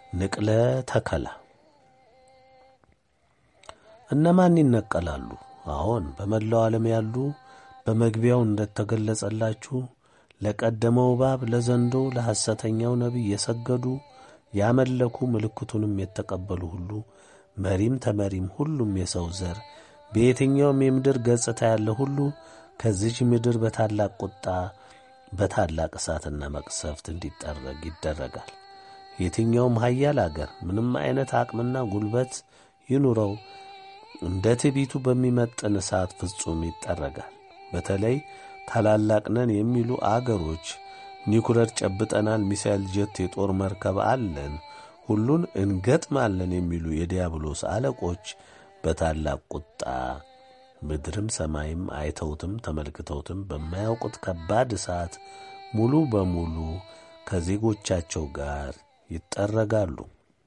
ንቅለ ተከላ እነማን ይነቀላሉ? አዎን በመላው ዓለም ያሉ በመግቢያው እንደተገለጸላችሁ ለቀደመው እባብ፣ ለዘንዶው፣ ለሐሰተኛው ነቢይ የሰገዱ ያመለኩ ምልክቱንም የተቀበሉ ሁሉ መሪም ተመሪም ሁሉም የሰው ዘር በየትኛውም የምድር ገጽታ ያለ ሁሉ ከዚች ምድር በታላቅ ቁጣ በታላቅ እሳትና መቅሰፍት እንዲጠረግ ይደረጋል። የትኛውም ኃያል አገር ምንም አይነት አቅምና ጉልበት ይኑረው እንደ ትዕቢቱ በሚመጥን እሳት ፍጹም ይጠረጋል። በተለይ ታላላቅ ነን የሚሉ አገሮች ኒኩለር ጨብጠናል፣ ሚሳይል፣ ጀት፣ የጦር መርከብ አለን፣ ሁሉን እንገጥማለን የሚሉ የዲያብሎስ አለቆች በታላቅ ቁጣ ምድርም ሰማይም አይተውትም ተመልክተውትም በማያውቁት ከባድ እሳት ሙሉ በሙሉ ከዜጎቻቸው ጋር ይጠረጋሉ።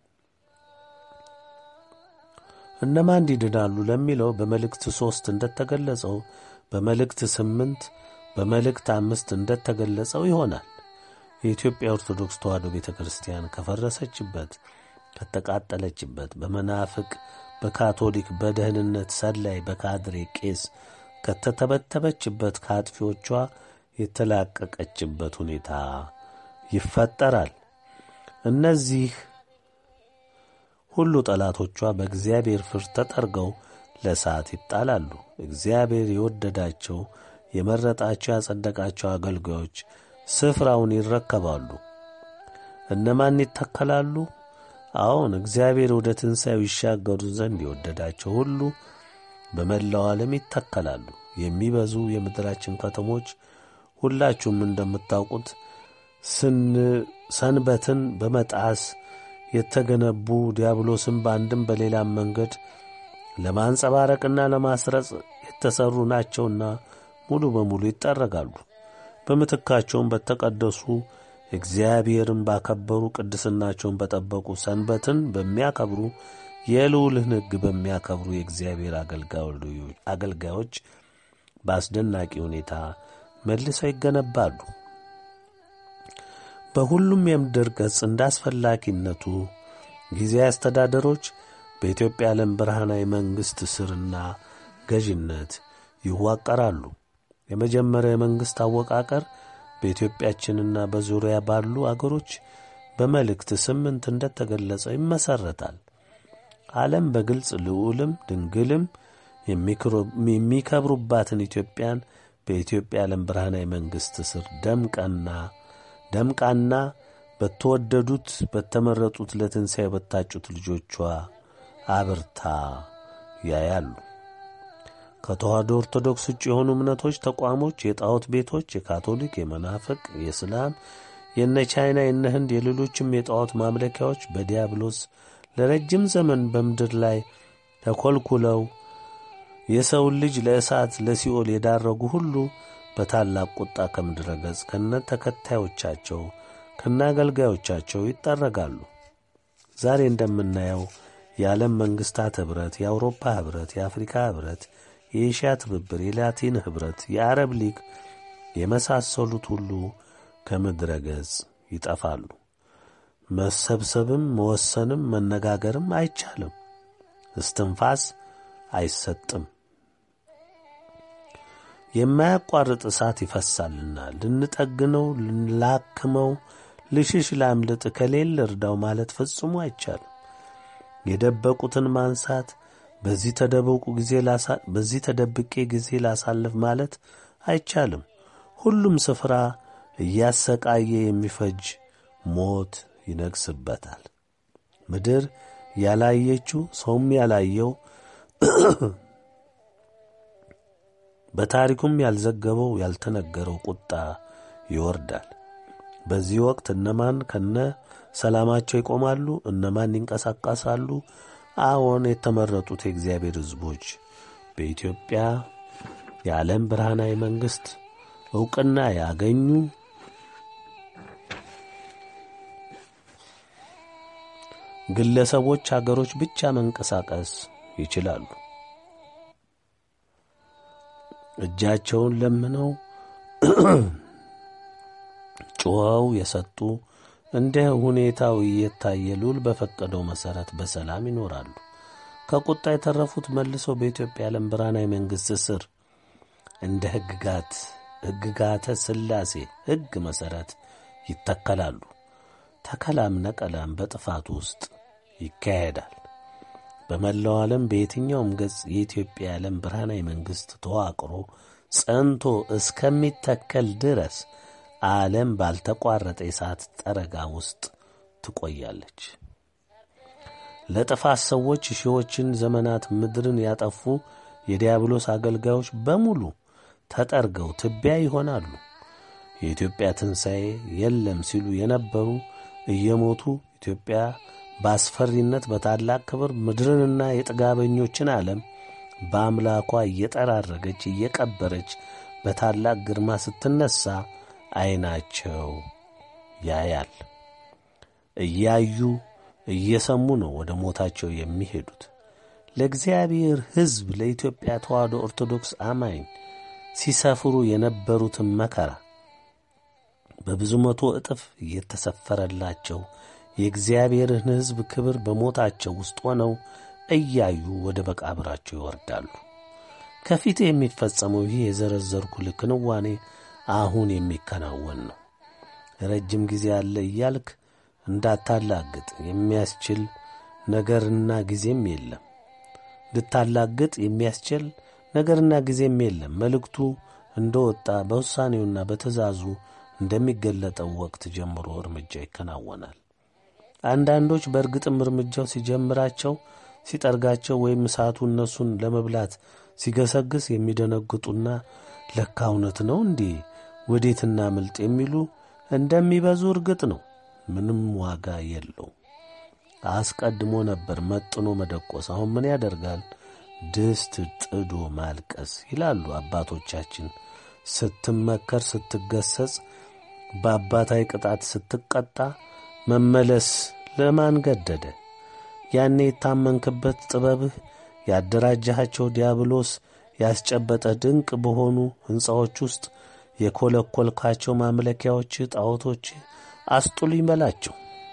እነማን ይድናሉ ለሚለው በመልእክት ሦስት እንደተገለጸው በመልእክት ስምንት በመልእክት አምስት እንደተገለጸው ይሆናል። የኢትዮጵያ ኦርቶዶክስ ተዋሕዶ ቤተ ክርስቲያን ከፈረሰችበት፣ ከተቃጠለችበት፣ በመናፍቅ በካቶሊክ በደህንነት ሰላይ በካድሬ ቄስ ከተተበተበችበት፣ ከአጥፊዎቿ የተላቀቀችበት ሁኔታ ይፈጠራል። እነዚህ ሁሉ ጠላቶቿ በእግዚአብሔር ፍርድ ተጠርገው ለእሳት ይጣላሉ። እግዚአብሔር የወደዳቸው የመረጣቸው ያጸደቃቸው አገልጋዮች ስፍራውን ይረከባሉ። እነማን ይተከላሉ? አዎን እግዚአብሔር ወደ ትንሣኤው ይሻገሩ ዘንድ የወደዳቸው ሁሉ በመላው ዓለም ይተከላሉ። የሚበዙ የምድራችን ከተሞች ሁላችሁም እንደምታውቁት ሰንበትን በመጣስ የተገነቡ ዲያብሎስን በአንድም በሌላም መንገድ ለማንጸባረቅና ለማስረጽ የተሠሩ ናቸውና ሙሉ በሙሉ ይጠረጋሉ። በምትካቸውም በተቀደሱ እግዚአብሔርን ባከበሩ ቅድስናቸውን በጠበቁ ሰንበትን በሚያከብሩ የልዑልን ሕግ በሚያከብሩ የእግዚአብሔር አገልጋዮች በአስደናቂ ሁኔታ መልሰው ይገነባሉ። በሁሉም የምድር ገጽ እንደ አስፈላጊነቱ ጊዜያዊ አስተዳደሮች በኢትዮጵያ ዓለም ብርሃናዊ መንግሥት ስርና ገዥነት ይዋቀራሉ። የመጀመሪያው የመንግሥት አወቃቀር በኢትዮጵያችንና በዙሪያ ባሉ አገሮች በመልእክት ስምንት እንደተገለጸው ይመሠረታል። ዓለም በግልጽ ልዑልም ድንግልም የሚከብሩባትን ኢትዮጵያን በኢትዮጵያ ዓለም ብርሃናዊ መንግሥት ስር ደምቀና ደምቃና በተወደዱት በተመረጡት ለትንሣኤ በታጩት ልጆቿ አብርታ ያያሉ። ከተዋሕዶ ኦርቶዶክስ ውጭ የሆኑ እምነቶች፣ ተቋሞች፣ የጣዖት ቤቶች፣ የካቶሊክ፣ የመናፍቅ፣ የእስላም፣ የነ ቻይና፣ የነ ህንድ፣ የሌሎችም የጣዖት ማምለኪያዎች በዲያብሎስ ለረጅም ዘመን በምድር ላይ ተኰልኩለው የሰውን ልጅ ለእሳት ለሲኦል የዳረጉ ሁሉ በታላቅ ቁጣ ከምድረ ገጽ ከነ ተከታዮቻቸው ከነ አገልጋዮቻቸው ይጠረጋሉ። ዛሬ እንደምናየው የዓለም መንግሥታት ኅብረት፣ የአውሮፓ ኅብረት፣ የአፍሪካ ኅብረት፣ የኤሽያ ትብብር፣ የላቲን ኅብረት፣ የአረብ ሊግ የመሳሰሉት ሁሉ ከምድረ ገጽ ይጠፋሉ። መሰብሰብም መወሰንም መነጋገርም አይቻልም። እስትንፋስ አይሰጥም። የማያቋርጥ እሳት ይፈሳልና ልንጠግነው፣ ልንላክመው፣ ልሽሽ ላምልጥ፣ ከሌለ እርዳው ማለት ፈጽሞ አይቻልም። የደበቁትን ማንሳት በዚህ ተደበቁ ጊዜ በዚህ ተደብቄ ጊዜ ላሳልፍ ማለት አይቻልም። ሁሉም ስፍራ እያሰቃየ የሚፈጅ ሞት ይነግስበታል። ምድር ያላየችው ሰውም ያላየው በታሪኩም ያልዘገበው ያልተነገረው ቁጣ ይወርዳል። በዚህ ወቅት እነማን ከነ ሰላማቸው ይቆማሉ? እነማን ይንቀሳቀሳሉ? አዎን የተመረጡት የእግዚአብሔር ሕዝቦች በኢትዮጵያ የዓለም ብርሃናዊ መንግሥት ዕውቅና ያገኙ ግለሰቦች፣ አገሮች ብቻ መንቀሳቀስ ይችላሉ። እጃቸውን ለምነው ጮኸው የሰጡ እንደ ሁኔታው እየታየ ልዑል በፈቀደው መሠረት በሰላም ይኖራሉ። ከቁጣ የተረፉት መልሰው በኢትዮጵያ ዓለም ብርሃናዊ መንግሥት ስር እንደ ሕግጋት ሕግጋተ ሥላሴ ሕግ መሠረት ይተከላሉ። ተከላም ነቀላም በጥፋት ውስጥ ይካሄዳል። በመላው ዓለም በየትኛውም ገጽ የኢትዮጵያ የዓለም ብርሃናዊ መንግሥት ተዋቅሮ ጸንቶ እስከሚተከል ድረስ ዓለም ባልተቋረጠ የሰዓት ጠረጋ ውስጥ ትቆያለች። ለጥፋት ሰዎች ሺዎችን ዘመናት ምድርን ያጠፉ የዲያብሎስ አገልጋዮች በሙሉ ተጠርገው ትቢያ ይሆናሉ። የኢትዮጵያ ትንሣኤ የለም ሲሉ የነበሩ እየሞቱ ኢትዮጵያ በአስፈሪነት በታላቅ ክብር ምድርንና የጥጋበኞችን ዓለም በአምላኳ እየጠራረገች እየቀበረች በታላቅ ግርማ ስትነሣ ዐይናቸው ያያል። እያዩ እየሰሙ ነው ወደ ሞታቸው የሚሄዱት። ለእግዚአብሔር ሕዝብ ለኢትዮጵያ ተዋሕዶ ኦርቶዶክስ አማኝ ሲሰፍሩ የነበሩትን መከራ በብዙ መቶ እጥፍ እየተሰፈረላቸው የእግዚአብሔርን ሕዝብ ክብር በሞታቸው ውስጥ ሆነው እያዩ ወደ መቃብራቸው ይወርዳሉ። ከፊት የሚፈጸመው ይህ የዘረዘርኩ ክንዋኔ አሁን የሚከናወን ነው። ረጅም ጊዜ አለ እያልክ እንዳታላግጥ የሚያስችል ነገርና ጊዜም የለም። ልታላግጥ የሚያስችል ነገርና ጊዜም የለም። መልእክቱ እንደ ወጣ በውሳኔውና በትእዛዙ እንደሚገለጠው ወቅት ጀምሮ እርምጃ ይከናወናል። አንዳንዶች በእርግጥም እርምጃው ሲጀምራቸው ሲጠርጋቸው ወይም እሳቱ እነሱን ለመብላት ሲገሰግስ የሚደነግጡና ለካ እውነት ነው እንዴ ወዴትና ምልጥ የሚሉ እንደሚበዙ እርግጥ ነው። ምንም ዋጋ የለው። አስቀድሞ ነበር መጥኖ መደቆስ። አሁን ምን ያደርጋል? ድስት ጥዶ ማልቀስ ይላሉ አባቶቻችን። ስትመከር፣ ስትገሰጽ፣ በአባታዊ ቅጣት ስትቀጣ መመለስ ለማን ገደደ? ያኔ የታመንክበት ጥበብህ ያደራጃሃቸው ዲያብሎስ ያስጨበጠ ድንቅ በሆኑ ሕንፃዎች ውስጥ የኰለኰልካቸው ማምለኪያዎች ጣዖቶች አስጡልኝ በላቸው።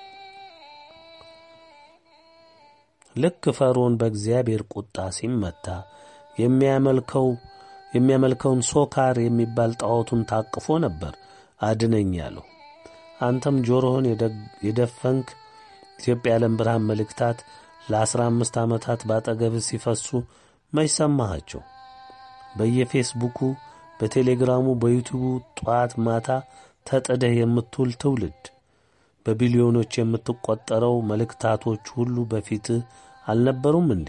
ልክ ፈርዖን በእግዚአብሔር ቁጣ ሲመታ የሚያመልከው የሚያመልከውን ሶካር የሚባል ጣዖቱን ታቅፎ ነበር አድነኝ ያለው። አንተም ጆሮህን የደፈንክ ኢትዮጵያ የዓለም ብርሃን መልእክታት ለአስራ አምስት ዓመታት ባጠገብህ ሲፈሱ መች ሰማሃቸው? በየፌስቡኩ፣ በቴሌግራሙ፣ በዩቲዩቡ ጧት ማታ ተጥደህ የምትውል ትውልድ በቢሊዮኖች የምትቈጠረው መልእክታቶች ሁሉ በፊትህ አልነበሩም እንዴ?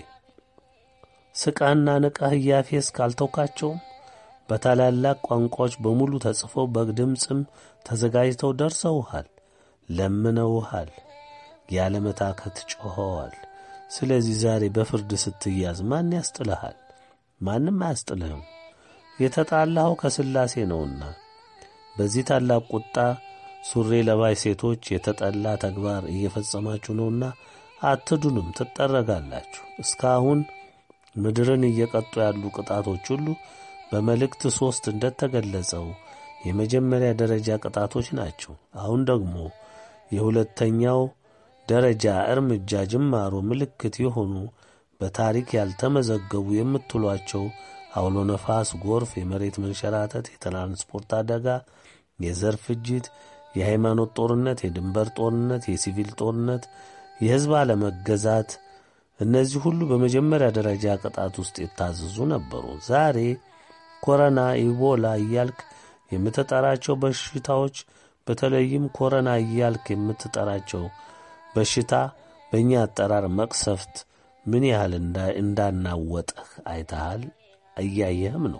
ስቃና ንቃህ እያፌስ ካልተውካቸውም በታላላቅ ቋንቋዎች በሙሉ ተጽፈው በድምፅም ተዘጋጅተው ደርሰውሃል፣ ለምነውሃል፣ ያለመታከት ጮኸዋል። ስለዚህ ዛሬ በፍርድ ስትያዝ ማን ያስጥልሃል? ማንም አያስጥልህም። የተጣላኸው ከሥላሴ ነውና በዚህ ታላቅ ቁጣ ሱሪ ለባሽ ሴቶች የተጠላ ተግባር እየፈጸማችሁ ነውና አትዱንም፣ ትጠረጋላችሁ። እስካሁን ምድርን እየቀጡ ያሉ ቅጣቶች ሁሉ በመልእክት ሦስት እንደተገለጸው የመጀመሪያ ደረጃ ቅጣቶች ናቸው። አሁን ደግሞ የሁለተኛው ደረጃ እርምጃ ጅማሮ ምልክት የሆኑ በታሪክ ያልተመዘገቡ የምትሏቸው አውሎ ነፋስ፣ ጎርፍ፣ የመሬት መንሸራተት፣ የትራንስፖርት አደጋ፣ የዘር ፍጅት፣ የሃይማኖት ጦርነት፣ የድንበር ጦርነት፣ የሲቪል ጦርነት፣ የሕዝብ አለመገዛት እነዚህ ሁሉ በመጀመሪያ ደረጃ ቅጣት ውስጥ የታዘዙ ነበሩ። ዛሬ ኮረና፣ ኢቦላ እያልክ የምትጠራቸው በሽታዎች በተለይም ኮረና እያልክ የምትጠራቸው በሽታ በእኛ አጠራር መቅሰፍት ምን ያህል እንዳናወጠህ አይተሃል፣ እያየህም ነው።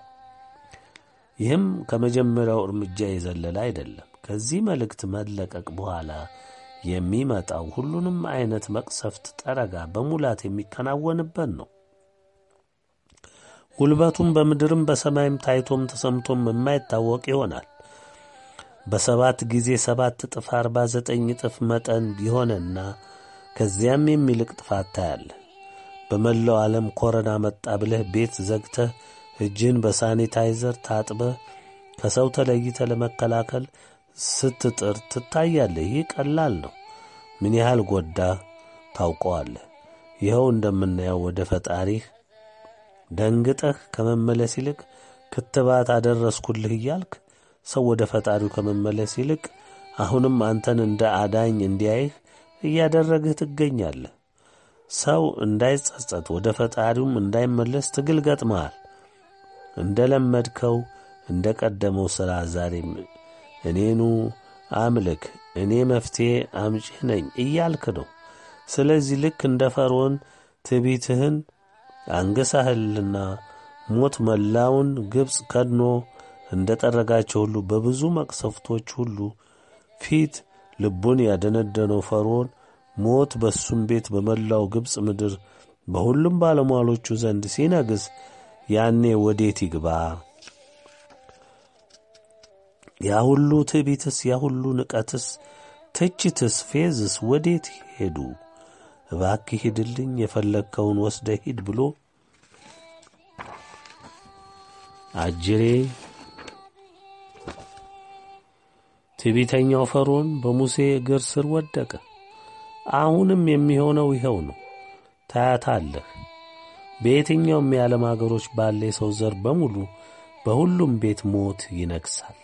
ይህም ከመጀመሪያው እርምጃ የዘለለ አይደለም። ከዚህ መልእክት መለቀቅ በኋላ የሚመጣው ሁሉንም አይነት መቅሰፍት ጠረጋ በሙላት የሚከናወንበት ነው። ጉልበቱም በምድርም በሰማይም ታይቶም ተሰምቶም የማይታወቅ ይሆናል። በሰባት ጊዜ ሰባት እጥፍ አርባ ዘጠኝ እጥፍ መጠን የሆነና ከዚያም የሚልቅ ጥፋት ታያለ። በመላው ዓለም ኮረና መጣ ብለህ ቤት ዘግተህ እጅን በሳኒታይዘር ታጥበህ ከሰው ተለይተ ለመከላከል ስትጥር ትታያለህ። ይህ ቀላል ነው። ምን ያህል ጎዳህ ታውቀዋለህ። ይኸው እንደምናየው ወደ ፈጣሪህ ደንግጠህ ከመመለስ ይልቅ ክትባት አደረስኩልህ እያልክ ሰው ወደ ፈጣሪው ከመመለስ ይልቅ አሁንም አንተን እንደ አዳኝ እንዲያይህ እያደረግህ ትገኛለህ። ሰው እንዳይጸጸት ወደ ፈጣሪውም እንዳይመለስ ትግል ገጥመሃል። እንደ ለመድከው እንደ ቀደመው ሥራ ዛሬም እኔኑ አምልክ፣ እኔ መፍትሔ አምጪህ ነኝ እያልክ ነው። ስለዚህ ልክ እንደ ፈርዖን ትዕቢትህን አንገሳህልና ሞት መላውን ግብፅ ከድኖ እንደ ጠረጋቸው ሁሉ በብዙ መቅሰፍቶች ሁሉ ፊት ልቡን ያደነደነው ፈርዖን ሞት በሱም ቤት በመላው ግብፅ ምድር በሁሉም ባለሟሎቹ ዘንድ ሲነግስ ያኔ ወዴት ይግባ? ያ ሁሉ ትዕቢትስ፣ ያ ሁሉ ንቀትስ፣ ትችትስ፣ ፌዝስ ወዴት ሄዱ? እባክህ ሂድልኝ፣ የፈለግከውን ወስደ ሂድ ብሎ አጅሬ ትዕቢተኛው ፈርዖን በሙሴ እግር ስር ወደቀ። አሁንም የሚሆነው ይኸው ነው። ታያታለህ። በየትኛውም የዓለም አገሮች ባለ የሰው ዘር በሙሉ በሁሉም ቤት ሞት ይነግሣል፣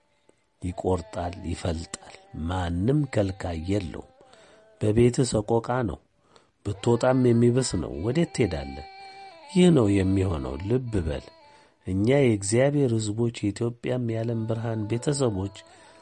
ይቈርጣል፣ ይፈልጣል። ማንም ከልካይ የለውም። በቤትህ ሰቆቃ ነው፣ ብትወጣም የሚብስ ነው። ወዴት ትሄዳለህ? ይህ ነው የሚሆነው። ልብ በል። እኛ የእግዚአብሔር ሕዝቦች የኢትዮጵያም የዓለም ብርሃን ቤተሰቦች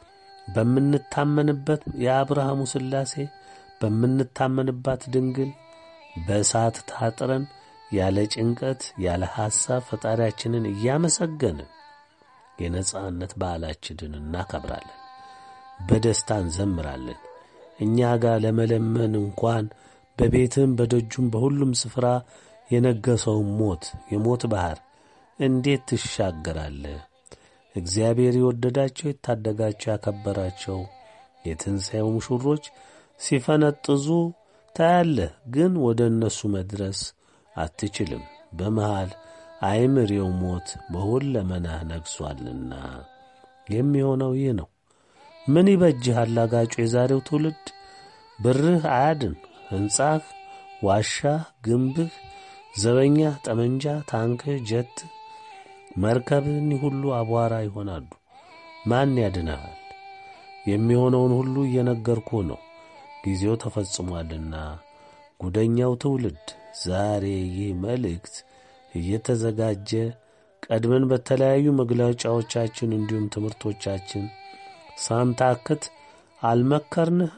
በምንታመንበት የአብርሃሙ ሥላሴ በምንታመንባት ድንግል በእሳት ታጥረን ያለ ጭንቀት ያለ ሐሳብ ፈጣሪያችንን እያመሰገንን የነጻነት በዓላችንን እናከብራለን። በደስታ እንዘምራለን። እኛ ጋር ለመለመን እንኳን በቤትም በደጁም በሁሉም ስፍራ የነገሰውን ሞት የሞት ባሕር እንዴት ትሻገራለህ? እግዚአብሔር የወደዳቸው የታደጋቸው ያከበራቸው የትንሣኤው ሙሽሮች ሲፈነጥዙ ታያለህ፣ ግን ወደ እነሱ መድረስ አትችልም። በመሃል አይምሬው ሞት በሁለመናህ ነግሷልና የሚሆነው ይህ ነው። ምን ይበጅሃል አጋጩ የዛሬው ትውልድ? ብርህ አያድን፣ ሕንጻህ፣ ዋሻህ፣ ግንብህ፣ ዘበኛህ፣ ጠመንጃ፣ ታንክህ፣ ጀትህ፣ መርከብህ እኒህ ሁሉ አቧራ ይሆናሉ። ማን ያድንሃል? የሚሆነውን ሁሉ እየነገርኩ ነው። ጊዜው ተፈጽሟልና ጉደኛው ትውልድ ዛሬ ይህ መልእክት እየተዘጋጀ ቀድመን በተለያዩ መግለጫዎቻችን እንዲሁም ትምህርቶቻችን ሳንታክት አልመከርንህም፣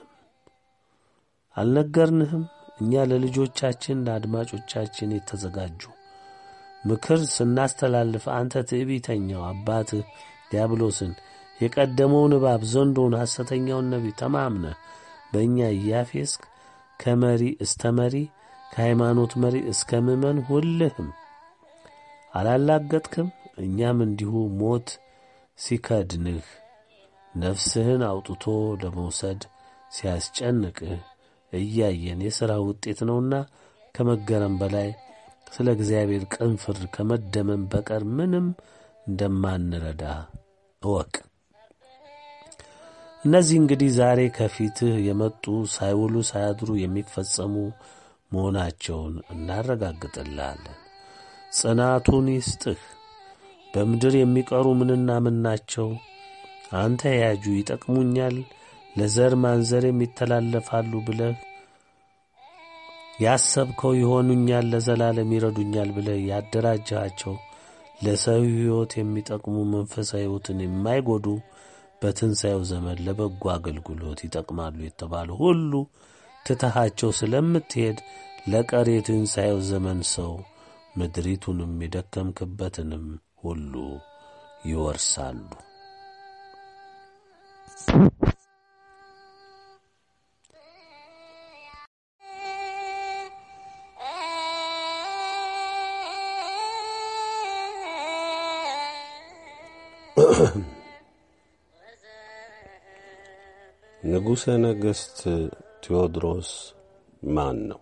አልነገርንህም። እኛ ለልጆቻችን ለአድማጮቻችን የተዘጋጁ ምክር ስናስተላልፍ አንተ ትዕቢተኛው አባትህ ዲያብሎስን የቀደመውን እባብ ዘንዶውን ሐሰተኛውን ነቢይ ተማምነህ በእኛ እያፌስክ ከመሪ እስተ መሪ ከሃይማኖት መሪ እስከ ምእመን ሁልህም አላላገጥክም። እኛም እንዲሁ ሞት ሲከድንህ ነፍስህን አውጥቶ ለመውሰድ ሲያስጨንቅህ እያየን የሥራ ውጤት ነውና ከመገረም በላይ ስለ እግዚአብሔር ቅን ፍርድ ከመደመም በቀር ምንም እንደማንረዳ እወቅ። እነዚህ እንግዲህ ዛሬ ከፊትህ የመጡ ሳይውሉ ሳያድሩ የሚፈጸሙ መሆናቸውን እናረጋግጥልሃለን። ጽናቱን ይስጥህ። በምድር የሚቀሩ ምንና ምን ናቸው? አንተ ያጁ ይጠቅሙኛል፣ ለዘር ማንዘር የሚተላለፋሉ ብለህ ያሰብከው ይሆኑኛል፣ ለዘላለም ይረዱኛል ብለህ ያደራጃቸው ለሰው ሕይወት የሚጠቅሙ መንፈሳዊ ሕይወትን የማይጎዱ በትንሣኤው ዘመን ለበጎ አገልግሎት ይጠቅማሉ የተባሉ ሁሉ ትተሃቸው ስለምትሄድ ለቀሪ የትንሣኤው ዘመን ሰው ምድሪቱንም የደከምክበትንም ሁሉ ይወርሳሉ። ንጉሠ ነገሥት ቴዎድሮስ ማን ነው?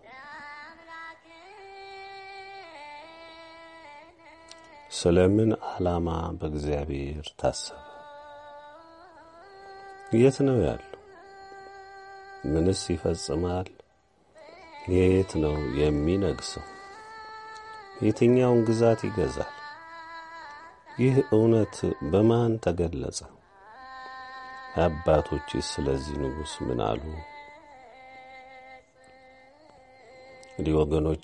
ስለ ምን ዓላማ በእግዚአብሔር ታሰበ? የት ነው ያለው? ምንስ ይፈጽማል? የት ነው የሚነግሰው? የትኛውን ግዛት ይገዛል? ይህ እውነት በማን ተገለጸ? አባቶችስ ስለዚህ ንጉሥ ምን አሉ? እንዲህ ወገኖቼ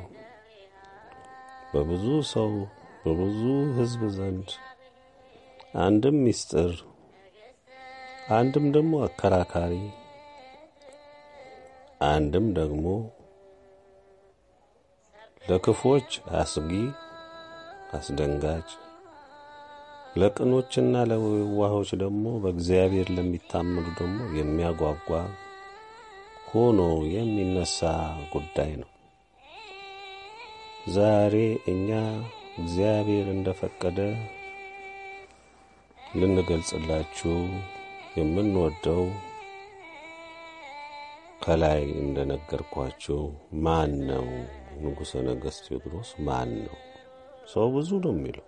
በብዙ ሰው በብዙ ሕዝብ ዘንድ አንድም ምስጢር አንድም ደግሞ አከራካሪ አንድም ደግሞ ለክፎች አስጊ አስደንጋጭ ለቅኖችና ለዋሆች ደግሞ በእግዚአብሔር ለሚታመኑ ደግሞ የሚያጓጓ ሆኖ የሚነሳ ጉዳይ ነው። ዛሬ እኛ እግዚአብሔር እንደፈቀደ ልንገልጽላችሁ የምንወደው ከላይ እንደነገርኳችሁ ማን ነው? ንጉሠ ነገሥት ቴዎድሮስ ማን ነው? ሰው ብዙ ነው የሚለው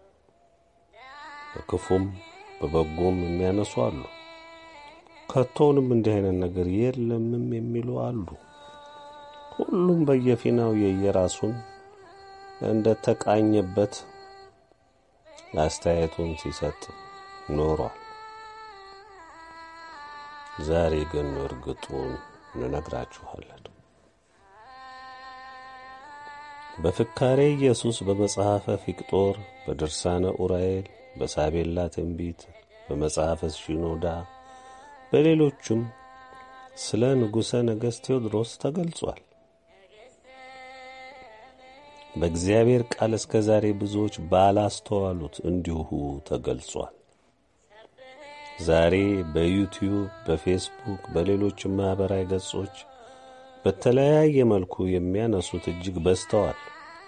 በክፉም በበጎም የሚያነሱ አሉ። ከቶውንም እንዲህ አይነት ነገር የለምም የሚሉ አሉ። ሁሉም በየፊናው የየራሱን እንደ ተቃኘበት አስተያየቱን ሲሰጥ ኖሯል። ዛሬ ግን እርግጡን እንነግራችኋለን። በፍካሬ ኢየሱስ በመጽሐፈ ፊቅጦር፣ በድርሳነ ኡራኤል፣ በሳቤላ ትንቢት፣ በመጽሐፈ ሽኖዳ፣ በሌሎቹም ስለ ንጉሠ ነገሥት ቴዎድሮስ ተገልጿል። በእግዚአብሔር ቃል እስከ ዛሬ ብዙዎች ባላስተዋሉት እንዲሁ ተገልጿል። ዛሬ በዩቲዩብ፣ በፌስቡክ፣ በሌሎችም ማኅበራዊ ገጾች በተለያየ መልኩ የሚያነሱት እጅግ በዝተዋል።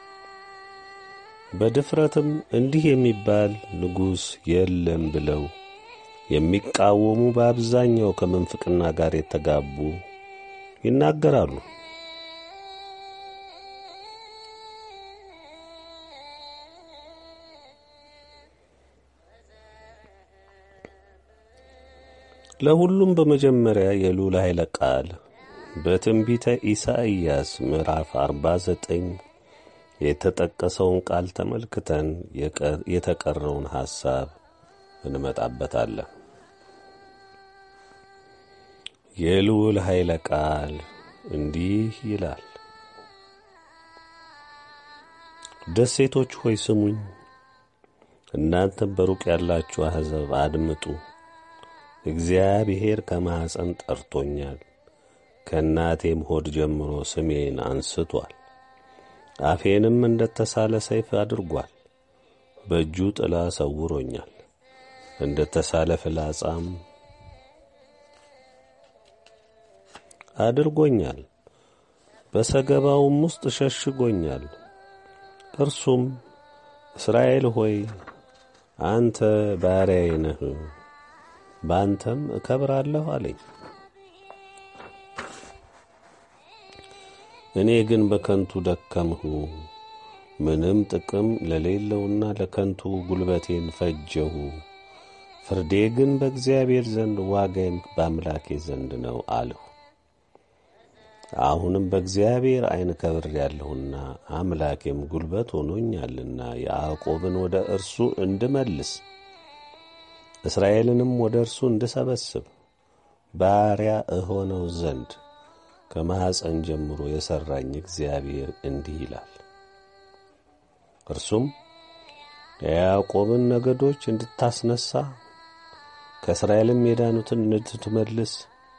በድፍረትም እንዲህ የሚባል ንጉሥ የለም ብለው የሚቃወሙ በአብዛኛው ከምንፍቅና ጋር የተጋቡ ይናገራሉ። ለሁሉም በመጀመሪያ የልዑል ኃይለ ቃል በትንቢተ ኢሳይያስ ምዕራፍ 49 የተጠቀሰውን ቃል ተመልክተን የተቀረውን ሐሳብ እንመጣበታለን። የልዑል ኃይለ ቃል እንዲህ ይላል። ደሴቶች ሆይ ስሙኝ፣ እናንተም በሩቅ ያላችሁ አሕዛብ አድምጡ። እግዚአብሔር ከማኅፀን ጠርቶኛል፣ ከእናቴም ሆድ ጀምሮ ስሜን አንስቶአል። አፌንም እንደ ተሳለ ሰይፍ አድርጓል። በእጁ ጥላ ሰውሮኛል፣ እንደ ተሳለ ፍላጻም አድርጎኛል። በሰገባውም ውስጥ ሸሽጎኛል። እርሱም እስራኤል ሆይ አንተ ባሪያዬ ነህ፣ በአንተም እከብራለሁ አለኝ። እኔ ግን በከንቱ ደከምሁ፣ ምንም ጥቅም ለሌለውና ለከንቱ ጉልበቴን ፈጀሁ። ፍርዴ ግን በእግዚአብሔር ዘንድ ዋጋዬም በአምላኬ ዘንድ ነው አልሁ። አሁንም በእግዚአብሔር ዐይን ከብሬአለሁና አምላኬም ጉልበት ሆኖኛልና ያዕቆብን ወደ እርሱ እንድመልስ እስራኤልንም ወደ እርሱ እንድሰበስብ ባሪያ እሆነው ዘንድ ከማኅፀን ጀምሮ የሠራኝ እግዚአብሔር እንዲህ ይላል። እርሱም የያዕቆብን ነገዶች እንድታስነሣ ከእስራኤልም የዳኑትን እንድትመልስ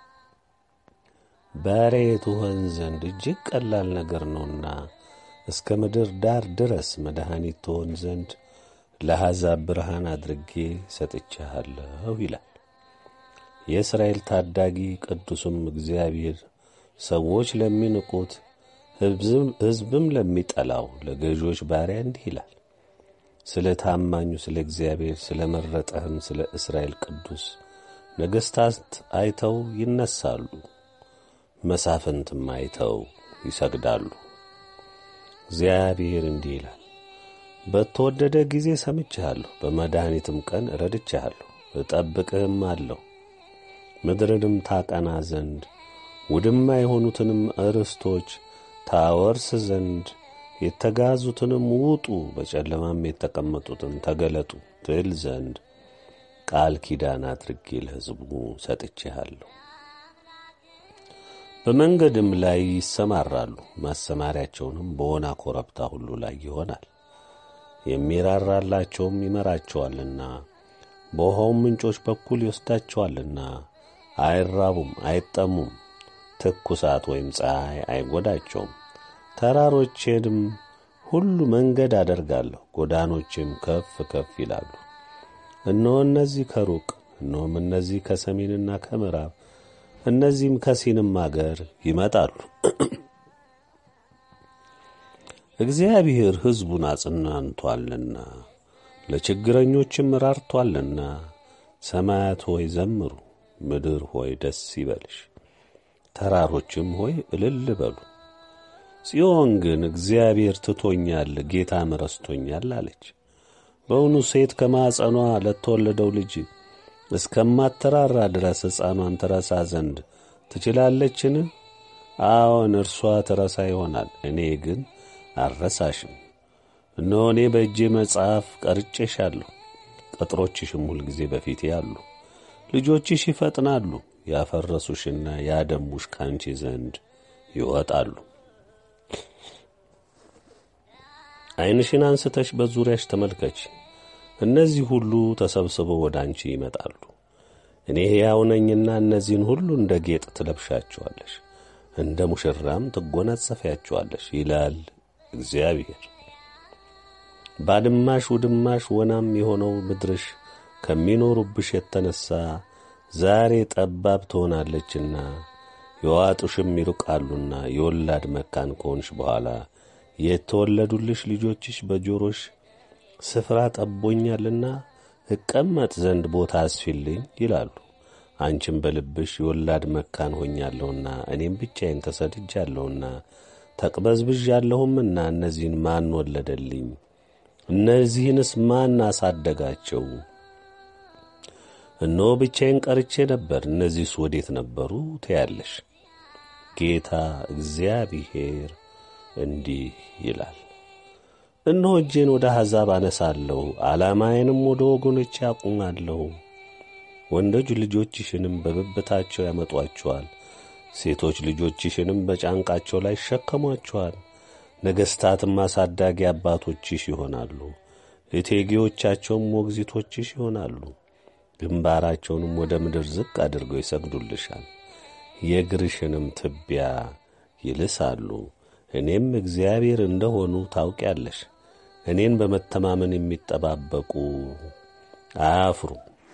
ባሪያዬ ትሆን ዘንድ እጅግ ቀላል ነገር ነውና እስከ ምድር ዳር ድረስ መድኃኒት ትሆን ዘንድ ለአሕዛብ ብርሃን አድርጌ ሰጥቼሃለሁ ይላል የእስራኤል ታዳጊ ቅዱስም እግዚአብሔር ሰዎች ለሚንቁት ሕዝብም ለሚጠላው ለገዢዎች ባሪያ እንዲህ ይላል። ስለ ታማኙ ስለ እግዚአብሔር ስለ መረጠህም ስለ እስራኤል ቅዱስ ነገሥታት አይተው ይነሳሉ፣ መሳፍንትም አይተው ይሰግዳሉ። እግዚአብሔር እንዲህ ይላል፣ በተወደደ ጊዜ ሰምቼሃለሁ፣ በመድኃኒትም ቀን ረድቼሃለሁ፣ እጠብቅህም አለሁ ምድርንም ታቀና ዘንድ ውድማ የሆኑትንም ርስቶች ታወርስ ዘንድ የተጋዙትንም ውጡ፣ በጨለማም የተቀመጡትን ተገለጡ ትል ዘንድ ቃል ኪዳን አድርጌ ለሕዝቡ ሰጥቼሃለሁ። በመንገድም ላይ ይሰማራሉ፣ ማሰማሪያቸውንም በወና ኮረብታ ሁሉ ላይ ይሆናል። የሚራራላቸውም ይመራቸዋልና በውኃውም ምንጮች በኩል ይወስዳቸዋልና አይራቡም፣ አይጠሙም። ትኩሳት ወይም ፀሐይ አይጐዳቸውም። ተራሮቼንም ሁሉ መንገድ አደርጋለሁ፣ ጎዳኖችም ከፍ ከፍ ይላሉ። እነሆ እነዚህ ከሩቅ እነሆም እነዚህ ከሰሜንና ከምዕራብ እነዚህም ከሲንም አገር ይመጣሉ። እግዚአብሔር ሕዝቡን አጽናንቶአልና ለችግረኞችም ራርቶአልና። ሰማያት ሆይ ዘምሩ፣ ምድር ሆይ ደስ ይበልሽ፣ ተራሮችም ሆይ እልል በሉ። ጽዮን ግን እግዚአብሔር ትቶኛል፣ ጌታም ረስቶኛል አለች። በውኑ ሴት ከማኅፀኗ ለተወለደው ልጅ እስከማትራራ ድረስ ሕፃኗን ትረሳ ዘንድ ትችላለችን? አዎን እርሷ ትረሳ ይሆናል፣ እኔ ግን አልረሳሽም። እነሆ እኔ በእጄ መጽሐፍ ቀርጬሻለሁ፣ ቅጥሮችሽም ሁልጊዜ በፊቴ አሉ። ልጆችሽ ይፈጥናሉ፣ ያፈረሱሽና ያደሙሽ ካንቺ ዘንድ ይወጣሉ። ዐይንሽን አንስተሽ በዙሪያሽ ተመልከች። እነዚህ ሁሉ ተሰብስበው ወደ አንቺ ይመጣሉ። እኔ ሕያው ነኝና እነዚህን ሁሉ እንደ ጌጥ ትለብሻቸዋለሽ፣ እንደ ሙሽራም ትጐናጸፊያቸዋለሽ ይላል እግዚአብሔር። ባድማሽ ውድማሽ ወናም የሆነው ምድርሽ ከሚኖሩብሽ የተነሣ ዛሬ ጠባብ ትሆናለችና የዋጡሽም ይርቃሉና የወላድ መካን ከሆንሽ በኋላ የተወለዱልሽ ልጆችሽ በጆሮሽ ስፍራ ጠቦኛልና እቀመጥ ዘንድ ቦታ አስፊልኝ ይላሉ። አንቺም በልብሽ የወላድ መካን ሆኛለሁና እኔም ብቻዬን ተሰድጃለሁና ተቅበዝብዣለሁምና እነዚህን ማን ወለደልኝ? እነዚህንስ ማን አሳደጋቸው? እነሆ ብቻዬን ቀርቼ ነበር፣ እነዚህስ ወዴት ነበሩ ትያለሽ። ጌታ እግዚአብሔር እንዲህ ይላል እነሆ እጄን ወደ አሕዛብ አነሳለሁ፣ ዓላማዬንም ወደ ወገኖች ያቁማለሁ። ወንዶች ልጆችሽንም በብብታቸው ያመጧቸዋል፣ ሴቶች ልጆችሽንም በጫንቃቸው ላይ ይሸከሟቸዋል። ነገሥታትም አሳዳጊ አባቶችሽ ይሆናሉ፣ እቴጌዎቻቸውም ሞግዚቶችሽ ይሆናሉ። ግንባራቸውንም ወደ ምድር ዝቅ አድርገው ይሰግዱልሻል፣ የእግርሽንም ትቢያ ይልሳሉ። እኔም እግዚአብሔር እንደሆኑ ታውቂያለሽ። እኔን በመተማመን የሚጠባበቁ አያፍሩ።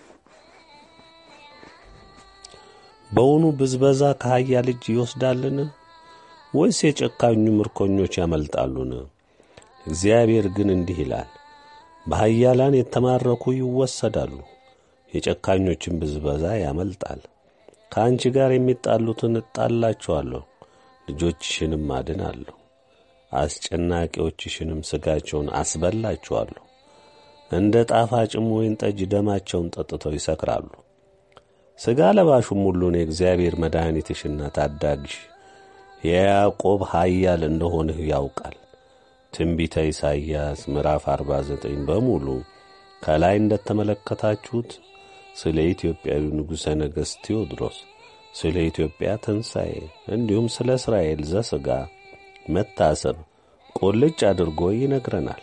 በውኑ ብዝበዛ ከኃያል እጅ ይወስዳልን? ወይስ የጨካኙ ምርኮኞች ያመልጣሉን? እግዚአብሔር ግን እንዲህ ይላል፣ በኃያላን የተማረኩ ይወሰዳሉ፣ የጨካኞችን ብዝበዛ ያመልጣል። ከአንቺ ጋር የሚጣሉትን እጣላቸዋለሁ ልጆችሽንም አድናለሁ፣ አስጨናቂዎችሽንም ሥጋቸውን አስበላችኋለሁ። እንደ ጣፋጭም ወይን ጠጅ ደማቸውን ጠጥተው ይሰክራሉ። ሥጋ ለባሹም ሁሉን የእግዚአብሔር መድኃኒትሽና ታዳጊሽ የያዕቆብ ኃያል እንደሆንህ ያውቃል። ትንቢተ ኢሳይያስ ምዕራፍ 49 በሙሉ ከላይ እንደተመለከታችሁት ስለ ኢትዮጵያዊ ንጉሠ ነገሥት ቴዎድሮስ ስለ ኢትዮጵያ ትንሣኤ እንዲሁም ስለ እስራኤል ዘሥጋ መታሰብ ቁልጭ አድርጎ ይነግረናል።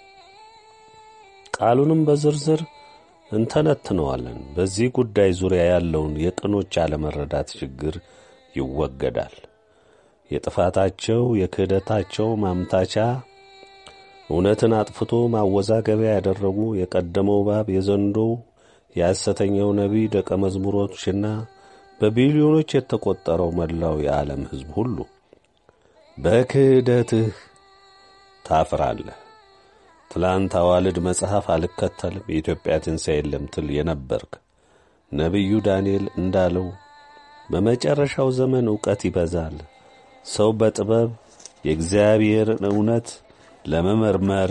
ቃሉንም በዝርዝር እንተነትነዋለን። በዚህ ጉዳይ ዙሪያ ያለውን የቅኖች አለመረዳት ችግር ይወገዳል። የጥፋታቸው የክህደታቸው ማምታቻ እውነትን አጥፍቶ ማወዛገቢያ ያደረጉ የቀደመው እባብ የዘንዶው የሐሰተኛው ነቢይ ደቀ መዝሙሮችና በቢሊዮኖች የተቆጠረው መላው የዓለም ሕዝብ ሁሉ በክህደትህ ታፍራለህ። ትላንት አዋልድ መጽሐፍ አልከተልም የኢትዮጵያ ትንሣኤ የለም ትል የነበርክ ነቢዩ ዳንኤል እንዳለው በመጨረሻው ዘመን ዕውቀት ይበዛል። ሰው በጥበብ የእግዚአብሔርን እውነት ለመመርመር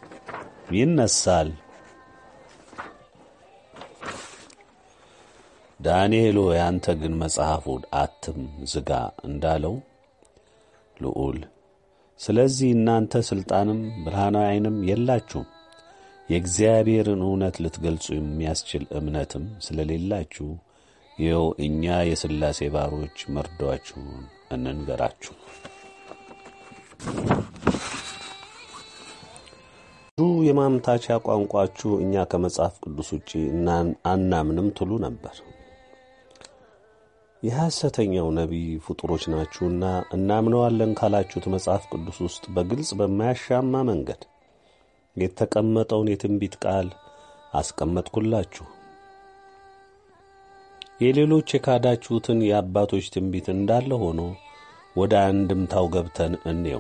ይነሳል። ዳንኤል ሆይ አንተ ግን መጽሐፉን አትም ዝጋ እንዳለው ልዑል ስለዚህ እናንተ ሥልጣንም ብርሃናዊ ዓይንም የላችሁም የእግዚአብሔርን እውነት ልትገልጹ የሚያስችል እምነትም ስለሌላችሁ ይኸው እኛ የሥላሴ ባሮች መርዷችሁን እንንገራችሁ። ብዙ የማምታቻ ቋንቋችሁ እኛ ከመጽሐፍ ቅዱስ ውጪ አናምንም ትሉ ነበር። የሐሰተኛው ነቢይ ፍጡሮች ናችሁና እናምነዋለን ካላችሁት መጽሐፍ ቅዱስ ውስጥ በግልጽ በማያሻማ መንገድ የተቀመጠውን የትንቢት ቃል አስቀመጥኩላችሁ። የሌሎች የካዳችሁትን የአባቶች ትንቢት እንዳለ ሆኖ ወደ አንድምታው ገብተን እንየው።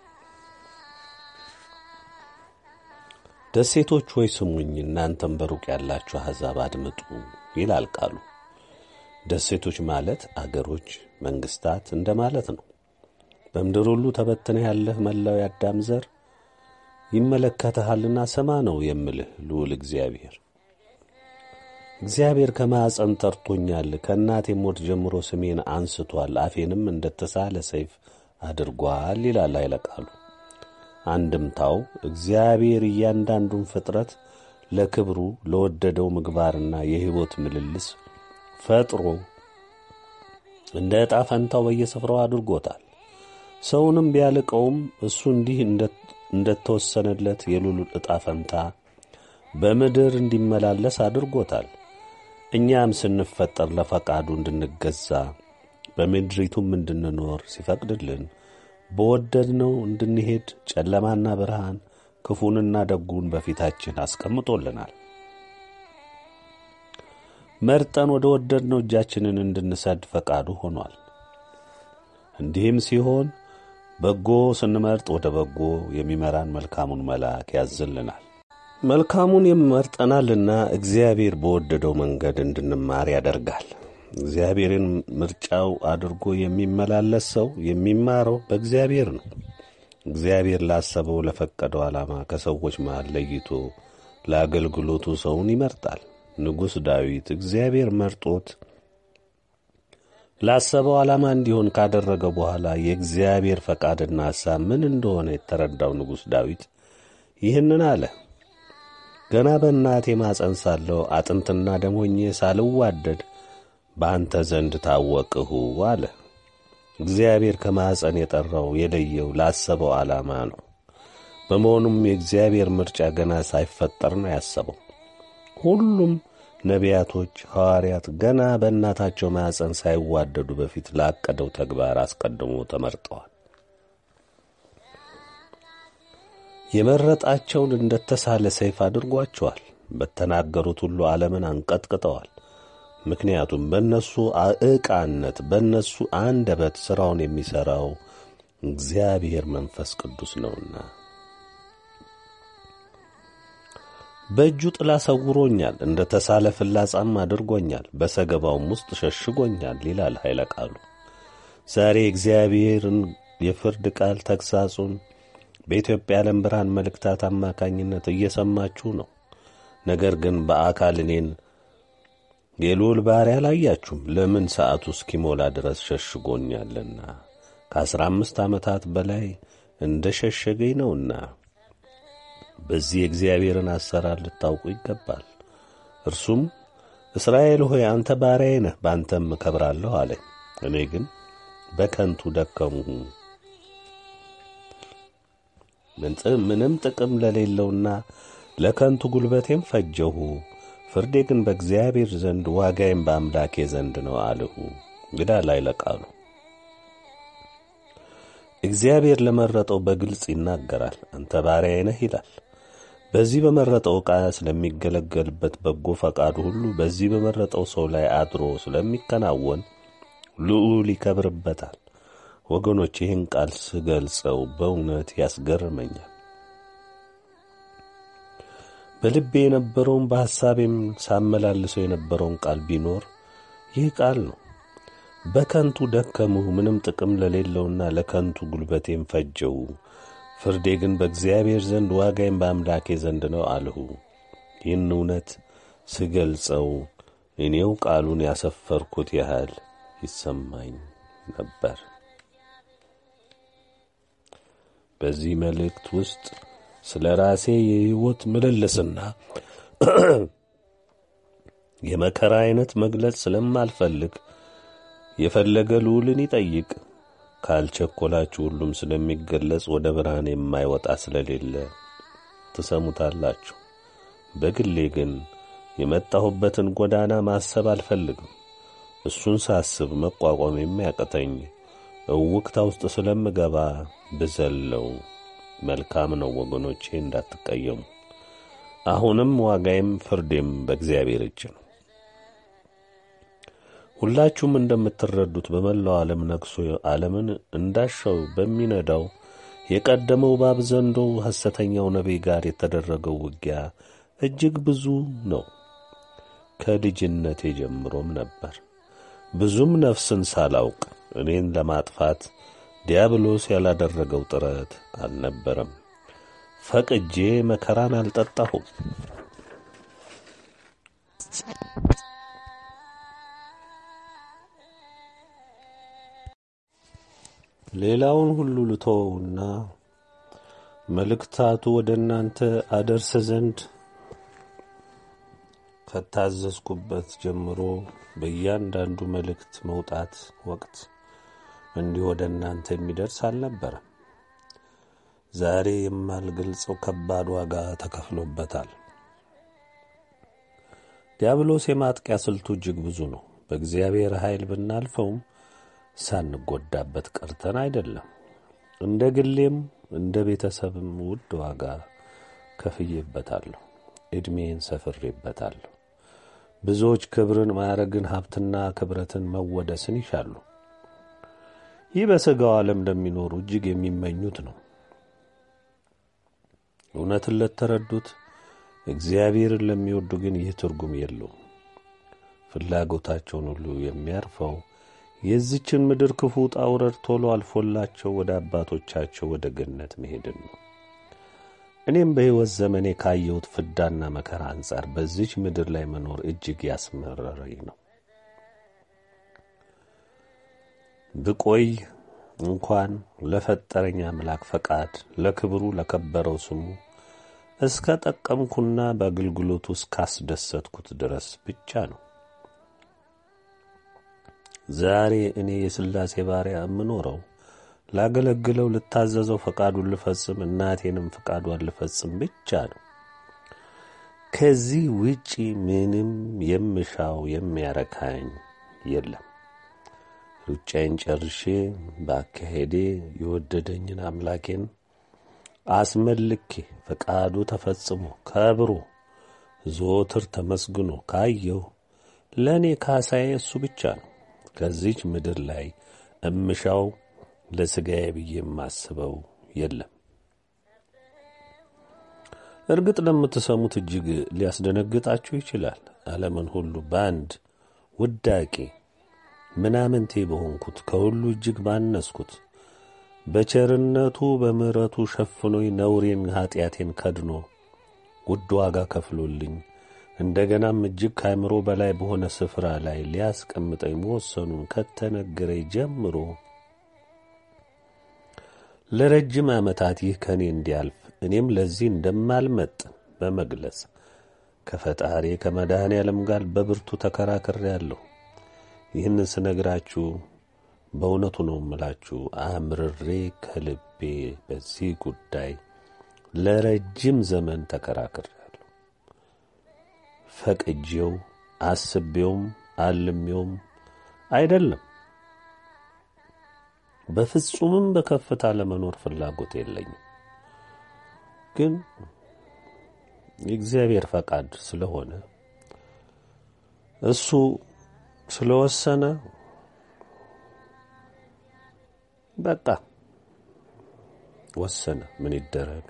ደሴቶች ሆይ ስሙኝ፣ እናንተም በሩቅ ያላችሁ አሕዛብ አድምጡ ይላል ቃሉ። ደሴቶች ማለት አገሮች፣ መንግሥታት እንደ ማለት ነው። በምድር ሁሉ ተበትነህ ያለህ መላው የአዳም ዘር ይመለከትሃልና ስማ ነው የምልህ ልዑል እግዚአብሔር። እግዚአብሔር ከማዕፀን ጠርቶኛል፣ ከእናቴ ሞት ጀምሮ ስሜን አንስቷል፣ አፌንም እንደተሳለ ሰይፍ አድርጓል ይላል ኃይለ ቃሉ። አንድምታው እግዚአብሔር እያንዳንዱን ፍጥረት ለክብሩ ለወደደው ምግባርና የሕይወት ምልልስ ፈጥሮ እንደ ዕጣ ፈንታው በየስፍራው አድርጎታል። ሰውንም ቢያልቀውም እሱ እንዲህ እንደተወሰነለት የልዑል ዕጣ ፈንታ በምድር እንዲመላለስ አድርጎታል። እኛም ስንፈጠር ለፈቃዱ እንድንገዛ በምድሪቱም እንድንኖር ሲፈቅድልን በወደድነው እንድንሄድ ጨለማና ብርሃን ክፉንና ደጉን በፊታችን አስቀምጦልናል። መርጠን ወደ ወደድነው እጃችንን እንድንሰድ ፈቃዱ ሆኗል። እንዲህም ሲሆን በጎ ስንመርጥ ወደ በጎ የሚመራን መልካሙን መልአክ ያዝልናል። መልካሙን ይመርጠናልና እግዚአብሔር በወደደው መንገድ እንድንማር ያደርጋል። እግዚአብሔርን ምርጫው አድርጎ የሚመላለስ ሰው የሚማረው በእግዚአብሔር ነው። እግዚአብሔር ላሰበው ለፈቀደው ዓላማ ከሰዎች መሃል ለይቶ ለአገልግሎቱ ሰውን ይመርጣል። ንጉሥ ዳዊት እግዚአብሔር መርጦት ላሰበው ዓላማ እንዲሆን ካደረገ በኋላ የእግዚአብሔር ፈቃድና ሐሳብ ምን እንደሆነ የተረዳው ንጉሥ ዳዊት ይህንን አለ። ገና በእናቴ ማፀን ሳለሁ አጥንትና ደም ሆኜ ሳልዋደድ በአንተ ዘንድ ታወቅሁ አለ። እግዚአብሔር ከማፀን የጠራው የለየው ላሰበው ዓላማ ነው። በመሆኑም የእግዚአብሔር ምርጫ ገና ሳይፈጠር ነው ያሰበው። ሁሉም ነቢያቶች፣ ሐዋርያት ገና በእናታቸው ማፀን ሳይዋደዱ በፊት ላቀደው ተግባር አስቀድሞ ተመርጠዋል። የመረጣቸውን እንደተሳለ ሰይፍ አድርጓቸዋል። በተናገሩት ሁሉ ዓለምን አንቀጥቅጠዋል። ምክንያቱም በእነሱ ዕቃነት በእነሱ አንደበት ሥራውን የሚሠራው እግዚአብሔር መንፈስ ቅዱስ ነውና። በእጁ ጥላ ሰውሮኛል፣ እንደ ተሳለ ፍላጻም አድርጎኛል፣ በሰገባውም ውስጥ ሸሽጎኛል ይላል ኃይለ ቃሉ። ዛሬ እግዚአብሔርን የፍርድ ቃል ተግሣጹን በኢትዮጵያ ዓለም ብርሃን መልእክታት አማካኝነት እየሰማችሁ ነው። ነገር ግን በአካል እኔን የልዑል ባሪያ አላያችሁም። ለምን ሰዓቱ እስኪሞላ ድረስ ሸሽጎኛልና ከአስራ አምስት ዓመታት በላይ እንደ ሸሸገኝ ነውና በዚህ የእግዚአብሔርን አሰራር ልታውቁ ይገባል። እርሱም እስራኤል ሆይ አንተ ባሪያዬ ነህ፣ በአንተም እከብራለሁ አለኝ። እኔ ግን በከንቱ ደከምሁ ምንም ጥቅም ለሌለውና ለከንቱ ጉልበቴም ፈጀሁ። ፍርዴ ግን በእግዚአብሔር ዘንድ ዋጋዬም በአምላኬ ዘንድ ነው አልሁ። እንግዳ ላይ ለቃሉ እግዚአብሔር ለመረጠው በግልጽ ይናገራል። አንተ ባሪያዬ ነህ ይላል። በዚህ በመረጠው ዕቃ ስለሚገለገልበት በጎ ፈቃዱ ሁሉ በዚህ በመረጠው ሰው ላይ አድሮ ስለሚከናወን ልዑል ይከብርበታል። ወገኖች ይህን ቃል ስገልጸው በእውነት ያስገርመኛል። በልቤ የነበረውን በሐሳቤም ሳመላልሰው የነበረውን ቃል ቢኖር ይህ ቃል ነው። በከንቱ ደከምሁ፣ ምንም ጥቅም ለሌለውና ለከንቱ ጉልበቴም ፈጀው። ፍርዴ ግን በእግዚአብሔር ዘንድ ዋጋዬም በአምላኬ ዘንድ ነው አልሁ። ይህን እውነት ስገልጸው እኔው ቃሉን ያሰፈርኩት ያህል ይሰማኝ ነበር። በዚህ መልእክት ውስጥ ስለ ራሴ የሕይወት ምልልስና የመከራ ዐይነት መግለጽ ስለማልፈልግ የፈለገ ልዑልን ይጠይቅ ካልቸኮላችሁ ሁሉም ስለሚገለጽ ወደ ብርሃን የማይወጣ ስለሌለ ትሰሙታላችሁ። በግሌ ግን የመጣሁበትን ጎዳና ማሰብ አልፈልግም። እሱን ሳስብ መቋቋም የሚያቅተኝ እውቅታ ውስጥ ስለምገባ ብዘለው መልካም ነው። ወገኖቼ እንዳትቀየሙ። አሁንም ዋጋዬም ፍርዴም በእግዚአብሔር እጅ ነው። ሁላችሁም እንደምትረዱት በመላው ዓለም ነግሶ ዓለምን እንዳሻው በሚነዳው የቀደመው እባብ ዘንዶ ሐሰተኛው ነቢይ ጋር የተደረገው ውጊያ እጅግ ብዙ ነው። ከልጅነቴ ጀምሮም ነበር። ብዙም ነፍስን ሳላውቅ እኔን ለማጥፋት ዲያብሎስ ያላደረገው ጥረት አልነበረም። ፈቅጄ መከራን አልጠጣሁም። ሌላውን ሁሉ ልተወውና መልእክታቱ ወደ እናንተ አደርስ ዘንድ ከታዘዝኩበት ጀምሮ በእያንዳንዱ መልእክት መውጣት ወቅት እንዲህ ወደ እናንተ የሚደርስ አልነበረም። ዛሬ የማልገልጸው ከባድ ዋጋ ተከፍሎበታል። ዲያብሎስ የማጥቂያ ስልቱ እጅግ ብዙ ነው። በእግዚአብሔር ኃይል ብናልፈውም ሳንጎዳበት ቀርተን አይደለም። እንደ ግሌም እንደ ቤተሰብም ውድ ዋጋ ከፍዬበታለሁ። ዕድሜን ሰፍሬበታለሁ። ብዙዎች ክብርን፣ ማዕረግን፣ ሀብትና ክብረትን፣ መወደስን ይሻሉ። ይህ በሥጋው ዓለም ለሚኖሩ እጅግ የሚመኙት ነው። እውነትን ለተረዱት እግዚአብሔርን ለሚወዱ ግን ይህ ትርጉም የለውም። ፍላጎታቸውን ሁሉ የሚያርፈው የዚችን ምድር ክፉ ውጣ ውረድ ቶሎ አልፎላቸው ወደ አባቶቻቸው ወደ ገነት መሄድን ነው። እኔም በሕይወት ዘመኔ ካየሁት ፍዳና መከራ አንጻር በዚች ምድር ላይ መኖር እጅግ ያስመረረኝ ነው። ብቆይ እንኳን ለፈጠረኝ አምላክ ፈቃድ ለክብሩ ለከበረው ስሙ እስከ ጠቀምኩና በአገልግሎቱ እስካስደሰትኩት ድረስ ብቻ ነው። ዛሬ እኔ የሥላሴ ባሪያ የምኖረው ላገለግለው፣ ልታዘዘው፣ ፈቃዱን ልፈጽም፣ እናቴንም ፈቃዷን ልፈጽም ብቻ ነው። ከዚህ ውጪ ምንም የምሻው የሚያረካኝ የለም። ሩጫዬን ጨርሼ በአካሄዴ የወደደኝን አምላኬን አስመልኬ ፈቃዱ ተፈጽሞ ከብሮ ዘወትር ተመስግኖ ካየሁ ለእኔ ካሳዬ እሱ ብቻ ነው። ከዚች ምድር ላይ እምሻው ለሥጋዬ ብዬ የማስበው የለም። እርግጥ ለምትሰሙት እጅግ ሊያስደነግጣችሁ ይችላል። ዓለምን ሁሉ በአንድ ውዳቄ ምናምንቴ በሆንኩት ከሁሉ እጅግ ባነስኩት በቸርነቱ በምሕረቱ ሸፍኖኝ ነውሬን ኀጢአቴን ከድኖ ውድ ዋጋ ከፍሎልኝ እንደገናም እጅግ ከአእምሮ በላይ በሆነ ስፍራ ላይ ሊያስቀምጠኝ መወሰኑን ከተነገረኝ ጀምሮ ለረጅም ዓመታት ይህ ከእኔ እንዲያልፍ እኔም ለዚህ እንደማልመጥን በመግለጽ ከፈጣሪ ከመድኃኔ ዓለም ጋር በብርቱ ተከራክሬአለሁ። ይህን ስነግራችሁ በእውነቱ ነው እምላችሁ፣ አምርሬ ከልቤ በዚህ ጉዳይ ለረጅም ዘመን ተከራክሬአለሁ። ፈቅጄው አስቤውም አልሜውም አይደለም። በፍጹምም በከፍታ ለመኖር ፍላጎት የለኝም። ግን የእግዚአብሔር ፈቃድ ስለሆነ እሱ ስለወሰነ በቃ ወሰነ። ምን ይደረግ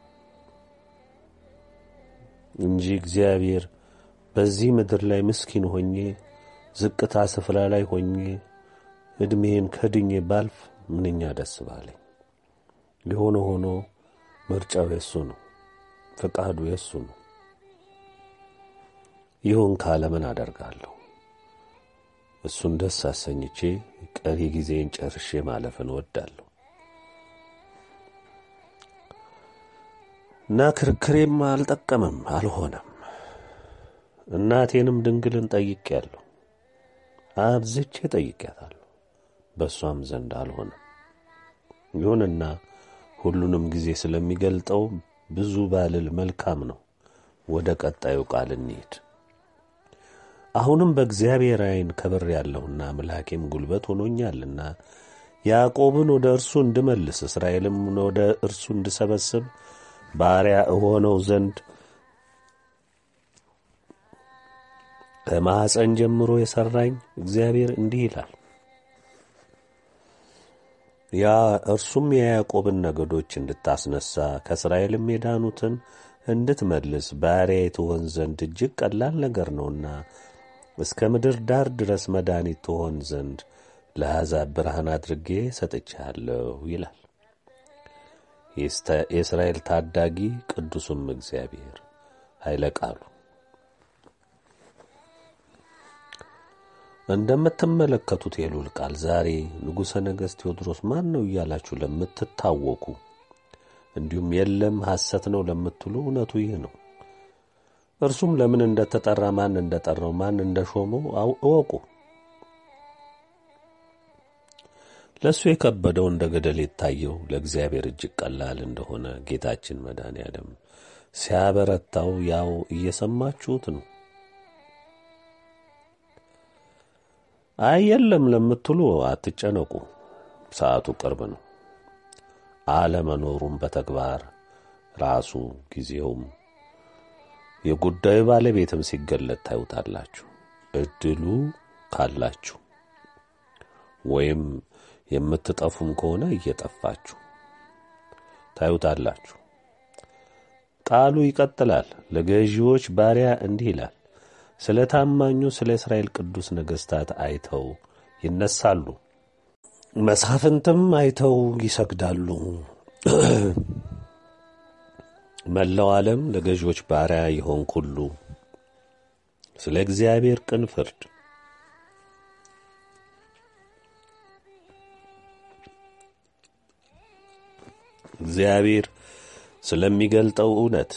እንጂ እግዚአብሔር በዚህ ምድር ላይ ምስኪን ሆኜ ዝቅታ ስፍራ ላይ ሆኜ ዕድሜን ከድኜ ባልፍ ምንኛ ደስ ባለኝ። የሆነ ሆኖ ምርጫው የሱ ነው፣ ፈቃዱ የሱ ነው። ይሁን ካለ ምን አደርጋለሁ? እሱን ደስ አሰኝቼ ቀሪ ጊዜን ጨርሼ ማለፍን እወዳለሁ እና ክርክሬም አልጠቀምም፣ አልሆነም። እናቴንም ድንግልን ጠይቄያለሁ፣ አብዝቼ ጠይቄያታለሁ፣ በእሷም ዘንድ አልሆነም። ይሁንና ሁሉንም ጊዜ ስለሚገልጠው ብዙ ባልል መልካም ነው። ወደ ቀጣዩ ቃል እንሂድ። አሁንም በእግዚአብሔር ዓይን ከብር ያለሁና አምላኬም ጉልበት ሆኖኛልና ያዕቆብን ወደ እርሱ እንድመልስ እስራኤልም ወደ እርሱ እንድሰበስብ ባሪያ እሆነው ዘንድ ከማኅፀን ጀምሮ የሠራኝ እግዚአብሔር እንዲህ ይላል። ያ እርሱም የያዕቆብን ነገዶች እንድታስነሣ ከእስራኤልም የዳኑትን እንድትመልስ ባሪያ ትሆን ዘንድ እጅግ ቀላል ነገር ነውና እስከ ምድር ዳር ድረስ መድኃኒት ትሆን ዘንድ ለአሕዛብ ብርሃን አድርጌ ሰጥቼሃለሁ ይላል የእስራኤል ታዳጊ ቅዱሱም እግዚአብሔር ኃይለ ቃሉ። እንደምትመለከቱት የሉል ቃል ዛሬ ንጉሠ ነገሥት ቴዎድሮስ ማን ነው እያላችሁ ለምትታወቁ እንዲሁም የለም ሐሰት ነው ለምትሉ እውነቱ ይህ ነው። እርሱም ለምን እንደተጠራ ማን እንደጠራው ማን እንደሾመው እወቁ። ለእሱ የከበደው እንደ ገደል የታየው ለእግዚአብሔር እጅግ ቀላል እንደሆነ ጌታችን መድኃኔ ዓለም ሲያበረታው ያው እየሰማችሁት ነው። አይ የለም ለምትሉ አትጨነቁ፣ ሰዓቱ ቅርብ ነው። አለመኖሩም በተግባር ራሱ ጊዜውም የጉዳዩ ባለቤትም ሲገለጥ ታዩታላችሁ። እድሉ ካላችሁ ወይም የምትጠፉም ከሆነ እየጠፋችሁ ታዩታላችሁ። ቃሉ ይቀጥላል። ለገዢዎች ባሪያ እንዲህ ይላል፣ ስለ ታማኙ ስለ እስራኤል ቅዱስ ነገሥታት አይተው ይነሳሉ፣ መሳፍንትም አይተው ይሰግዳሉ። መላው ዓለም ለገዢዎች ባሪያ ይሆን ሁሉ ስለ እግዚአብሔር ቅን ፍርድ እግዚአብሔር ስለሚገልጠው እውነት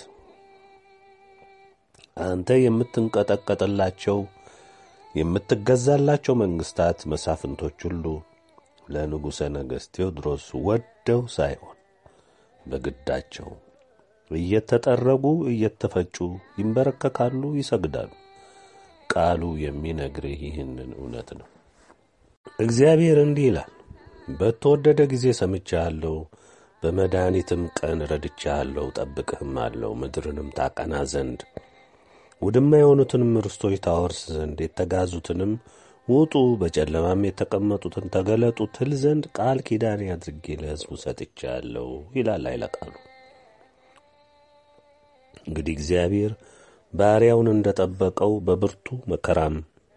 አንተ የምትንቀጠቀጥላቸው የምትገዛላቸው መንግሥታት መሳፍንቶች ሁሉ ለንጉሠ ነገሥት ቴዎድሮስ ወደው ሳይሆን በግዳቸው እየተጠረጉ እየተፈጩ ይንበረከካሉ፣ ይሰግዳሉ። ቃሉ የሚነግርህ ይህንን እውነት ነው። እግዚአብሔር እንዲህ ይላል፣ በተወደደ ጊዜ ሰምቻለሁ፣ በመድኃኒትም ቀን ረድቻለሁ፣ ጠብቅህም አለው ምድርንም ታቀና ዘንድ ውድማ የሆኑትንም ርስቶች ታወርስ ዘንድ የተጋዙትንም ውጡ፣ በጨለማም የተቀመጡትን ተገለጡ ትል ዘንድ ቃል ኪዳኔ አድርጌ ለሕዝቡ ሰጥቻለሁ ይላል ኃይለ ቃሉ። እንግዲህ እግዚአብሔር ባሪያውን እንደ ጠበቀው በብርቱ መከራም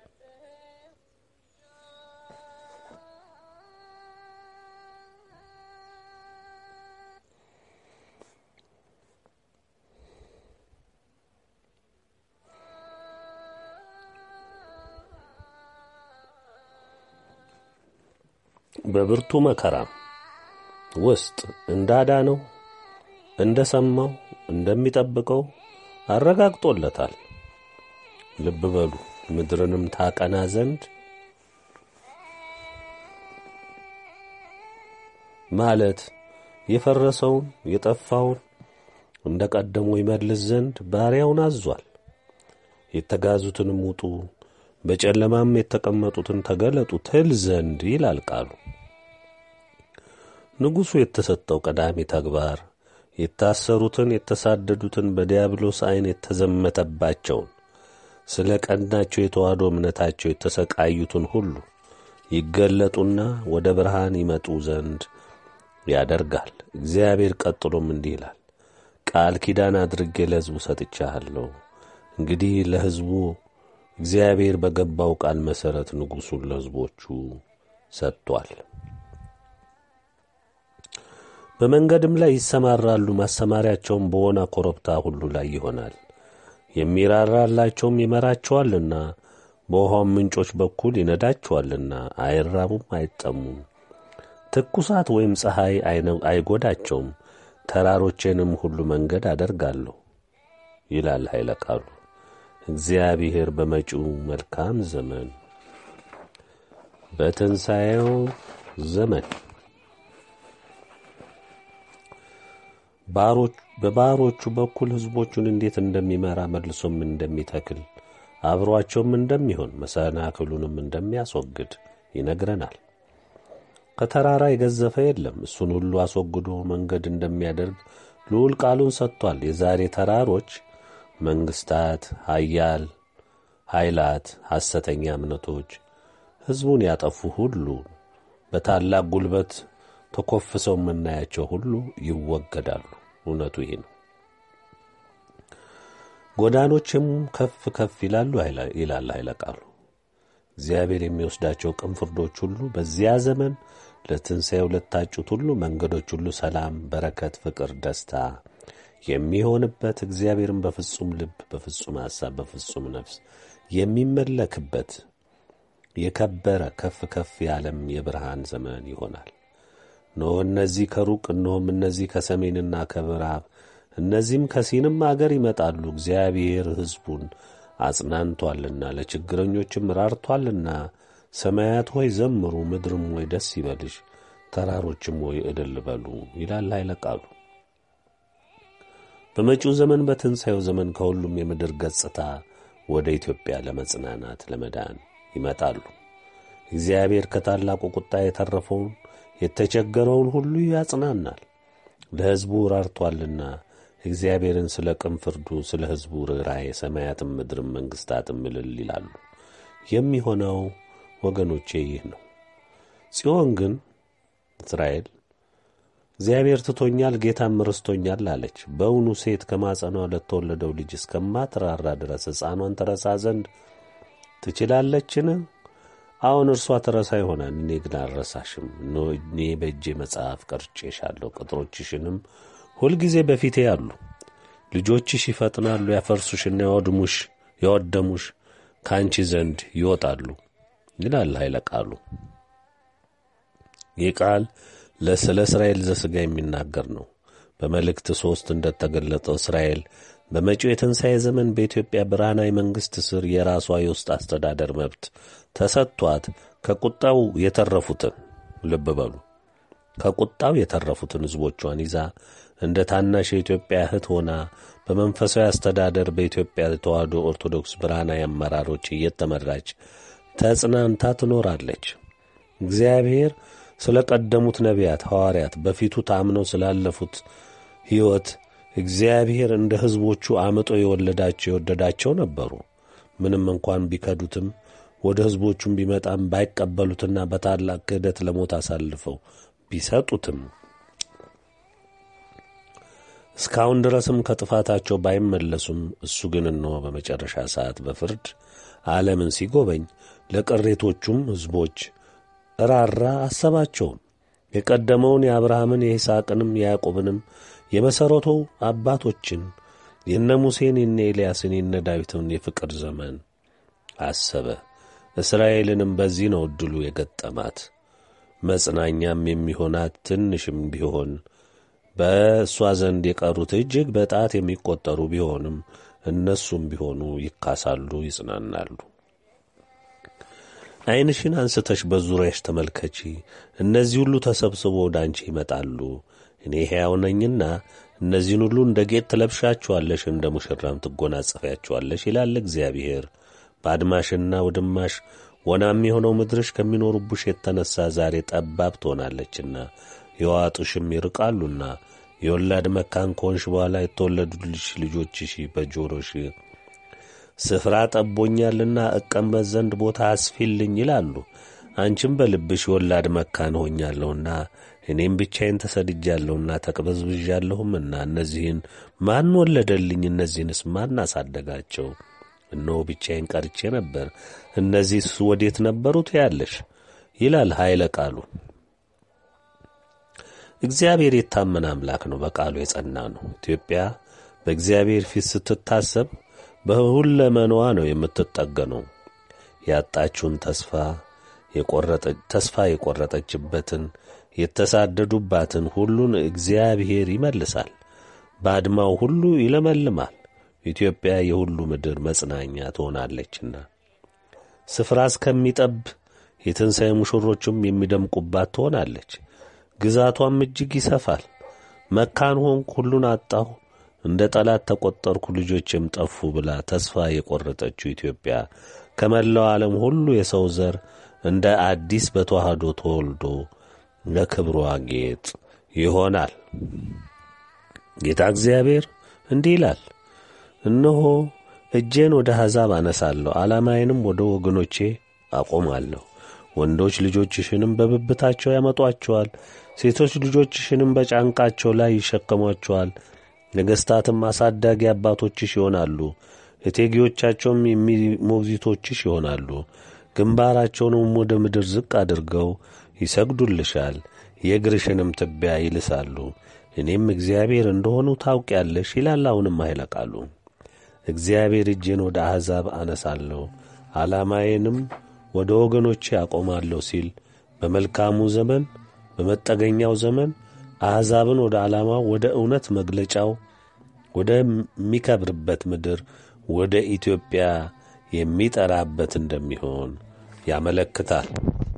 በብርቱ መከራ ውስጥ እንዳዳነው እንደ ሰማው እንደሚጠብቀው አረጋግጦለታል። ልብ በሉ ምድርንም ታቀና ዘንድ ማለት የፈረሰውን የጠፋውን እንደ ቀደሞ ይመልስ ዘንድ ባሪያውን አዟል። የተጋዙትንም ውጡ በጨለማም የተቀመጡትን ተገለጡ ትል ዘንድ ይላል ቃሉ። ንጉሡ የተሰጠው ቀዳሚ ተግባር የታሰሩትን የተሳደዱትን በዲያብሎስ ዐይን የተዘመተባቸውን ስለ ቀናቸው የተዋህዶ እምነታቸው የተሰቃዩትን ሁሉ ይገለጡና ወደ ብርሃን ይመጡ ዘንድ ያደርጋል። እግዚአብሔር ቀጥሎም እንዲህ ይላል፣ ቃል ኪዳን አድርጌ ለሕዝቡ ሰጥቻለሁ። እንግዲህ ለሕዝቡ እግዚአብሔር በገባው ቃል መሠረት ንጉሡን ለሕዝቦቹ ሰጥቷል። በመንገድም ላይ ይሰማራሉ። ማሰማሪያቸውም በወና ኮረብታ ሁሉ ላይ ይሆናል። የሚራራላቸውም ይመራቸዋልና በውኃውም ምንጮች በኩል ይነዳቸዋልና አይራቡም፣ አይጠሙም። ትኩሳት ወይም ፀሐይ አይጎዳቸውም። ተራሮቼንም ሁሉ መንገድ አደርጋለሁ ይላል ኃይለ ቃሉ። እግዚአብሔር በመጪው መልካም ዘመን በትንሣኤው ዘመን በባሮቹ በኩል ሕዝቦቹን እንዴት እንደሚመራ መልሶም እንደሚተክል አብሮአቸውም እንደሚሆን መሰናክሉንም እንደሚያስወግድ ይነግረናል። ከተራራ የገዘፈ የለም። እሱን ሁሉ አስወግዶ መንገድ እንደሚያደርግ ልዑል ቃሉን ሰጥቷል። የዛሬ ተራሮች መንግሥታት፣ ኃያል ኃይላት፣ ሐሰተኛ እምነቶች ሕዝቡን ያጠፉ ሁሉ በታላቅ ጉልበት ተኮፍሰው የምናያቸው ሁሉ ይወገዳሉ። እውነቱ ይህ ነው። ጎዳኖችም ከፍ ከፍ ይላሉ ይላል ኃይለ ቃሉ። እግዚአብሔር የሚወስዳቸው ቅን ፍርዶች ሁሉ በዚያ ዘመን ለትንሣኤው ለታጩት ሁሉ መንገዶች ሁሉ ሰላም፣ በረከት፣ ፍቅር፣ ደስታ የሚሆንበት እግዚአብሔርን በፍጹም ልብ፣ በፍጹም ሐሳብ፣ በፍጹም ነፍስ የሚመለክበት የከበረ ከፍ ከፍ ያለም የብርሃን ዘመን ይሆናል። እነሆ እነዚህ ከሩቅ እነሆም እነዚህ ከሰሜንና ከምዕራብ እነዚህም ከሲንም አገር ይመጣሉ። እግዚአብሔር ሕዝቡን አጽናንቶአልና ለችግረኞችም ራርቶአልና። ሰማያት ሆይ ዘምሩ፣ ምድርም ሆይ ደስ ይበልሽ፣ ተራሮችም ሆይ እልል በሉ ይላል ኃይለ ቃሉ። በመጪው ዘመን በትንሣኤው ዘመን ከሁሉም የምድር ገጽታ ወደ ኢትዮጵያ ለመጽናናት ለመዳን ይመጣሉ። እግዚአብሔር ከታላቁ ቁጣ የተረፈውን የተቸገረውን ሁሉ ያጽናናል። ለሕዝቡ ራርቶአልና እግዚአብሔርን ስለ ቅን ፍርዱ ስለ ሕዝቡ ርኅራኄ ሰማያትም ምድርም መንግሥታትም እልል ይላሉ። የሚሆነው ወገኖቼ ይህ ነው። ጽዮን ግን እስራኤል እግዚአብሔር ትቶኛል፣ ጌታም ርስቶኛል አለች። በእውኑ ሴት ከማጸኗ ለተወለደው ልጅ እስከማትራራ ድረስ ሕፃኗን ትረሳ ዘንድ ትችላለችን? አሁን እርሷ ትረሳ ይሆናል፣ እኔ ግን አልረሳሽም። እኔ በእጄ መጽሐፍ ቀርጬሻለሁ፣ ቅጥሮችሽንም ሁልጊዜ በፊቴ አሉ። ልጆችሽ ይፈጥናሉ፣ ያፈርሱሽና ያወድሙሽ ያወደሙሽ ከአንቺ ዘንድ ይወጣሉ ይላል ኃይለ ቃሉ። ይህ ቃል ስለ እስራኤል ዘሥጋ የሚናገር ነው። በመልእክት ሦስት እንደተገለጠው እስራኤል በመጪው የትንሣኤ ዘመን በኢትዮጵያ ብርሃናዊ መንግሥት ስር የራሷ የውስጥ አስተዳደር መብት ተሰጥቷት ከቁጣው የተረፉትን ልብ በሉ ከቁጣው የተረፉትን ሕዝቦቿን ይዛ እንደ ታናሽ የኢትዮጵያ እህት ሆና በመንፈሳዊ አስተዳደር በኢትዮጵያ ተዋሕዶ ኦርቶዶክስ ብርሃናዊ አመራሮች እየተመራች ተጽናንታ ትኖራለች። እግዚአብሔር ስለ ቀደሙት ነቢያት ሐዋርያት በፊቱ ታምነው ስላለፉት ሕይወት እግዚአብሔር እንደ ሕዝቦቹ አምጦ የወለዳቸው የወደዳቸው ነበሩ። ምንም እንኳን ቢከዱትም ወደ ሕዝቦቹም ቢመጣም ባይቀበሉትና በታላቅ ክህደት ለሞት አሳልፈው ቢሰጡትም እስካሁን ድረስም ከጥፋታቸው ባይመለሱም እሱ ግን እነሆ በመጨረሻ ሰዓት በፍርድ ዓለምን ሲጎበኝ ለቅሬቶቹም ሕዝቦች ራራ አሰባቸውም። የቀደመውን የአብርሃምን የይስሐቅንም የያዕቆብንም የመሠረቱ አባቶችን የነ ሙሴን የነ ኤልያስን የነ ዳዊትን የፍቅር ዘመን አሰበ። እስራኤልንም በዚህ ነው ዕድሉ የገጠማት። መጽናኛም የሚሆናት ትንሽም ቢሆን በእሷ ዘንድ የቀሩት እጅግ በጣት የሚቆጠሩ ቢሆንም እነሱም ቢሆኑ ይካሳሉ፣ ይጽናናሉ። ዐይንሽን አንስተሽ በዙሪያሽ ተመልከቺ። እነዚህ ሁሉ ተሰብስቦ ወደ አንቺ ይመጣሉ። እኔ ሕያው ነኝና እነዚህን ሁሉ እንደ ጌጥ ትለብሻቸዋለሽ፣ እንደ ሙሽራም ትጎናጸፊያቸዋለሽ ይላል እግዚአብሔር። ባድማሽና ውድማሽ ወናም የሆነው ምድርሽ ከሚኖሩብሽ የተነሣ ዛሬ ጠባብ ትሆናለችና የዋጡሽም ይርቃሉና የወላድ መካን ከሆንሽ በኋላ የተወለዱልሽ ልጆችሽ በጆሮሽ ስፍራ ጠቦኛልና እቀመጥ ዘንድ ቦታ አስፊልኝ ይላሉ። አንቺም በልብሽ የወላድ መካን ሆኛለሁና እኔም ብቻዬን ተሰድጃለሁና ተቅበዝብዣለሁምና እነዚህን ማን ወለደልኝ? እነዚህንስ ማን አሳደጋቸው? እነሆ ብቻዬን ቀርቼ ነበር፣ እነዚህስ ወዴት ነበሩት? ያለሽ ይላል ኃይለ ቃሉ። እግዚአብሔር የታመነ አምላክ ነው፣ በቃሉ የጸና ነው። ኢትዮጵያ በእግዚአብሔር ፊት ስትታሰብ በሁለመናዋ ነው የምትጠገነው። ያጣችውን ተስፋ ተስፋ የቆረጠችበትን የተሳደዱባትን ሁሉን እግዚአብሔር ይመልሳል። ባድማው ሁሉ ይለመልማል። ኢትዮጵያ የሁሉ ምድር መጽናኛ ትሆናለችና ስፍራ እስከሚጠብ የትንሣኤ ሙሽሮችም የሚደምቁባት ትሆናለች። ግዛቷም እጅግ ይሰፋል። መካን ሆንኩ፣ ሁሉን አጣሁ፣ እንደ ጠላት ተቈጠርኩ፣ ልጆችም ጠፉ ብላ ተስፋ የቈረጠችው ኢትዮጵያ ከመላው ዓለም ሁሉ የሰው ዘር እንደ አዲስ በተዋህዶ ተወልዶ ለክብሯ ጌጥ ይሆናል። ጌታ እግዚአብሔር እንዲህ ይላል፣ እነሆ እጄን ወደ አሕዛብ አነሳለሁ፣ ዓላማዬንም ወደ ወገኖቼ አቆማለሁ። ወንዶች ልጆችሽንም በብብታቸው ያመጧቸዋል፣ ሴቶች ልጆችሽንም በጫንቃቸው ላይ ይሸከሟቸዋል። ነገሥታትም አሳዳጊ አባቶችሽ ይሆናሉ፣ እቴጌዎቻቸውም ሞግዚቶችሽ ይሆናሉ። ግንባራቸውንም ወደ ምድር ዝቅ አድርገው ይሰግዱልሻል፣ የእግርሽንም ትቢያ ይልሳሉ። እኔም እግዚአብሔር እንደሆኑ ታውቂያለሽ ይላል። አሁንም ኃይለ ቃሉ እግዚአብሔር እጄን ወደ አሕዛብ አነሳለሁ ዓላማዬንም ወደ ወገኖቼ አቆማለሁ ሲል በመልካሙ ዘመን በመጠገኛው ዘመን አሕዛብን ወደ ዓላማው ወደ እውነት መግለጫው ወደሚከብርበት ምድር ወደ ኢትዮጵያ የሚጠራበት እንደሚሆን ያመለክታል።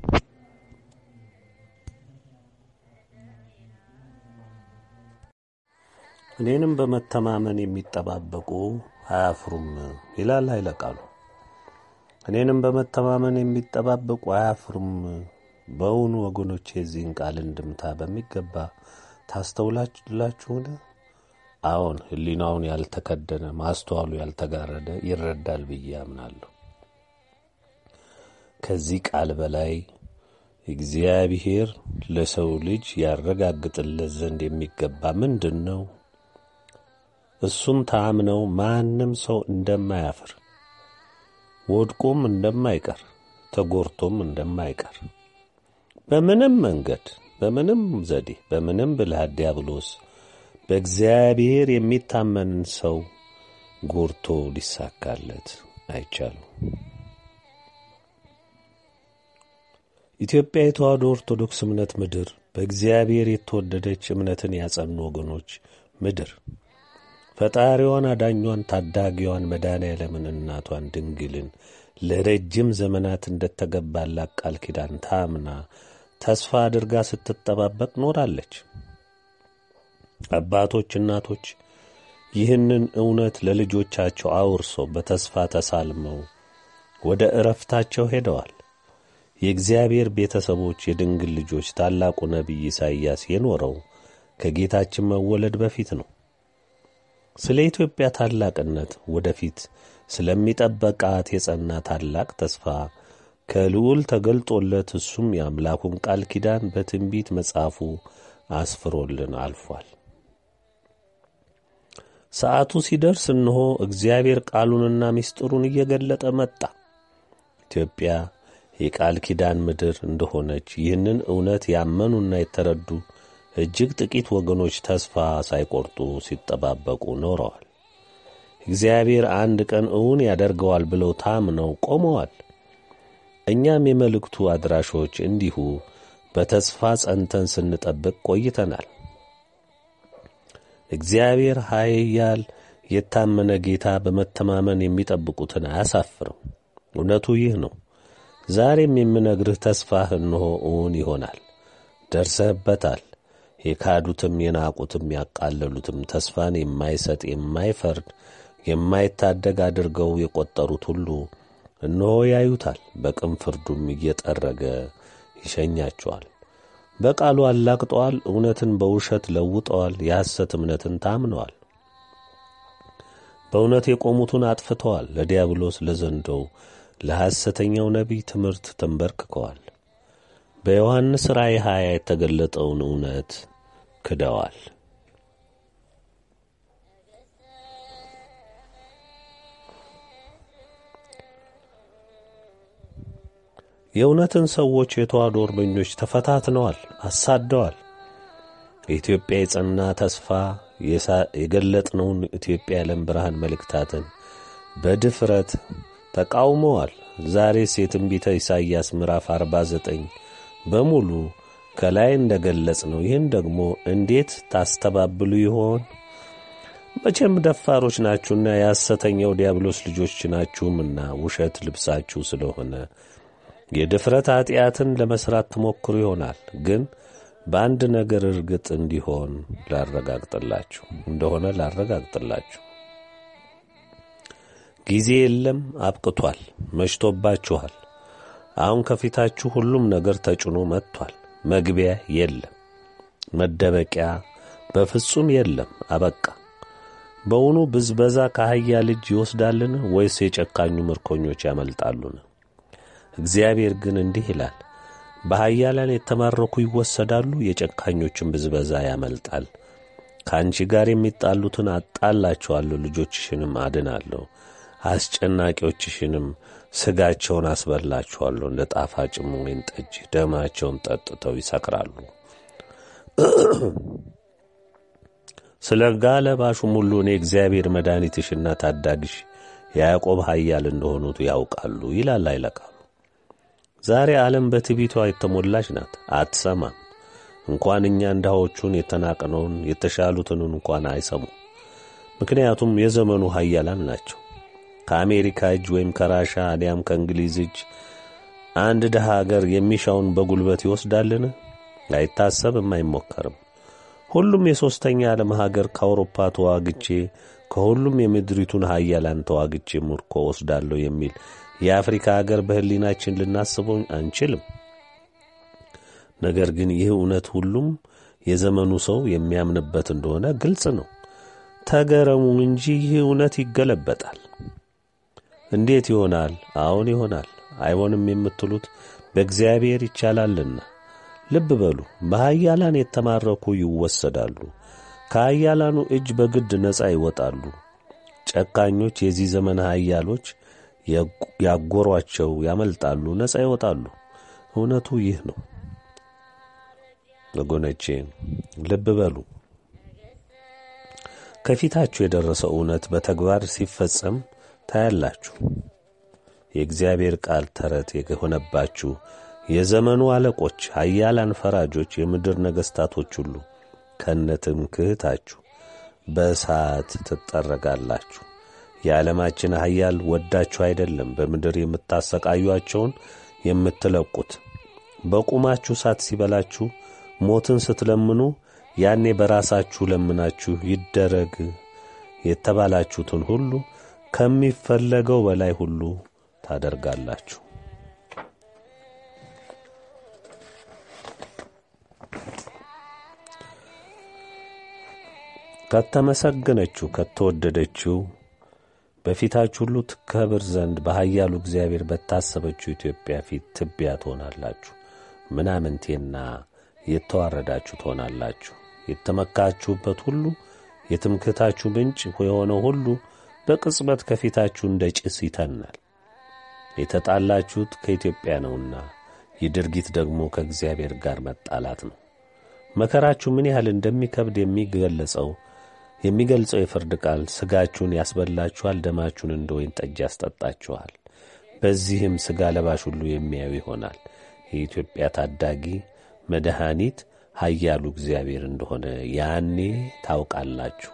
እኔንም በመተማመን የሚጠባበቁ አያፍሩም ይላል ኃይለ ቃሉ። እኔንም በመተማመን የሚጠባበቁ አያፍሩም። በውኑ ወገኖቼ የዚህን ቃል እንድምታ በሚገባ ታስተውላላችሁን? አዎን፣ ሕሊናውን ያልተከደነ ማስተዋሉ ያልተጋረደ ይረዳል ብዬ አምናለሁ። ከዚህ ቃል በላይ እግዚአብሔር ለሰው ልጅ ያረጋግጥለት ዘንድ የሚገባ ምንድን ነው? እሱም ታምነው ማንም ሰው እንደማያፍር ወድቆም እንደማይቀር ተጎርቶም እንደማይቀር በምንም መንገድ በምንም ዘዴ በምንም ብልሃት ዲያብሎስ በእግዚአብሔር የሚታመንን ሰው ጎርቶ ሊሳካለት አይቻልም። ኢትዮጵያ የተዋሕዶ ኦርቶዶክስ እምነት ምድር በእግዚአብሔር የተወደደች እምነትን ያጸኑ ወገኖች ምድር ፈጣሪዋን አዳኟን ታዳጊዋን መድኃኔዓለምን እናቷን ድንግልን ለረጅም ዘመናት እንደተገባላት ቃል ኪዳን ታምና ተስፋ አድርጋ ስትጠባበቅ ኖራለች። አባቶች፣ እናቶች ይህንን እውነት ለልጆቻቸው አውርሰው በተስፋ ተሳልመው ወደ ዕረፍታቸው ሄደዋል። የእግዚአብሔር ቤተሰቦች የድንግል ልጆች ታላቁ ነቢይ ኢሳይያስ የኖረው ከጌታችን መወለድ በፊት ነው። ስለ ኢትዮጵያ ታላቅነት ወደፊት ስለሚጠበቃት የጸና ታላቅ ተስፋ ከልዑል ተገልጦለት እሱም የአምላኩን ቃል ኪዳን በትንቢት መጽሐፉ አስፍሮልን አልፏል። ሰዓቱ ሲደርስ እነሆ እግዚአብሔር ቃሉንና ምስጢሩን እየገለጠ መጣ። ኢትዮጵያ የቃል ኪዳን ምድር እንደሆነች ይህንን እውነት ያመኑና የተረዱ እጅግ ጥቂት ወገኖች ተስፋ ሳይቆርጡ ሲጠባበቁ ኖረዋል። እግዚአብሔር አንድ ቀን እውን ያደርገዋል ብለው ታምነው ቆመዋል። እኛም የመልእክቱ አድራሾች እንዲሁ በተስፋ ጸንተን ስንጠብቅ ቆይተናል። እግዚአብሔር ኃያል የታመነ ጌታ በመተማመን የሚጠብቁትን አያሳፍርም። እውነቱ ይህ ነው። ዛሬም የምነግርህ ተስፋህ እነሆ እውን ይሆናል። ደርሰህበታል። የካዱትም የናቁትም ያቃለሉትም ተስፋን የማይሰጥ የማይፈርድ የማይታደግ አድርገው የቈጠሩት ሁሉ እነሆ ያዩታል። በቅን ፍርዱም እየጠረገ ይሸኛቸዋል። በቃሉ አላግጠዋል። እውነትን በውሸት ለውጠዋል። የሐሰት እምነትን ታምነዋል። በእውነት የቆሙትን አጥፍተዋል። ለዲያብሎስ ለዘንዶው ለሐሰተኛው ነቢይ ትምህርት ተንበርክከዋል። በዮሐንስ ራእይ ሀያ የተገለጠውን እውነት ክደዋል። የእውነትን ሰዎች የተዋሕዶ እርበኞች ተፈታትነዋል፣ አሳደዋል። የኢትዮጵያ የጸና ተስፋ የገለጥነውን ኢትዮጵያ የዓለም ብርሃን መልእክታትን በድፍረት ተቃውመዋል። ዛሬስ የትንቢተ ኢሳይያስ ምዕራፍ 49 በሙሉ ከላይ እንደ ገለጽ ነው። ይህን ደግሞ እንዴት ታስተባብሉ ይሆን? መቼም ደፋሮች ናችሁና የሐሰተኛው ዲያብሎስ ልጆች ናችሁምና ውሸት ልብሳችሁ ስለሆነ የድፍረት ኀጢአትን ለመሥራት ትሞክሩ ይሆናል። ግን በአንድ ነገር እርግጥ እንዲሆን ላረጋግጥላችሁ እንደሆነ ላረጋግጥላችሁ ጊዜ የለም፣ አብቅቷል፣ መሽቶባችኋል። አሁን ከፊታችሁ ሁሉም ነገር ተጭኖ መጥቷል። መግቢያ የለም፣ መደበቂያ በፍጹም የለም፣ አበቃ። በውኑ ብዝበዛ ከአህያ ልጅ ይወስዳልን? ወይስ የጨካኙ ምርኮኞች ያመልጣሉን? እግዚአብሔር ግን እንዲህ ይላል፣ በኃያላን የተማረኩ ይወሰዳሉ፣ የጨካኞችን ብዝበዛ ያመልጣል። ከአንቺ ጋር የሚጣሉትን አጣላቸዋለሁ፣ ልጆችሽንም አድናለሁ፣ አስጨናቂዎችሽንም ሥጋቸውን አስበላችኋለሁ። እንደ ጣፋጭም ወይን ጠጅ ደማቸውን ጠጥተው ይሰክራሉ። ስለ ጋለባሹም ሁሉ እኔ እግዚአብሔር መድኃኒትሽና ታዳጊሽ የያዕቆብ ኃያል እንደሆኑት ያውቃሉ ይላል አይለቃሉ። ዛሬ ዓለም በትዕቢቷ የተሞላች ናት፣ አትሰማም። እንኳን እኛ ድሆቹን የተናቅነውን የተሻሉትን እንኳን አይሰሙም። ምክንያቱም የዘመኑ ኃያላን ናቸው። ከአሜሪካ እጅ ወይም ከራሻ አሊያም ከእንግሊዝ እጅ አንድ ድሃ አገር የሚሻውን በጉልበት ይወስዳልን? አይታሰብም፣ አይሞከርም። ሁሉም የሦስተኛ ዓለም ሀገር ከአውሮፓ ተዋግቼ ከሁሉም የምድሪቱን ኃያላን ተዋግቼ ምርኮ ወስዳለሁ የሚል የአፍሪካ አገር በሕሊናችን ልናስበው አንችልም። ነገር ግን ይህ እውነት ሁሉም የዘመኑ ሰው የሚያምንበት እንደሆነ ግልጽ ነው። ተገረሙ እንጂ ይህ እውነት ይገለበጣል። እንዴት ይሆናል? አዎን ይሆናል። አይሆንም የምትሉት በእግዚአብሔር ይቻላልና። ልብ በሉ፣ በኃያላን የተማረኩ ይወሰዳሉ፣ ከኃያላኑ እጅ በግድ ነፃ ይወጣሉ። ጨካኞች የዚህ ዘመን ኃያሎች ያጎሯቸው ያመልጣሉ፣ ነፃ ይወጣሉ። እውነቱ ይህ ነው። ወገኖቼ ልብ በሉ። ከፊታችሁ የደረሰው እውነት በተግባር ሲፈጸም ታያላችሁ። የእግዚአብሔር ቃል ተረት የሆነባችሁ የዘመኑ አለቆች፣ ኃያላን ፈራጆች፣ የምድር ነገሥታቶች ሁሉ ከነ ትምክህታችሁ በእሳት ትጠረጋላችሁ። የዓለማችን ኃያል ወዳችሁ አይደለም በምድር የምታሰቃዩአቸውን የምትለቁት። በቁማችሁ እሳት ሲበላችሁ ሞትን ስትለምኑ ያኔ በራሳችሁ ለምናችሁ ይደረግ የተባላችሁትን ሁሉ ከሚፈለገው በላይ ሁሉ ታደርጋላችሁ። ከተመሰገነችው ከተወደደችው በፊታችሁ ሁሉ ትከብር ዘንድ በኃያሉ እግዚአብሔር በታሰበችው ኢትዮጵያ ፊት ትቢያ ትሆናላችሁ። ምናምንቴና የተዋረዳችሁ ትሆናላችሁ። የተመካችሁበት ሁሉ የትምክህታችሁ ምንጭ የሆነው ሁሉ በቅጽበት ከፊታችሁ እንደ ጭስ ይተናል። የተጣላችሁት ከኢትዮጵያ ነውና ይህ ድርጊት ደግሞ ከእግዚአብሔር ጋር መጣላት ነው። መከራችሁ ምን ያህል እንደሚከብድ የሚገለጸው የሚገልጸው የፍርድ ቃል ሥጋችሁን ያስበላችኋል፣ ደማችሁን እንደ ወይን ጠጅ ያስጠጣችኋል። በዚህም ሥጋ ለባሽ ሁሉ የሚያዩ ይሆናል የኢትዮጵያ ታዳጊ መድኃኒት ኃያሉ እግዚአብሔር እንደሆነ ያኔ ታውቃላችሁ።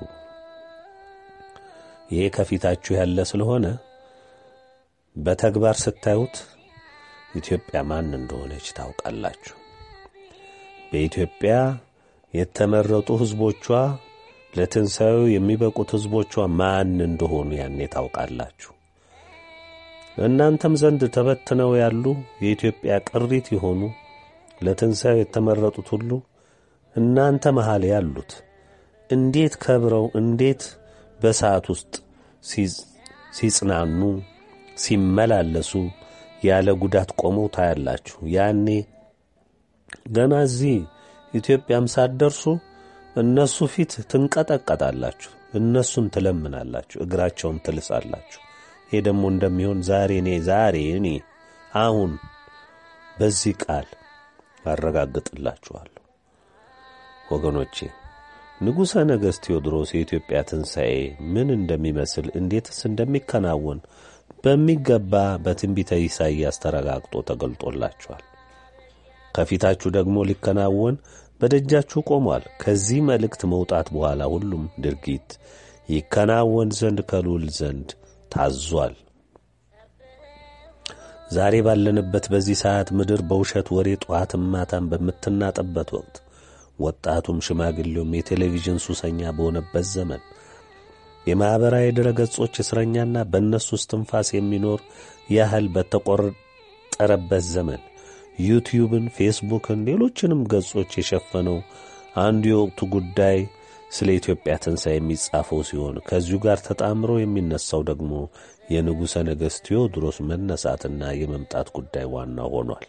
ይሄ ከፊታችሁ ያለ ስለሆነ በተግባር ስታዩት ኢትዮጵያ ማን እንደሆነች ታውቃላችሁ። በኢትዮጵያ የተመረጡ ሕዝቦቿ ለትንሣኤው የሚበቁት ሕዝቦቿ ማን እንደሆኑ ያኔ ታውቃላችሁ። እናንተም ዘንድ ተበትነው ያሉ የኢትዮጵያ ቅሪት የሆኑ ለትንሣኤው የተመረጡት ሁሉ እናንተ መሃል ያሉት እንዴት ከብረው እንዴት በሰዓት ውስጥ ሲጽናኑ ሲመላለሱ ያለ ጉዳት ቆመው ታያላችሁ። ያኔ ገና እዚህ ኢትዮጵያም ሳትደርሱ እነሱ ፊት ትንቀጠቀጣላችሁ፣ እነሱን ትለምናላችሁ፣ እግራቸውን ትልሳላችሁ። ይሄ ደግሞ እንደሚሆን ዛሬ እኔ ዛሬ እኔ አሁን በዚህ ቃል አረጋግጥላችኋለሁ። ወገኖቼ ንጉሠ ነገሥት ቴዎድሮስ የኢትዮጵያ ትንሣኤ ምን እንደሚመስል እንዴትስ እንደሚከናወን በሚገባ በትንቢተ ኢሳይያስ ተረጋግጦ ተገልጦላችኋል። ከፊታችሁ ደግሞ ሊከናወን በደጃችሁ ቆሟል። ከዚህ መልእክት መውጣት በኋላ ሁሉም ድርጊት ይከናወን ዘንድ ከልዑል ዘንድ ታዟል። ዛሬ ባለንበት በዚህ ሰዓት ምድር በውሸት ወሬ ጠዋትም ማታም በምትናጠበት ወቅት ወጣቱም ሽማግሌውም የቴሌቪዥን ሱሰኛ በሆነበት ዘመን የማኅበራዊ ድረ ገጾች እስረኛና በእነሱ እስትንፋስ የሚኖር ያህል በተቆጠረበት ዘመን ዩቲዩብን፣ ፌስቡክን፣ ሌሎችንም ገጾች የሸፈነው አንዱ የወቅቱ ጉዳይ ስለ ኢትዮጵያ ትንሣኤ የሚጻፈው ሲሆን ከዚሁ ጋር ተጣምሮ የሚነሳው ደግሞ የንጉሠ ነገሥት ቴዎድሮስ መነሳትና የመምጣት ጉዳይ ዋና ሆኗል።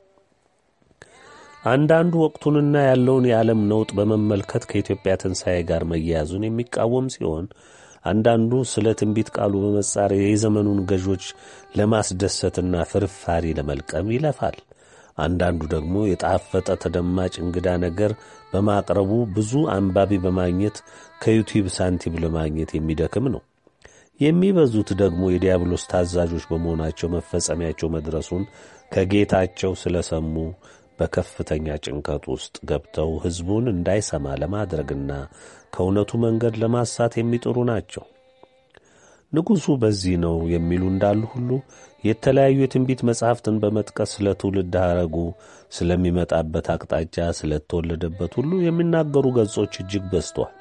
አንዳንዱ ወቅቱንና ያለውን የዓለም ነውጥ በመመልከት ከኢትዮጵያ ትንሣኤ ጋር መያያዙን የሚቃወም ሲሆን አንዳንዱ ስለ ትንቢት ቃሉ በመጻር የዘመኑን ገዦች ለማስደሰትና ፍርፋሪ ለመልቀም ይለፋል። አንዳንዱ ደግሞ የጣፈጠ ተደማጭ እንግዳ ነገር በማቅረቡ ብዙ አንባቢ በማግኘት ከዩቲዩብ ሳንቲም ለማግኘት የሚደክም ነው። የሚበዙት ደግሞ የዲያብሎስ ታዛዦች በመሆናቸው መፈጸሚያቸው መድረሱን ከጌታቸው ስለሰሙ በከፍተኛ ጭንቀት ውስጥ ገብተው ሕዝቡን እንዳይሰማ ለማድረግና ከእውነቱ መንገድ ለማሳት የሚጥሩ ናቸው። ንጉሡ በዚህ ነው የሚሉ እንዳሉ ሁሉ የተለያዩ የትንቢት መጻሕፍትን በመጥቀስ ስለ ትውልድ ሐረጉ፣ ስለሚመጣበት አቅጣጫ፣ ስለተወለደበት ሁሉ የሚናገሩ ገጾች እጅግ በዝተዋል።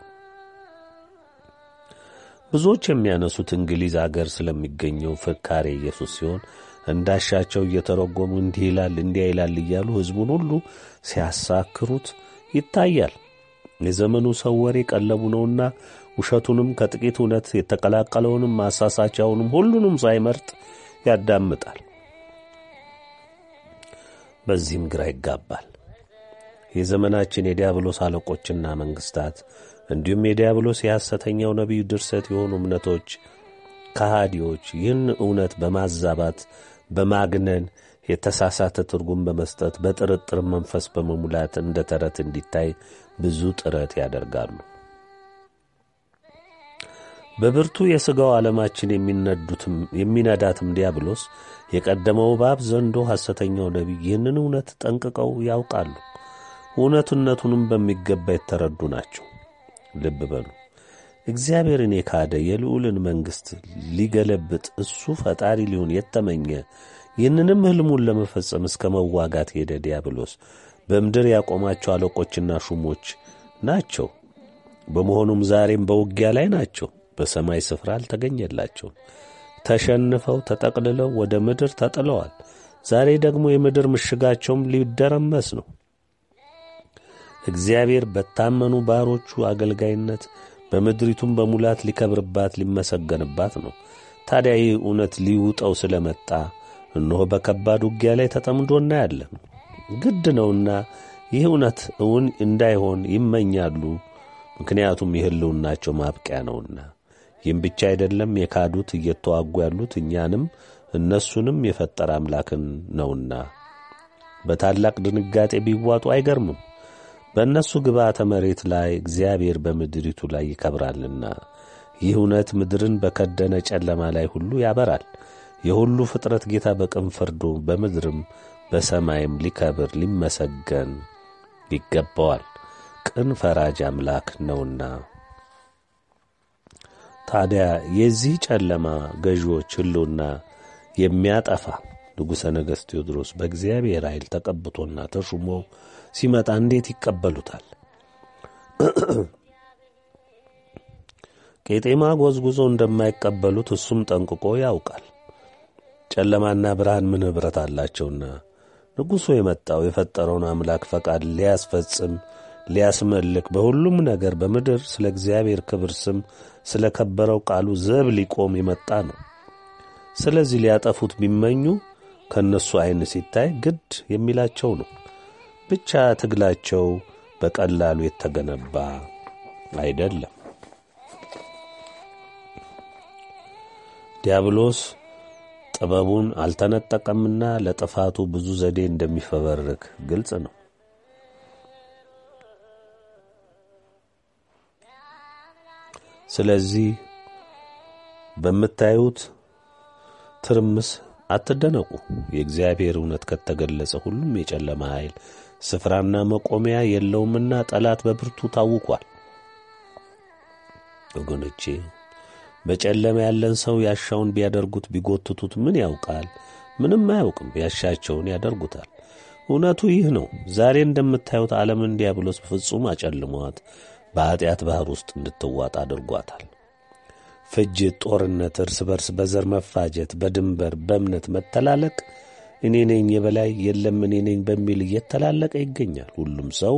ብዙዎች የሚያነሱት እንግሊዝ አገር ስለሚገኘው ፍካሬ ኢየሱስ ሲሆን እንዳሻቸው እየተረጎሙ እንዲህ ይላል እንዲያ ይላል እያሉ ሕዝቡን ሁሉ ሲያሳክሩት ይታያል። የዘመኑ ሰው ወሬ ቀለቡ ነውና ውሸቱንም ከጥቂት እውነት የተቀላቀለውንም ማሳሳቻውንም ሁሉንም ሳይመርጥ ያዳምጣል። በዚህም ግራ ይጋባል። የዘመናችን የዲያብሎስ አለቆችና መንግሥታት እንዲሁም የዲያብሎስ የሐሰተኛው ነቢይ ድርሰት የሆኑ እምነቶች ከሃዲዎች ይህን እውነት በማዛባት በማግነን የተሳሳተ ትርጉም በመስጠት በጥርጥር መንፈስ በመሙላት እንደ ተረት እንዲታይ ብዙ ጥረት ያደርጋሉ። በብርቱ የሥጋው ዓለማችን የሚነዳትም ዲያብሎስ የቀደመው እባብ ዘንዶ ሐሰተኛው ነቢይ ይህንን እውነት ጠንቅቀው ያውቃሉ። እውነትነቱንም በሚገባ የተረዱ ናቸው። ልብ በሉ። እግዚአብሔርን የካደ የልዑልን መንግሥት ሊገለብጥ እሱ ፈጣሪ ሊሆን የተመኘ ይህንንም ሕልሙን ለመፈጸም እስከ መዋጋት ሄደ ዲያብሎስ በምድር ያቆማቸው አለቆችና ሹሞች ናቸው። በመሆኑም ዛሬም በውጊያ ላይ ናቸው። በሰማይ ስፍራ አልተገኘላቸውም። ተሸንፈው ተጠቅልለው ወደ ምድር ተጥለዋል። ዛሬ ደግሞ የምድር ምሽጋቸውም ሊደረመስ ነው። እግዚአብሔር በታመኑ ባሮቹ አገልጋይነት በምድሪቱም በሙላት ሊከብርባት ሊመሰገንባት ነው። ታዲያ ይህ እውነት ሊውጠው ስለመጣ እነሆ በከባድ ውጊያ ላይ ተጠምዶ እናያለን። ግድ ነውና ይህ እውነት እውን እንዳይሆን ይመኛሉ። ምክንያቱም የሕልውናቸው ማብቂያ ነውና። ይህም ብቻ አይደለም፣ የካዱት እየተዋጉ ያሉት እኛንም እነሱንም የፈጠረ አምላክን ነውና በታላቅ ድንጋጤ ቢዋጡ አይገርምም። በእነሱ ግብዓተ መሬት ላይ እግዚአብሔር በምድሪቱ ላይ ይከብራልና ይህ እውነት ምድርን በከደነ ጨለማ ላይ ሁሉ ያበራል። የሁሉ ፍጥረት ጌታ በቅን ፍርዱ በምድርም በሰማይም ሊከብር ሊመሰገን ይገባዋል። ቅን ፈራጅ አምላክ ነውና። ታዲያ የዚህ ጨለማ ገዢዎች ሕልውና የሚያጠፋ ንጉሠ ነገሥት ቴዎድሮስ በእግዚአብሔር ኃይል ተቀብቶና ተሹሞ ሲመጣ እንዴት ይቀበሉታል? ቄጤማ ጎዝጉዞ እንደማይቀበሉት እሱም ጠንቅቆ ያውቃል። ጨለማና ብርሃን ምን ኅብረት አላቸውና ንጉሡ የመጣው የፈጠረውን አምላክ ፈቃድ ሊያስፈጽም ሊያስመልክ፣ በሁሉም ነገር በምድር ስለ እግዚአብሔር ክብር ስም ስለ ከበረው ቃሉ ዘብ ሊቆም የመጣ ነው። ስለዚህ ሊያጠፉት ቢመኙ ከእነሱ ዐይን ሲታይ ግድ የሚላቸው ነው። ብቻ ትግላቸው በቀላሉ የተገነባ አይደለም። ዲያብሎስ ጥበቡን አልተነጠቀምና ለጥፋቱ ብዙ ዘዴ እንደሚፈበርክ ግልጽ ነው። ስለዚህ በምታዩት ትርምስ አትደነቁ። የእግዚአብሔር እውነት ከተገለጸ ሁሉም የጨለማ ኃይል ስፍራና መቆሚያ የለውምና ጠላት በብርቱ ታውቋል። ወገኖቼ በጨለማ ያለን ሰው ያሻውን ቢያደርጉት ቢጎትቱት ምን ያውቃል? ምንም አያውቅም። ያሻቸውን ያደርጉታል። እውነቱ ይህ ነው። ዛሬ እንደምታዩት ዓለምን ዲያብሎስ ፍጹም አጨልሟት በኀጢአት ባሕር ውስጥ እንድትዋጥ አድርጓታል። ፍጅት፣ ጦርነት፣ እርስ በርስ በዘር መፋጀት፣ በድንበር በእምነት መተላለቅ፣ እኔ ነኝ የበላይ የለም እኔ ነኝ በሚል እየተላለቀ ይገኛል። ሁሉም ሰው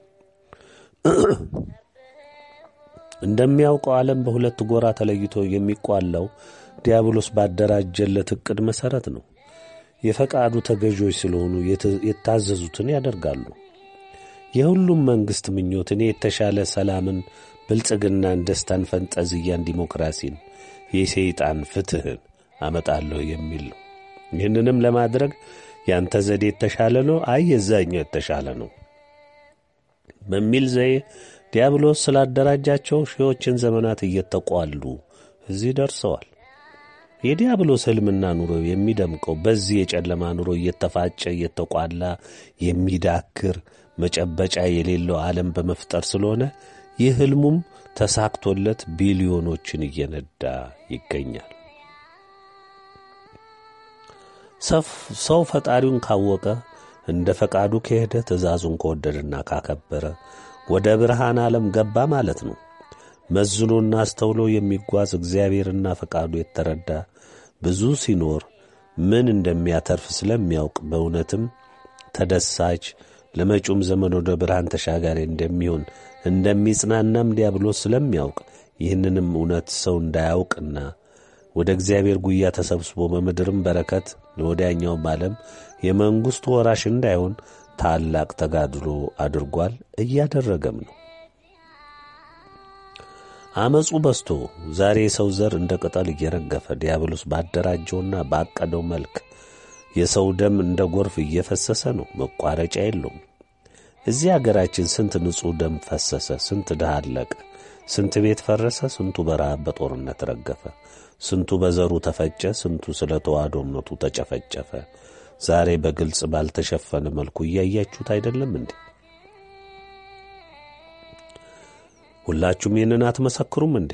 እንደሚያውቀው ዓለም በሁለት ጎራ ተለይቶ የሚቋላው ዲያብሎስ ባደራጀለት ዕቅድ መሠረት ነው። የፈቃዱ ተገዦች ስለሆኑ የታዘዙትን ያደርጋሉ። የሁሉም መንግሥት ምኞት እኔ የተሻለ ሰላምን፣ ብልጽግናን፣ ደስታን፣ ፈንጠዝያን፣ ዲሞክራሲን፣ የሰይጣን ፍትሕን አመጣለሁ የሚል ነው። ይህንንም ለማድረግ ያንተ ዘዴ የተሻለ ነው፣ አይ የዛኛው የተሻለ ነው በሚል ዘዬ ዲያብሎስ ስላደራጃቸው ሺዎችን ዘመናት እየተቋሉ እዚህ ደርሰዋል። የዲያብሎስ ሕልምና ኑሮ የሚደምቀው በዚህ የጨለማ ኑሮ እየተፋጨ እየተቋላ የሚዳክር መጨበጫ የሌለው ዓለም በመፍጠር ስለሆነ ይህ ሕልሙም ተሳክቶለት ቢሊዮኖችን እየነዳ ይገኛል። ሰው ፈጣሪውን ካወቀ እንደ ፈቃዱ ከሄደ ትእዛዙን ከወደደና ካከበረ ወደ ብርሃን ዓለም ገባ ማለት ነው። መዝኖና አስተውሎ የሚጓዝ እግዚአብሔርና ፈቃዱ የተረዳ ብዙ ሲኖር ምን እንደሚያተርፍ ስለሚያውቅ በእውነትም ተደሳች ለመጪውም ዘመን ወደ ብርሃን ተሻጋሪ እንደሚሆን እንደሚጽናናም ዲያብሎስ ስለሚያውቅ ይህንንም እውነት ሰው እንዳያውቅና ወደ እግዚአብሔር ጉያ ተሰብስቦ በምድርም በረከት ለወዲያኛውም ዓለም የመንግሥቱ ወራሽ እንዳይሆን ታላቅ ተጋድሎ አድርጓል፣ እያደረገም ነው። አመፁ በዝቶ ዛሬ የሰው ዘር እንደ ቅጠል እየረገፈ ዲያብሎስ ባደራጀውና ባቀደው መልክ የሰው ደም እንደ ጎርፍ እየፈሰሰ ነው፣ መቋረጫ የለውም። እዚህ አገራችን ስንት ንጹሕ ደም ፈሰሰ፣ ስንት ድሃ አለቀ፣ ስንት ቤት ፈረሰ፣ ስንቱ በረሃብ በጦርነት ረገፈ፣ ስንቱ በዘሩ ተፈጨ፣ ስንቱ ስለ ተዋህዶ እምነቱ ተጨፈጨፈ። ዛሬ በግልጽ ባልተሸፈነ መልኩ እያያችሁት አይደለም እንዴ? ሁላችሁም ይህንን አትመሰክሩም እንዴ?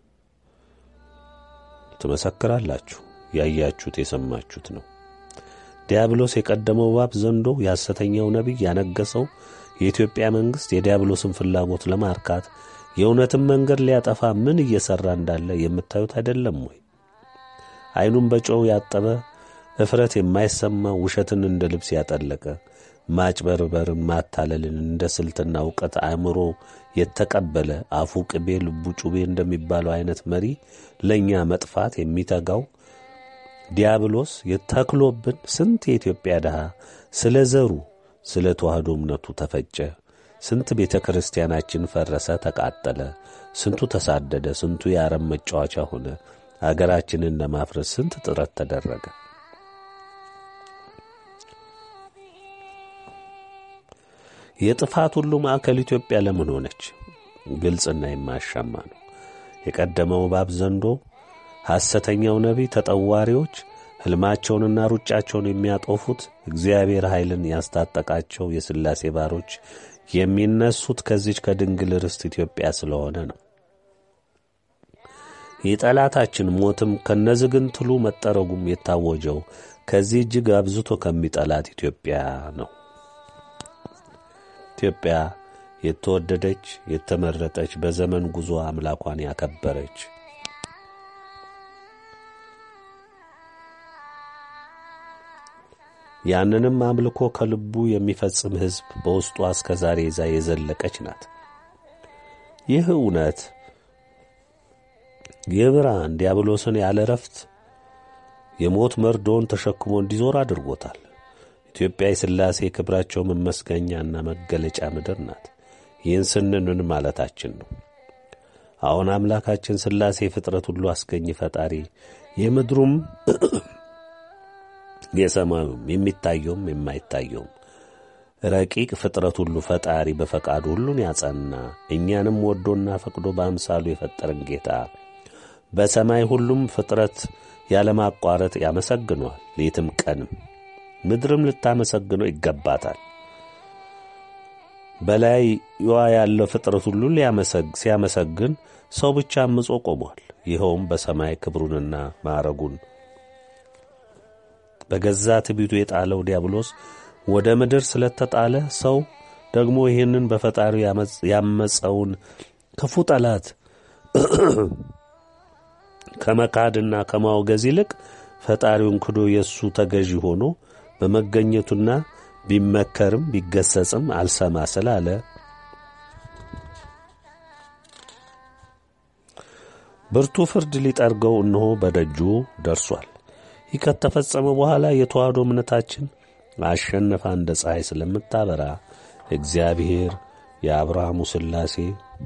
ትመሰክራላችሁ። ያያችሁት የሰማችሁት ነው። ዲያብሎስ የቀደመው እባብ ዘንዶ፣ የሐሰተኛው ነቢይ ያነገሰው የኢትዮጵያ መንግሥት የዲያብሎስን ፍላጎት ለማርካት የእውነትን መንገድ ሊያጠፋ ምን እየሠራ እንዳለ የምታዩት አይደለም ወይ? ዐይኑን በጨው ያጠበ እፍረት የማይሰማ ውሸትን እንደ ልብስ ያጠለቀ ማጭበርበርን ማታለልን እንደ ስልትና እውቀት አእምሮ የተቀበለ አፉ ቅቤ ልቡ ጩቤ እንደሚባለው አይነት መሪ ለእኛ መጥፋት የሚተጋው ዲያብሎስ የተክሎብን ስንት የኢትዮጵያ ድሃ ስለ ዘሩ ስለ ተዋህዶ እምነቱ ተፈጨ። ስንት ቤተ ክርስቲያናችን ፈረሰ፣ ተቃጠለ። ስንቱ ተሳደደ፣ ስንቱ የአረም መጫወቻ ሆነ። አገራችንን ለማፍረስ ስንት ጥረት ተደረገ። የጥፋት ሁሉ ማዕከል ኢትዮጵያ ለምን ሆነች? ግልጽና የማያሻማ ነው። የቀደመው እባብ ዘንዶ፣ ሐሰተኛው ነቢይ፣ ተጠዋሪዎች ሕልማቸውንና ሩጫቸውን የሚያጦፉት እግዚአብሔር ኃይልን ያስታጠቃቸው የሥላሴ ባሮች የሚነሱት ከዚች ከድንግል ርስት ኢትዮጵያ ስለሆነ ነው። የጠላታችን ሞትም ከነዝግንትሉ መጠረጉም የታወጀው ከዚህ እጅግ አብዝቶ ከሚጠላት ኢትዮጵያ ነው። ኢትዮጵያ የተወደደች የተመረጠች በዘመን ጉዞ አምላኳን ያከበረች ያንንም አምልኮ ከልቡ የሚፈጽም ሕዝብ በውስጧ እስከ ዛሬ ይዛ የዘለቀች ናት። ይህ እውነት ይህ ብርሃን ዲያብሎስን ያለ ረፍት የሞት መርዶውን ተሸክሞ እንዲዞር አድርጎታል። ኢትዮጵያ የሥላሴ ክብራቸው መመስገኛና መገለጫ ምድር ናት። ይህን ስንንን ማለታችን ነው። አሁን አምላካችን ሥላሴ ፍጥረት ሁሉ አስገኝ ፈጣሪ የምድሩም የሰማዩም የሚታየውም የማይታየውም ረቂቅ ፍጥረት ሁሉ ፈጣሪ በፈቃዱ ሁሉን ያጸና እኛንም ወዶና ፈቅዶ በአምሳሉ የፈጠረን ጌታ በሰማይ ሁሉም ፍጥረት ያለማቋረጥ ያመሰግነዋል ሌትም ቀንም ምድርም ልታመሰግነው ይገባታል። በላይዋ ያለው ፍጥረት ሁሉ ሲያመሰግን ሰው ብቻ አምጾ ቆሟል። ይኸውም በሰማይ ክብሩንና ማዕረጉን በገዛ ትዕቢቱ የጣለው ዲያብሎስ ወደ ምድር ስለተጣለ ሰው ደግሞ ይህንን በፈጣሪው ያመፀውን ክፉ ጠላት ከመካድና ከማውገዝ ይልቅ ፈጣሪውን ክዶ የእሱ ተገዢ ሆኖ በመገኘቱና ቢመከርም ቢገሰጽም አልሰማ ስላለ ብርቱ ፍርድ ሊጠርገው እነሆ በደጁ ደርሷል። ይህ ከተፈጸመ በኋላ የተዋህዶ እምነታችን አሸነፋ እንደ ፀሐይ ስለምታበራ እግዚአብሔር የአብርሃሙ ሥላሴ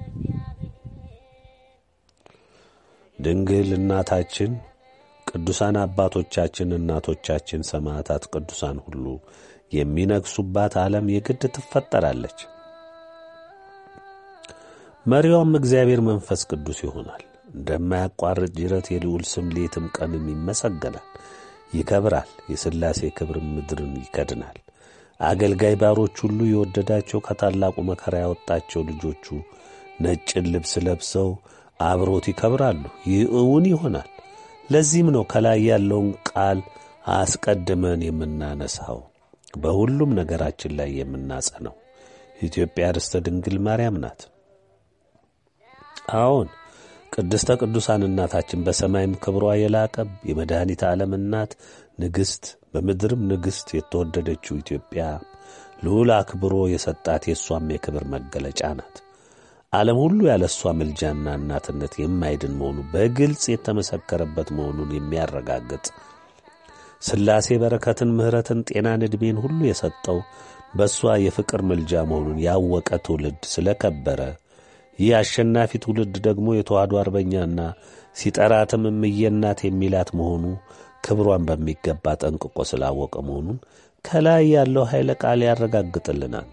ድንግል እናታችን ቅዱሳን አባቶቻችን፣ እናቶቻችን፣ ሰማዕታት፣ ቅዱሳን ሁሉ የሚነግሱባት ዓለም የግድ ትፈጠራለች። መሪዋም እግዚአብሔር መንፈስ ቅዱስ ይሆናል። እንደማያቋርጥ ጅረት የልዑል ስም ሌትም ቀንም ይመሰገናል፣ ይከብራል። የሥላሴ ክብር ምድርን ይከድናል። አገልጋይ ባሮች ሁሉ የወደዳቸው ከታላቁ መከራ ያወጣቸው ልጆቹ ነጭን ልብስ ለብሰው አብሮት ይከብራሉ። ይህ እውን ይሆናል። ለዚህም ነው ከላይ ያለውን ቃል አስቀድመን የምናነሳው በሁሉም ነገራችን ላይ የምናጸነው። ኢትዮጵያ ርስተ ድንግል ማርያም ናት። አዎን ቅድስተ ቅዱሳን እናታችን በሰማይም ክብሯ የላቀ የመድኃኒት ዓለም እናት ንግሥት፣ በምድርም ንግሥት የተወደደችው ኢትዮጵያ ልዑል አክብሮ የሰጣት የእሷም የክብር መገለጫ ናት። ዓለም ሁሉ ያለ እሷ ምልጃና እናትነት የማይድን መሆኑ በግልጽ የተመሰከረበት መሆኑን የሚያረጋግጥ ሥላሴ በረከትን፣ ምሕረትን፣ ጤናን፣ ዕድሜን ሁሉ የሰጠው በእሷ የፍቅር ምልጃ መሆኑን ያወቀ ትውልድ ስለከበረ ይህ አሸናፊ ትውልድ ደግሞ የተዋህዶ አርበኛና ሲጠራትም እምዬ እናት የሚላት መሆኑ ክብሯን በሚገባ ጠንቅቆ ስላወቀ መሆኑን ከላይ ያለው ኃይለ ቃል ያረጋግጥልናል።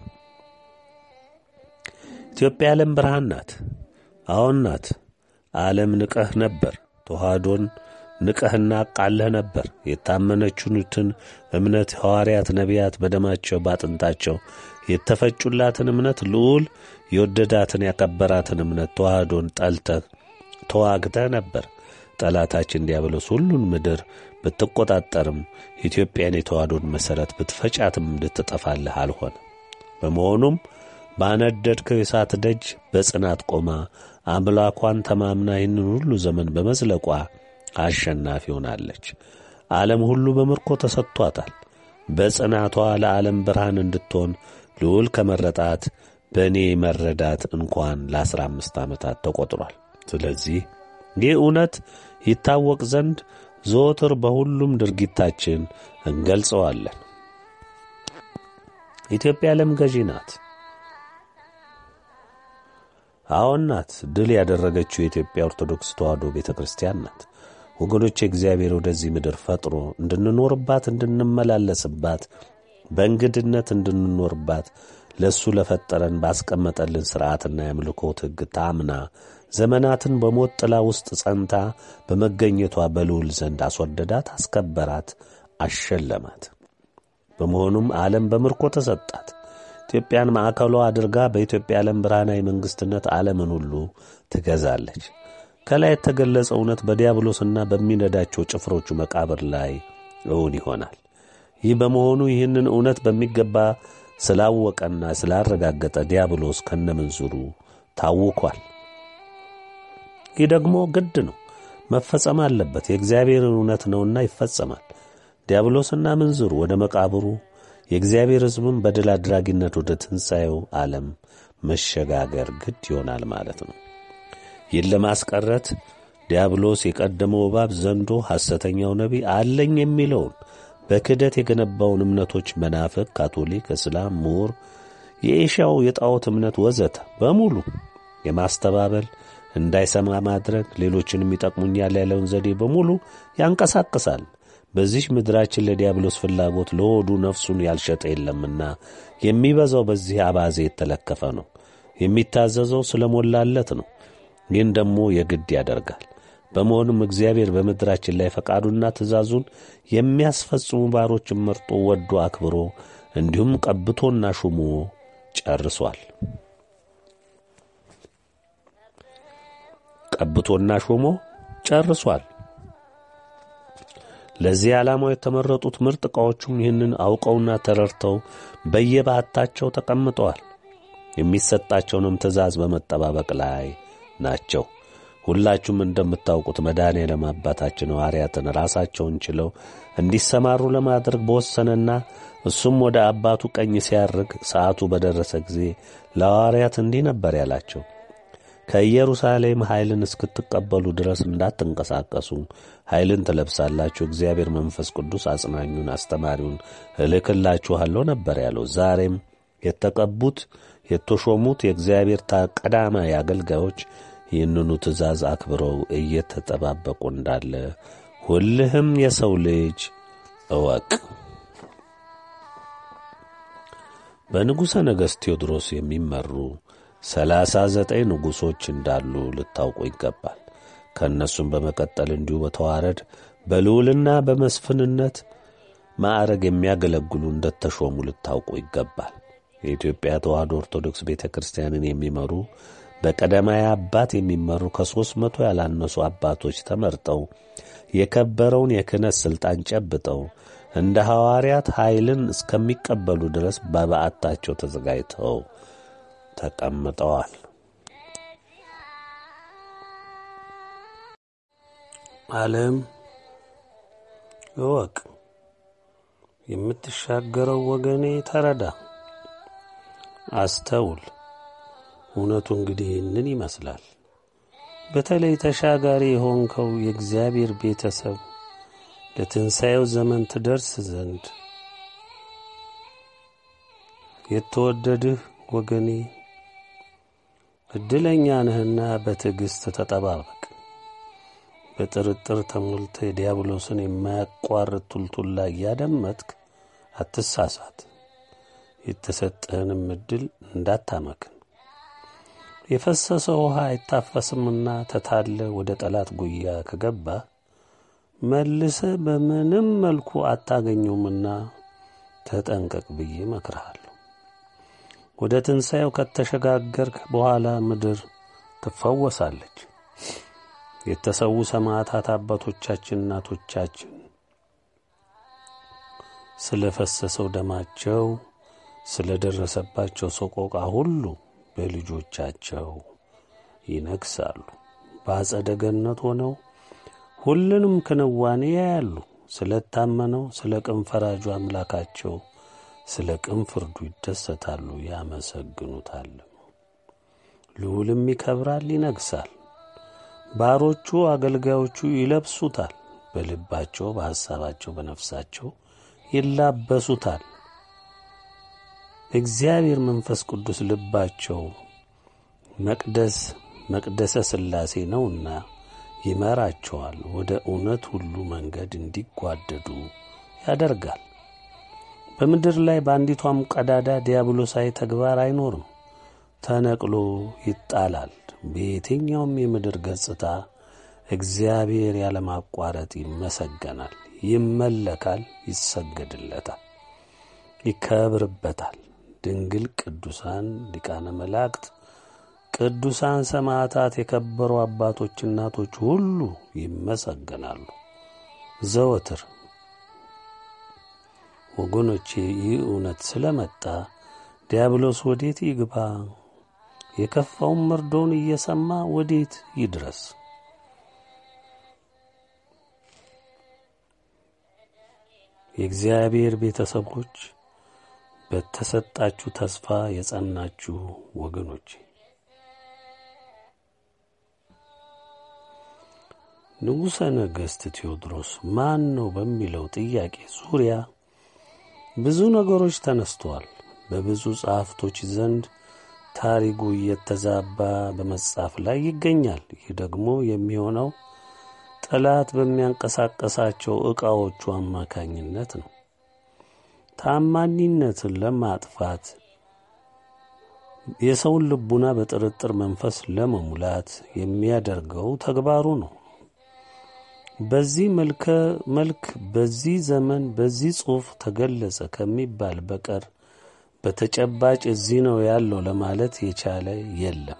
ኢትዮጵያ የዓለም ብርሃን ናት። አዎን ናት። ዓለም ንቀህ ነበር። ተዋህዶን ንቀህና ቃለህ ነበር። የታመነችኑትን እምነት ሐዋርያት፣ ነቢያት በደማቸው ባጥንታቸው የተፈጩላትን እምነት ልዑል የወደዳትን ያከበራትን እምነት ተዋህዶን ጠልተህ ተዋግተህ ነበር። ጠላታችን ዲያብሎስ ሁሉን ምድር ብትቆጣጠርም ኢትዮጵያን የተዋህዶን መሠረት ብትፈጫትም እንድትጠፋልህ አልሆነ። በመሆኑም ባነደድከው የእሳት ደጅ በጽናት ቆማ አምላኳን ተማምና ይህንን ሁሉ ዘመን በመዝለቋ አሸናፊ ሆናለች። ዓለም ሁሉ በምርኮ ተሰጥቷታል። በጽናቷ ለዓለም ብርሃን እንድትሆን ልዑል ከመረጣት በእኔ መረዳት እንኳን ለአስራ አምስት ዓመታት ተቆጥሯል። ስለዚህ ይህ እውነት ይታወቅ ዘንድ ዘወትር በሁሉም ድርጊታችን እንገልጸዋለን። ኢትዮጵያ ዓለም ገዢ ናት። አዎን ናት። ድል ያደረገችው የኢትዮጵያ ኦርቶዶክስ ተዋሕዶ ቤተ ክርስቲያን ናት። ወገኖች እግዚአብሔር ወደዚህ ምድር ፈጥሮ እንድንኖርባት፣ እንድንመላለስባት፣ በእንግድነት እንድንኖርባት ለእሱ ለፈጠረን ባስቀመጠልን ሥርዓትና የአምልኮት ሕግ ታምና ዘመናትን በሞት ጥላ ውስጥ ጸንታ በመገኘቷ በልዑል ዘንድ አስወደዳት፣ አስከበራት፣ አሸለማት። በመሆኑም ዓለም በምርኮ ተሰጣት። ኢትዮጵያን ማዕከሏ አድርጋ በኢትዮጵያ ዓለም ብርሃናዊ መንግሥትነት ዓለምን ሁሉ ትገዛለች። ከላይ የተገለጸ እውነት በዲያብሎስና በሚነዳቸው ጭፍሮቹ መቃብር ላይ እውን ይሆናል። ይህ በመሆኑ ይህንን እውነት በሚገባ ስላወቀና ስላረጋገጠ ዲያብሎስ ከነምንዝሩ ታውኳል። ይህ ደግሞ ግድ ነው፣ መፈጸም አለበት። የእግዚአብሔር እውነት ነውና ይፈጸማል። ዲያብሎስና ምንዝሩ ወደ መቃብሩ የእግዚአብሔር ሕዝብም በድል አድራጊነት ወደ ትንሣኤው ዓለም መሸጋገር ግድ ይሆናል ማለት ነው። ይህን ለማስቀረት ዲያብሎስ የቀደመው እባብ ዘንዶ፣ ሐሰተኛው ነቢይ አለኝ የሚለውን በክህደት የገነባውን እምነቶች መናፍቅ፣ ካቶሊክ፣ እስላም፣ ምሁር፣ የኤሻው የጣዖት እምነት ወዘተ በሙሉ የማስተባበል እንዳይሰማ ማድረግ፣ ሌሎችንም ይጠቅሙኛል ያለውን ዘዴ በሙሉ ያንቀሳቅሳል። በዚህ ምድራችን ለዲያብሎስ ፍላጎት ለሆዱ ነፍሱን ያልሸጠ የለምና የሚበዛው በዚህ አባዜ የተለከፈ ነው። የሚታዘዘው ስለ ሞላለት ነው። ይህን ደግሞ የግድ ያደርጋል። በመሆኑም እግዚአብሔር በምድራችን ላይ ፈቃዱና ትእዛዙን የሚያስፈጽሙ ባሮችን መርጦ ወዶ አክብሮ እንዲሁም ቀብቶና ሹሞ ጨርሷል። ቀብቶና ሾሞ ጨርሷል። ለዚህ ዓላማው የተመረጡት ምርጥ ዕቃዎቹም ይህንን አውቀውና ተረድተው በየባህታቸው ተቀምጠዋል። የሚሰጣቸውንም ትእዛዝ በመጠባበቅ ላይ ናቸው። ሁላችሁም እንደምታውቁት መድኃኔዓለም አባታችን ሐዋርያትን ራሳቸውን ችለው እንዲሰማሩ ለማድረግ በወሰነና እሱም ወደ አባቱ ቀኝ ሲያርግ ሰዓቱ በደረሰ ጊዜ ለሐዋርያት እንዲህ ነበር ያላቸው ከኢየሩሳሌም ኃይልን እስክትቀበሉ ድረስ እንዳትንቀሳቀሱ ኃይልን ትለብሳላችሁ። እግዚአብሔር መንፈስ ቅዱስ አጽናኙን አስተማሪውን እልክላችኋለሁ ነበር ያለው። ዛሬም የተቀቡት የተሾሙት የእግዚአብሔር ቀዳማዊ አገልጋዮች ይህንኑ ትእዛዝ አክብረው እየተጠባበቁ እንዳለ ሁልህም የሰው ልጅ እወቅ። በንጉሠ ነገሥት ቴዎድሮስ የሚመሩ ሰላሳ ዘጠኝ ንጉሶች እንዳሉ ልታውቁ ይገባል። ከእነሱም በመቀጠል እንዲሁ በተዋረድ በልዑልና በመስፍንነት ማዕረግ የሚያገለግሉ እንደተሾሙ ልታውቁ ይገባል። የኢትዮጵያ ተዋሕዶ ኦርቶዶክስ ቤተ ክርስቲያንን የሚመሩ በቀዳማዊ አባት የሚመሩ ከሦስት መቶ ያላነሱ አባቶች ተመርጠው የከበረውን የክህነት ሥልጣን ጨብጠው እንደ ሐዋርያት ኃይልን እስከሚቀበሉ ድረስ በበዓታቸው ተዘጋጅተው ተቀምጠዋል። ዓለም እወቅ፣ የምትሻገረው ወገኔ ተረዳ፣ አስተውል። እውነቱ እንግዲህ ይህንን ይመስላል። በተለይ ተሻጋሪ የሆንከው የእግዚአብሔር ቤተሰብ ለትንሣኤው ዘመን ትደርስ ዘንድ የተወደድህ ወገኔ ዕድለኛ ነህና በትዕግሥት ተጠባበቅ። በጥርጥር ተሞልተ የዲያብሎስን የማያቋርጥ ቱልቱላ እያደመጥክ አትሳሳት። የተሰጠህንም ዕድል እንዳታመክን። የፈሰሰ ውሃ አይታፈስምና ተታለ ወደ ጠላት ጉያ ከገባ መልሰ በምንም መልኩ አታገኘውምና ተጠንቀቅ ብዬ እመክርሃለሁ። ወደ ትንሣኤው ከተሸጋገርክ በኋላ ምድር ትፈወሳለች። የተሰዉ ሰማዕታት አባቶቻችን፣ እናቶቻችን ስለ ፈሰሰው ደማቸው ስለ ደረሰባቸው ሰቆቃ ሁሉ በልጆቻቸው ይነግሳሉ። በአጸደ ገነት ሆነው ሁሉንም ክንዋኔ ያያሉ። ስለ ታመነው ስለ ቅን ፈራጁ አምላካቸው ስለ ቅን ፍርዱ ይደሰታሉ፣ ያመሰግኑታል። ልዑልም ይከብራል፣ ይነግሳል። ባሮቹ አገልጋዮቹ ይለብሱታል። በልባቸው በሐሳባቸው በነፍሳቸው ይላበሱታል። እግዚአብሔር መንፈስ ቅዱስ ልባቸው መቅደስ መቅደሰ ሥላሴ ነውና ይመራቸዋል። ወደ እውነት ሁሉ መንገድ እንዲጓደዱ ያደርጋል። በምድር ላይ በአንዲቷም ቀዳዳ ዲያብሎሳዊ ተግባር አይኖርም። ተነቅሎ ይጣላል። በየትኛውም የምድር ገጽታ እግዚአብሔር ያለማቋረጥ ይመሰገናል፣ ይመለካል፣ ይሰገድለታል፣ ይከብርበታል። ድንግል፣ ቅዱሳን ሊቃነ መላእክት፣ ቅዱሳን ሰማዕታት፣ የከበሩ አባቶች፣ እናቶች ሁሉ ይመሰገናሉ ዘወትር። ወገኖቼ ይህ እውነት ስለመጣ ዲያብሎስ ወዴት ይግባ? የከፋውን መርዶውን እየሰማ ወዴት ይድረስ? የእግዚአብሔር ቤተሰቦች በተሰጣችሁ ተስፋ የጸናችሁ ወገኖቼ ንጉሠ ነገሥት ቴዎድሮስ ማን ነው በሚለው ጥያቄ ዙሪያ ብዙ ነገሮች ተነስተዋል። በብዙ ጸሐፍቶች ዘንድ ታሪኩ እየተዛባ በመጻፍ ላይ ይገኛል። ይህ ደግሞ የሚሆነው ጠላት በሚያንቀሳቀሳቸው ዕቃዎቹ አማካኝነት ነው። ታማኒነትን ለማጥፋት የሰውን ልቡና በጥርጥር መንፈስ ለመሙላት የሚያደርገው ተግባሩ ነው። በዚህ መልክ በዚህ ዘመን በዚህ ጽሑፍ ተገለጸ ከሚባል በቀር በተጨባጭ እዚህ ነው ያለው ለማለት የቻለ የለም።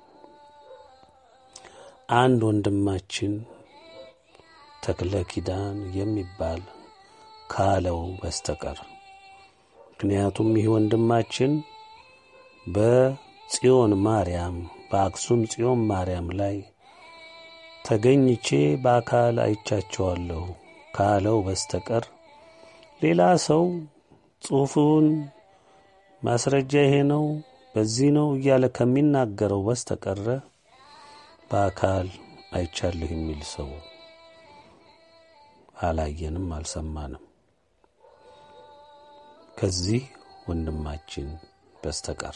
አንድ ወንድማችን ተክለ ኪዳን የሚባል ካለው በስተቀር ምክንያቱም ይህ ወንድማችን በጽዮን ማርያም በአክሱም ጽዮን ማርያም ላይ ተገኝቼ በአካል አይቻቸዋለሁ ካለው በስተቀር ሌላ ሰው ጽሑፉን ማስረጃ ይሄ ነው በዚህ ነው እያለ ከሚናገረው በስተቀረ በአካል አይቻለሁ የሚል ሰው አላየንም፣ አልሰማንም ከዚህ ወንድማችን በስተቀር።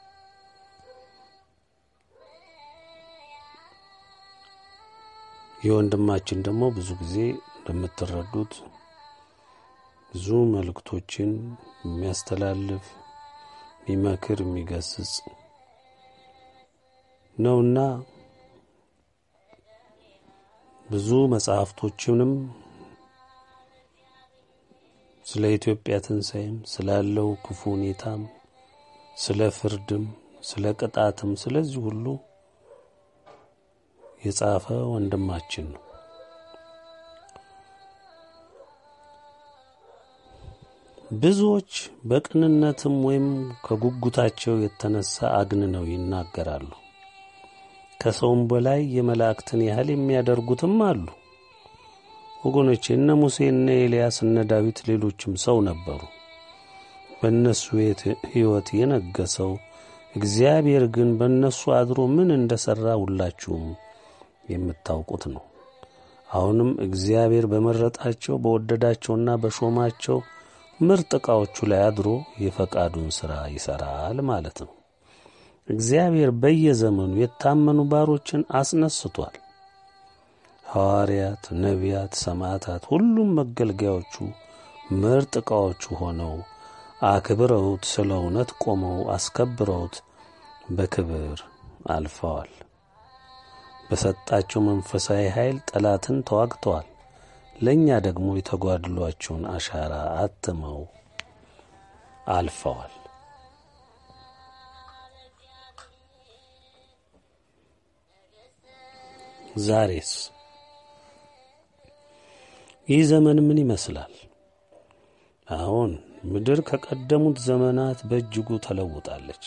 ይህ ወንድማችን ደግሞ ብዙ ጊዜ እንደምትረዱት ብዙ መልእክቶችን የሚያስተላልፍ የሚመክር፣ የሚገስጽ ነውና ብዙ መጽሐፍቶችንም ስለ ኢትዮጵያ ትንሣኤም ስላለው ክፉ ሁኔታም ስለ ፍርድም ስለ ቅጣትም ስለዚህ ሁሉ የጻፈ ወንድማችን ነው። ብዙዎች በቅንነትም ወይም ከጉጉታቸው የተነሳ አግንነው ይናገራሉ። ከሰውም በላይ የመላእክትን ያህል የሚያደርጉትም አሉ። ወገኖቼ እነ ሙሴ፣ እነ ኤልያስ፣ እነ ዳዊት ሌሎችም ሰው ነበሩ። በእነሱ ሕይወት የነገሰው እግዚአብሔር ግን በእነሱ አድሮ ምን እንደ ሠራ ሁላችሁም የምታውቁት ነው። አሁንም እግዚአብሔር በመረጣቸው በወደዳቸውና በሾማቸው ምርጥ ዕቃዎቹ ላይ አድሮ የፈቃዱን ሥራ ይሠራል ማለት ነው። እግዚአብሔር በየዘመኑ የታመኑ ባሮችን አስነስቷል። ሐዋርያት፣ ነቢያት፣ ሰማዕታት ሁሉም መገልገያዎቹ ምርጥ ዕቃዎቹ ሆነው አክብረውት ስለ እውነት ቆመው አስከብረውት በክብር አልፈዋል። በሰጣቸው መንፈሳዊ ኃይል ጠላትን ተዋግተዋል። ለእኛ ደግሞ የተጓድሏቸውን አሻራ አትመው አልፈዋል። ዛሬስ ይህ ዘመን ምን ይመስላል? አሁን ምድር ከቀደሙት ዘመናት በእጅጉ ተለውጣለች።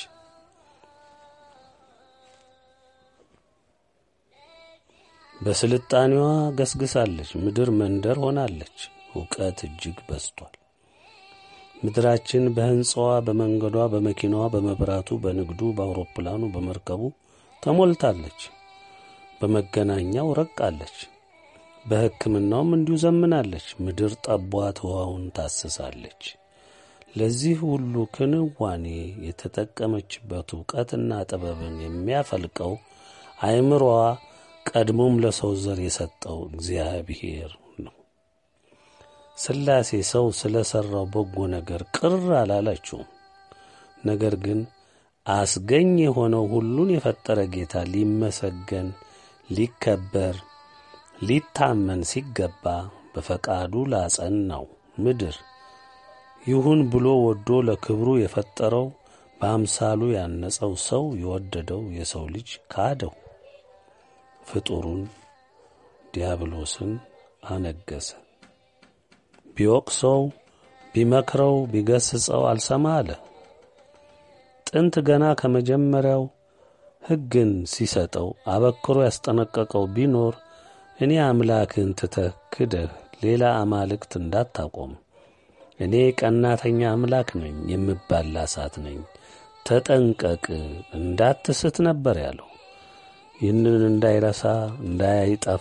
በስልጣኔዋ ገስግሳለች። ምድር መንደር ሆናለች። እውቀት እጅግ በዝቷል። ምድራችን በሕንፃዋ፣ በመንገዷ፣ በመኪናዋ፣ በመብራቱ፣ በንግዱ፣ በአውሮፕላኑ፣ በመርከቡ ተሞልታለች። በመገናኛው ረቃለች። በሕክምናውም እንዲሁ ዘምናለች። ምድር ጠቧት ውሃውን ታስሳለች። ለዚህ ሁሉ ክንዋኔ የተጠቀመችበት እውቀትና ጥበብን የሚያፈልቀው አእምሮዋ ቀድሞም ለሰው ዘር የሰጠው እግዚአብሔር ነው። ሥላሴ ሰው ስለ ሠራው በጎ ነገር ቅር አላላችሁም። ነገር ግን አስገኝ የሆነው ሁሉን የፈጠረ ጌታ ሊመሰገን ሊከበር ሊታመን ሲገባ በፈቃዱ ላጸናው ምድር ይሁን ብሎ ወዶ ለክብሩ የፈጠረው በአምሳሉ ያነጸው ሰው የወደደው የሰው ልጅ ካደው፣ ፍጡሩን ዲያብሎስን አነገሰ። ቢወቅሰው ቢመክረው ቢገስጸው አልሰማ አለ። ጥንት ገና ከመጀመሪያው ሕግን ሲሰጠው አበክሮ ያስጠነቀቀው ቢኖር እኔ አምላክን ትተህ ክደህ ሌላ አማልክት እንዳታቆም እኔ ቀናተኛ አምላክ ነኝ፣ የምባላ እሳት ነኝ፣ ተጠንቀቅ እንዳትስት ነበር ያለው። ይህንን እንዳይረሳ እንዳይጠፋ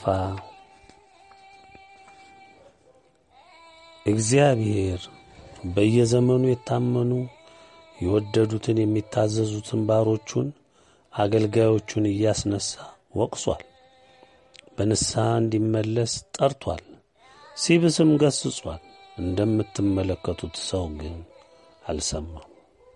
እግዚአብሔር በየዘመኑ የታመኑ የወደዱትን የሚታዘዙትን ባሮቹን አገልጋዮቹን እያስነሳ ወቅሷል። በንስሐ እንዲመለስ ጠርቷል። ሲብስም ገስጿል። እንደምትመለከቱት ሰው ግን አልሰማም።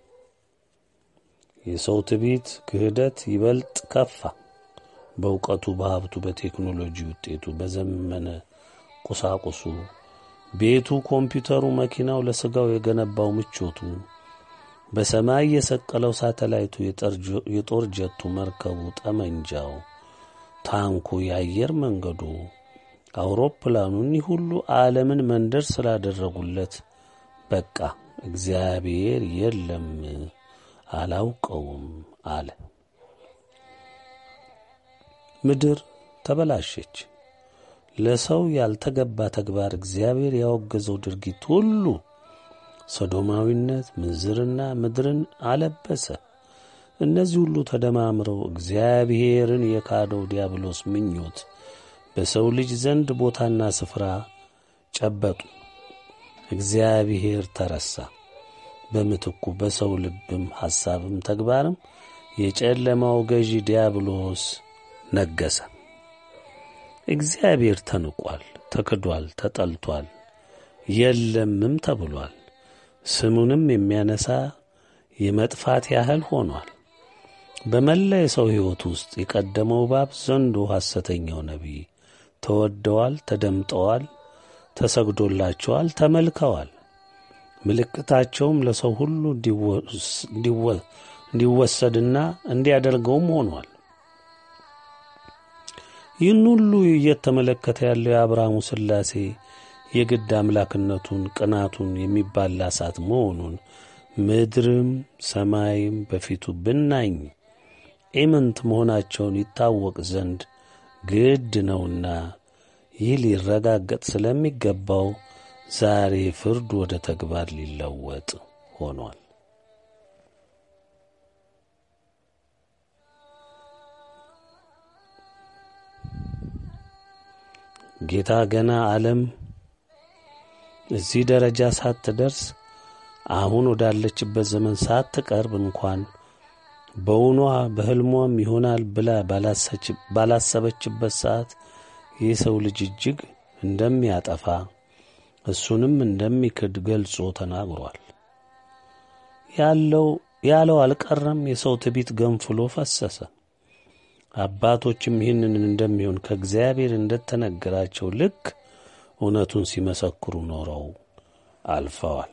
የሰው ትዕቢት፣ ክህደት ይበልጥ ከፋ። በእውቀቱ፣ በሀብቱ፣ በቴክኖሎጂ ውጤቱ፣ በዘመነ ቁሳቁሱ፣ ቤቱ፣ ኮምፒውተሩ፣ መኪናው፣ ለሥጋው የገነባው ምቾቱ፣ በሰማይ የሰቀለው ሳተላይቱ፣ የጦር ጀቱ፣ መርከቡ፣ ጠመንጃው፣ ታንኩ፣ የአየር መንገዱ፣ አውሮፕላኑ እኒህ ሁሉ ዓለምን መንደር ስላደረጉለት በቃ እግዚአብሔር የለም አላውቀውም አለ። ምድር ተበላሸች። ለሰው ያልተገባ ተግባር እግዚአብሔር ያወገዘው ድርጊት ሁሉ ሰዶማዊነት፣ ምንዝርና ምድርን አለበሰ። እነዚህ ሁሉ ተደማምረው እግዚአብሔርን የካደው ዲያብሎስ ምኞት በሰው ልጅ ዘንድ ቦታና ስፍራ ጨበጡ። እግዚአብሔር ተረሳ። በምትኩ በሰው ልብም ሐሳብም ተግባርም የጨለማው ገዢ ዲያብሎስ ነገሰ። እግዚአብሔር ተንቋል፣ ተክዷል፣ ተጠልቷል፣ የለምም ተብሏል። ስሙንም የሚያነሳ የመጥፋት ያህል ሆኗል። በመላ የሰው ሕይወት ውስጥ የቀደመው እባብ፣ ዘንዶ፣ ሐሰተኛው ነቢይ ተወደዋል፣ ተደምጠዋል፣ ተሰግዶላቸዋል፣ ተመልከዋል። ምልክታቸውም ለሰው ሁሉ እንዲወሰድና እንዲያደርገውም ሆኗል። ይህን ሁሉ እየተመለከተ ያለው የአብርሃሙ ሥላሴ የግድ አምላክነቱን ቅናቱን የሚባላ እሳት መሆኑን ምድርም ሰማይም በፊቱ ብናኝ ኢምንት መሆናቸውን ይታወቅ ዘንድ ግድ ነውና ይህ ሊረጋገጥ ስለሚገባው ዛሬ ፍርድ ወደ ተግባር ሊለወጥ ሆኗል። ጌታ ገና ዓለም እዚህ ደረጃ ሳትደርስ አሁን ወዳለችበት ዘመን ሳትቀርብ እንኳን በውኗ በሕልሟም ይሆናል ብላ ባላሰበችበት ሰዓት የሰው ልጅ እጅግ እንደሚያጠፋ እሱንም እንደሚክድ ገልጾ ተናግሯል። ያለው ያለው አልቀረም። የሰው ትቢት ገንፍሎ ፈሰሰ። አባቶችም ይህንን እንደሚሆን ከእግዚአብሔር እንደተነገራቸው ልክ እውነቱን ሲመሰክሩ ኖረው አልፈዋል።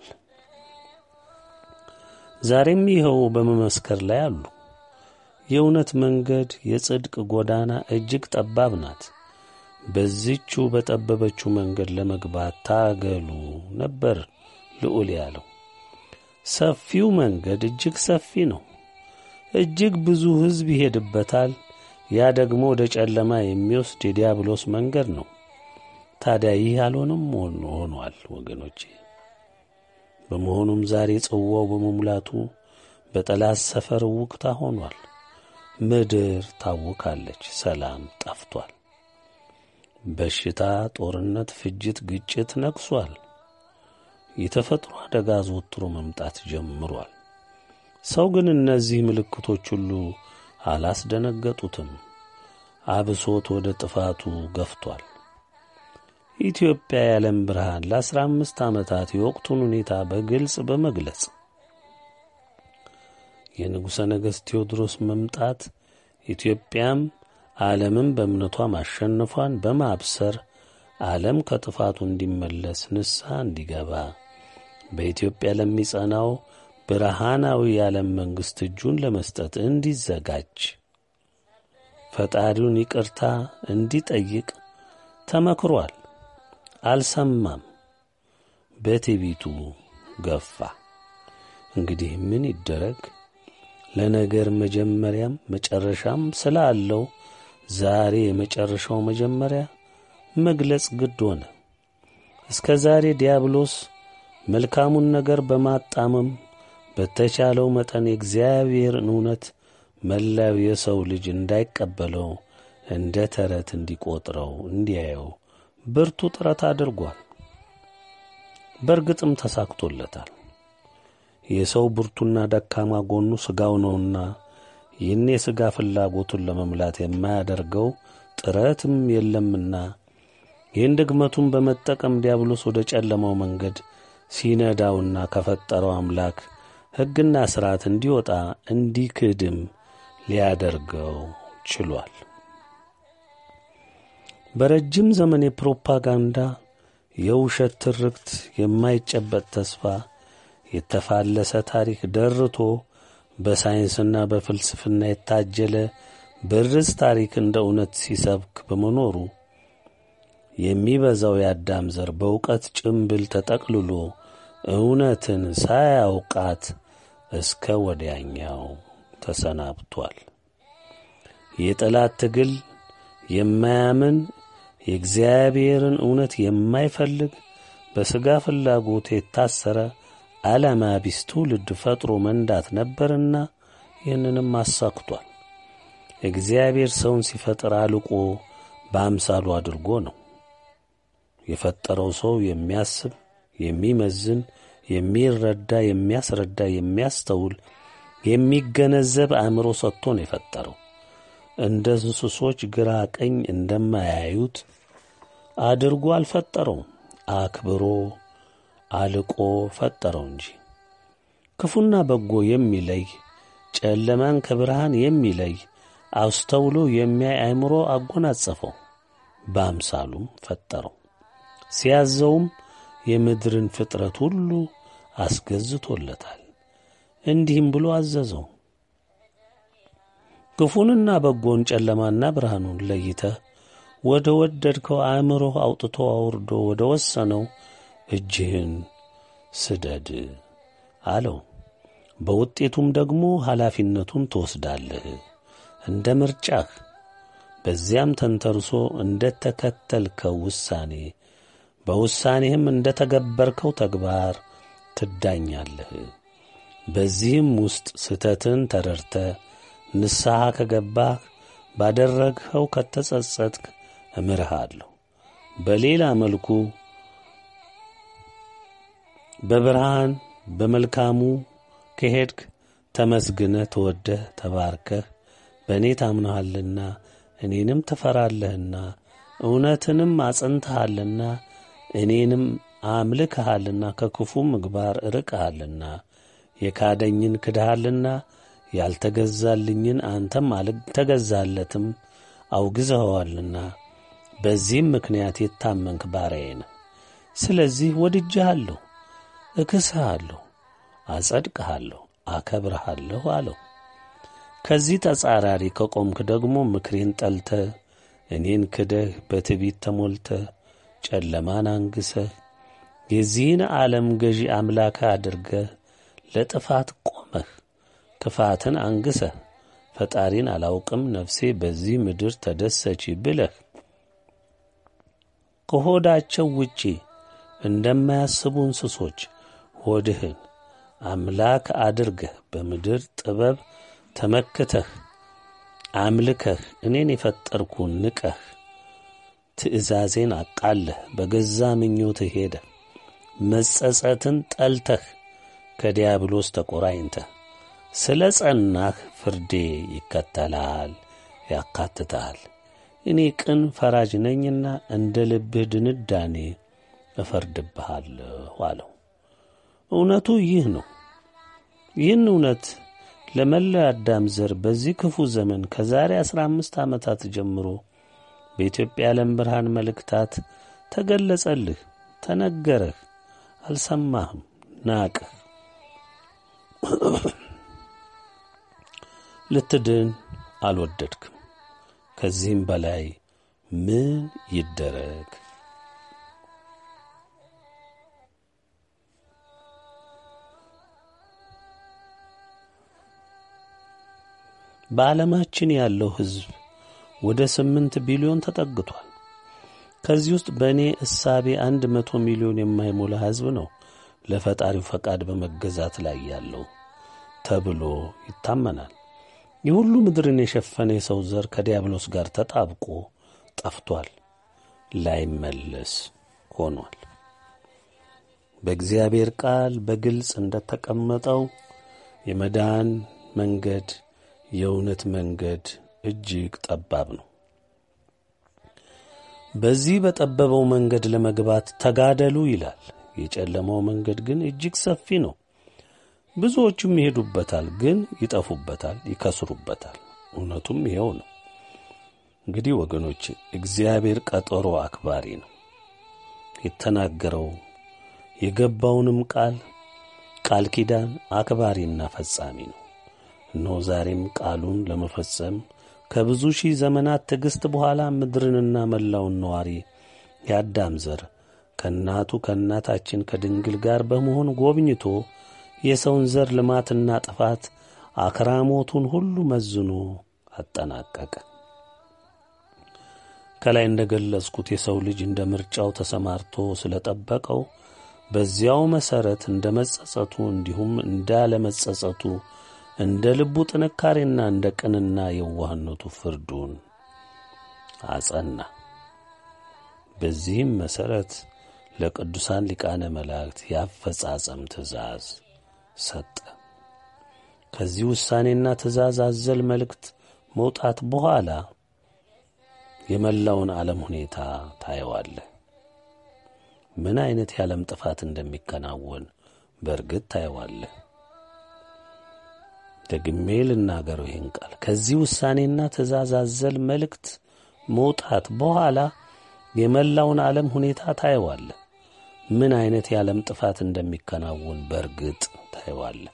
ዛሬም ይኸው በመመስከር ላይ አሉ። የእውነት መንገድ የጽድቅ ጎዳና እጅግ ጠባብ ናት። በዚቹ በጠበበችው መንገድ ለመግባት ታገሉ ነበር ልዑል ያለው። ሰፊው መንገድ እጅግ ሰፊ ነው። እጅግ ብዙ ሕዝብ ይሄድበታል። ያ ደግሞ ወደ ጨለማ የሚወስድ የዲያብሎስ መንገድ ነው። ታዲያ ይህ አልሆነም ሆኗል ወገኖቼ። በመሆኑም ዛሬ ጽዋው በመሙላቱ በጠላት ሰፈር ውቅታ ሆኗል። ምድር ታውካለች፣ ሰላም ጠፍቷል። በሽታ፣ ጦርነት፣ ፍጅት፣ ግጭት ነግሷል። የተፈጥሮ አደጋ ዘወትሮ መምጣት ጀምሯል። ሰው ግን እነዚህ ምልክቶች ሁሉ አላስደነገጡትም። አብሶት ወደ ጥፋቱ ገፍቷል። ኢትዮጵያ የዓለም ብርሃን ለአስራ አምስት ዓመታት የወቅቱን ሁኔታ በግልጽ በመግለጽ የንጉሠ ነገሥት ቴዎድሮስ መምጣት ኢትዮጵያም ዓለምን በእምነቷ ማሸነፏን በማብሰር ዓለም ከጥፋቱ እንዲመለስ ንስሐ እንዲገባ በኢትዮጵያ ለሚጸናው ብርሃናዊ የዓለም መንግሥት እጁን ለመስጠት እንዲዘጋጅ ፈጣሪውን ይቅርታ እንዲጠይቅ ተመክሯል። አልሰማም። በትዕቢቱ ገፋ። እንግዲህ ምን ይደረግ? ለነገር መጀመሪያም መጨረሻም ስላለው ዛሬ የመጨረሻው መጀመሪያ መግለጽ ግድ ሆነ። እስከ ዛሬ ዲያብሎስ መልካሙን ነገር በማጣመም በተቻለው መጠን የእግዚአብሔርን እውነት መላው የሰው ልጅ እንዳይቀበለው እንደ ተረት እንዲቆጥረው እንዲያየው ብርቱ ጥረት አድርጓል። በእርግጥም ተሳክቶለታል። የሰው ብርቱና ደካማ ጎኑ ሥጋው ነውና ይህን የሥጋ ፍላጎቱን ለመምላት የማያደርገው ጥረትም የለምና ይህን ድግመቱን በመጠቀም ዲያብሎስ ወደ ጨለማው መንገድ ሲነዳውና ከፈጠረው አምላክ ሕግና ሥርዓት እንዲወጣ እንዲክድም ሊያደርገው ችሏል። በረጅም ዘመን የፕሮፓጋንዳ የውሸት ትርክት፣ የማይጨበጥ ተስፋ፣ የተፋለሰ ታሪክ ደርቶ በሳይንስና በፍልስፍና የታጀለ ብርዝ ታሪክ እንደ እውነት ሲሰብክ በመኖሩ የሚበዛው የአዳም ዘር በእውቀት ጭምብል ተጠቅልሎ እውነትን ሳያውቃት እስከ ወዲያኛው ተሰናብቷል። የጠላት ትግል የማያምን የእግዚአብሔርን እውነት የማይፈልግ በሥጋ ፍላጎት የታሰረ ዓላማ ቢስ ትውልድ ፈጥሮ መንዳት ነበርና ይህንንም አሳክቷል። እግዚአብሔር ሰውን ሲፈጥር አልቆ በአምሳሉ አድርጎ ነው የፈጠረው። ሰው የሚያስብ፣ የሚመዝን፣ የሚረዳ፣ የሚያስረዳ፣ የሚያስተውል፣ የሚገነዘብ አእምሮ ሰጥቶ ነው የፈጠረው። እንደ እንስሶች ግራ ቀኝ እንደማያዩት አድርጎ አልፈጠረውም። አክብሮ አልቆ ፈጠረው እንጂ ክፉና በጎ የሚለይ ጨለማን ከብርሃን የሚለይ አስተውሎ የሚያይ አእምሮ አጎናጸፈው። በአምሳሉም ፈጠረው። ሲያዘውም የምድርን ፍጥረት ሁሉ አስገዝቶለታል። እንዲህም ብሎ አዘዘው፣ ክፉንና በጎን ጨለማና ብርሃኑን ለይተህ ወደ ወደድከው አእምሮህ አውጥቶ አውርዶ ወደ ወሰነው እጅህን ስደድ አለው። በውጤቱም ደግሞ ኃላፊነቱን ትወስዳለህ እንደ ምርጫህ። በዚያም ተንተርሶ እንደ ተከተልከው ውሳኔ በውሳኔህም እንደ ተገበርከው ተግባር ትዳኛለህ። በዚህም ውስጥ ስህተትን ተረድተህ ንስሐ ከገባህ ባደረግኸው ከተጸጸትክ እምርሃለሁ። በሌላ መልኩ በብርሃን በመልካሙ ከሄድክ ተመስግነህ ተወደህ ተባርከህ በእኔ ታምነሃልና እኔንም ትፈራለህና እውነትንም አጽንተሃልና እኔንም አምልክሃልና ከክፉ ምግባር ርቀሃልና የካደኝን ክድሃልና ያልተገዛልኝን አንተም አልተገዛለትም አውግዘኸዋልና በዚህም ምክንያት የታመንክ ባሪያዬ ነህ። ስለዚህ ወድጄሃለሁ፣ እክስሃለሁ፣ አጸድቅሃለሁ፣ አከብርሃለሁ አለው። ከዚህ ተጻራሪ ከቆምክ ደግሞ ምክሬን ጠልተህ እኔን ክደህ በትዕቢት ተሞልተህ ጨለማን አንግሰህ የዚህን ዓለም ገዢ አምላክህ አድርገህ ለጥፋት ቆመህ ክፋትን አንግሰህ ፈጣሪን አላውቅም ነፍሴ በዚህ ምድር ተደሰች ብለህ ከሆዳቸው ውጪ እንደማያስቡ እንስሶች ሆድህን አምላክ አድርገህ በምድር ጥበብ ተመክተህ አምልከህ እኔን የፈጠርኩን ንቀህ ትእዛዜን አቃለህ በገዛ ምኞትህ ሄደህ መጸጸትን ጠልተህ ከዲያብሎስ ተቆራኝተህ ስለ ጸናህ ፍርዴ ይከተላል፣ ያካትታል። እኔ ቅን ፈራጅ ነኝና እንደ ልብህ ድንዳኔ እፈርድብሃለሁ አለው። እውነቱ ይህ ነው። ይህን እውነት ለመላው አዳም ዘር በዚህ ክፉ ዘመን ከዛሬ አስራ አምስት ዓመታት ጀምሮ በኢትዮጵያ ዓለም ብርሃን መልእክታት ተገለጸልህ፣ ተነገረህ፣ አልሰማህም፣ ናቅህ። ልትድን አልወደድክም። ከዚህም በላይ ምን ይደረግ? በዓለማችን ያለው ሕዝብ ወደ ስምንት ቢሊዮን ተጠግቷል። ከዚህ ውስጥ በእኔ እሳቤ አንድ መቶ ሚሊዮን የማይሞላ ሕዝብ ነው ለፈጣሪው ፈቃድ በመገዛት ላይ ያለው ተብሎ ይታመናል። የሁሉ ምድርን የሸፈነ የሰው ዘር ከዲያብሎስ ጋር ተጣብቆ ጠፍቷል፣ ላይመለስ ሆኗል። በእግዚአብሔር ቃል በግልጽ እንደተቀመጠው የመዳን መንገድ የእውነት መንገድ እጅግ ጠባብ ነው። በዚህ በጠበበው መንገድ ለመግባት ተጋደሉ ይላል። የጨለማው መንገድ ግን እጅግ ሰፊ ነው። ብዙዎቹም ይሄዱበታል፣ ግን ይጠፉበታል፣ ይከስሩበታል። እውነቱም ይኸው ነው። እንግዲህ ወገኖች እግዚአብሔር ቀጠሮ አክባሪ ነው። የተናገረው የገባውንም ቃል ቃል ኪዳን አክባሪና ፈጻሚ ነው። እነሆ ዛሬም ቃሉን ለመፈጸም ከብዙ ሺህ ዘመናት ትዕግሥት በኋላ ምድርንና መላውን ነዋሪ የአዳም ዘር ከእናቱ ከእናታችን ከድንግል ጋር በመሆን ጎብኝቶ የሰውን ዘር ልማትና ጥፋት አክራሞቱን ሁሉ መዝኖ አጠናቀቀ። ከላይ እንደ ገለጽኩት የሰው ልጅ እንደ ምርጫው ተሰማርቶ ስለ ጠበቀው በዚያው መሠረት እንደ መጸጸቱ እንዲሁም እንዳለመጸጸቱ እንደ ልቡ ጥንካሬና እንደ ቅንና የዋህነቱ ፍርዱን አጸና። በዚህም መሠረት ለቅዱሳን ሊቃነ መላእክት የአፈጻጸም ትእዛዝ ሰጠ። ከዚህ ውሳኔና ትእዛዝ አዘል መልእክት መውጣት በኋላ የመላውን ዓለም ሁኔታ ታየዋለህ። ምን ዐይነት የዓለም ጥፋት እንደሚከናወን በእርግጥ ታየዋለህ። ደግሜ ልናገረው ይህን ቃል ከዚህ ውሳኔና ትእዛዝ አዘል መልእክት መውጣት በኋላ የመላውን ዓለም ሁኔታ ታየዋለህ። ምን ዐይነት የዓለም ጥፋት እንደሚከናወን በእርግጥ ታየዋለህ።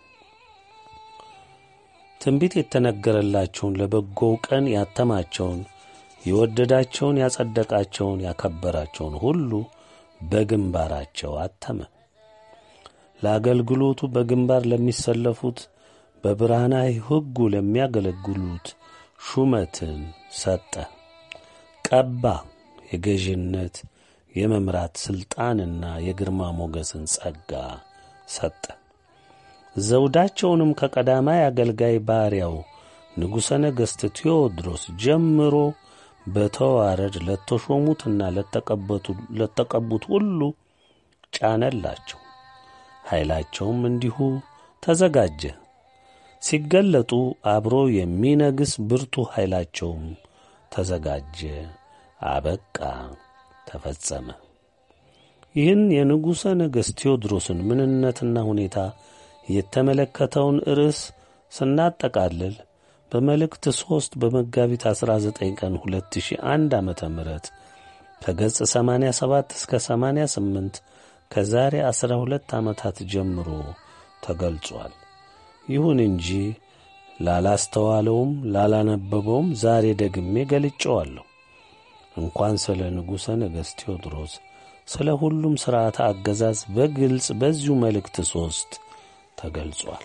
ትንቢት የተነገረላቸውን ለበጎው ቀን ያተማቸውን የወደዳቸውን ያጸደቃቸውን ያከበራቸውን ሁሉ በግንባራቸው አተመ። ለአገልግሎቱ በግንባር ለሚሰለፉት በብርሃናዊ ሕጉ ለሚያገለግሉት ሹመትን ሰጠ፣ ቀባ። የገዥነት የመምራት ሥልጣንና የግርማ ሞገስን ጸጋ ሰጠ። ዘውዳቸውንም ከቀዳማይ አገልጋይ ባሪያው ንጉሠ ነገሥት ቴዎድሮስ ጀምሮ በተዋረድ ለተሾሙትና ለተቀቡት ሁሉ ጫነላቸው። ኃይላቸውም እንዲሁ ተዘጋጀ። ሲገለጡ አብሮ የሚነግስ ብርቱ ኃይላቸውም ተዘጋጀ፣ አበቃ፣ ተፈጸመ። ይህን የንጉሠ ነገሥት ቴዎድሮስን ምንነትና ሁኔታ የተመለከተውን ርዕስ ስናጠቃልል በመልእክት ሦስት በመጋቢት 19 ቀን 2001 ዓመተ ምህረት ከገጽ 87 እስከ 88 ከዛሬ 12 ዓመታት ጀምሮ ተገልጿል። ይሁን እንጂ ላላስተዋለውም ላላነበበውም ዛሬ ደግሜ ገልጨዋለሁ። እንኳን ስለ ንጉሠ ነገሥት ቴዎድሮስ ስለ ሁሉም ሥርዓተ አገዛዝ በግልጽ በዚሁ መልእክት ሦስት ተገልጿል።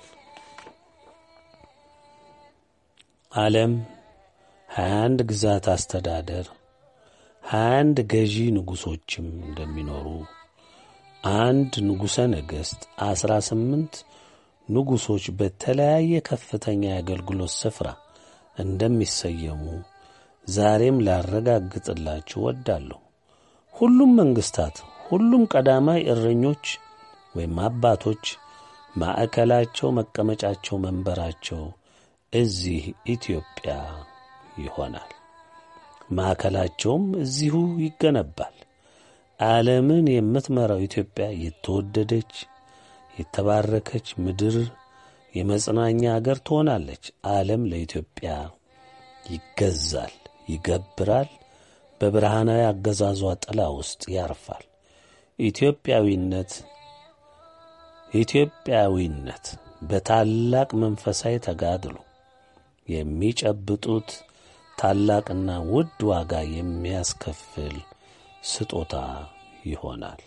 ዓለም ሀያ አንድ ግዛት አስተዳደር ሀያ አንድ ገዢ ንጉሶችም እንደሚኖሩ አንድ ንጉሠ ነገሥት አስራ ስምንት ንጉሶች በተለያየ ከፍተኛ የአገልግሎት ስፍራ እንደሚሰየሙ ዛሬም ላረጋግጥላችሁ ወዳለሁ። ሁሉም መንግሥታት፣ ሁሉም ቀዳማይ እረኞች ወይም አባቶች ማዕከላቸው፣ መቀመጫቸው፣ መንበራቸው እዚህ ኢትዮጵያ ይሆናል። ማዕከላቸውም እዚሁ ይገነባል። ዓለምን የምትመራው ኢትዮጵያ የተወደደች የተባረከች ምድር የመጽናኛ አገር ትሆናለች። ዓለም ለኢትዮጵያ ይገዛል፣ ይገብራል። በብርሃናዊ አገዛዟ ጥላ ውስጥ ያርፋል። ኢትዮጵያዊነት ኢትዮጵያዊነት በታላቅ መንፈሳዊ ተጋድሎ የሚጨብጡት ታላቅና ውድ ዋጋ የሚያስከፍል ስጦታ ይሆናል።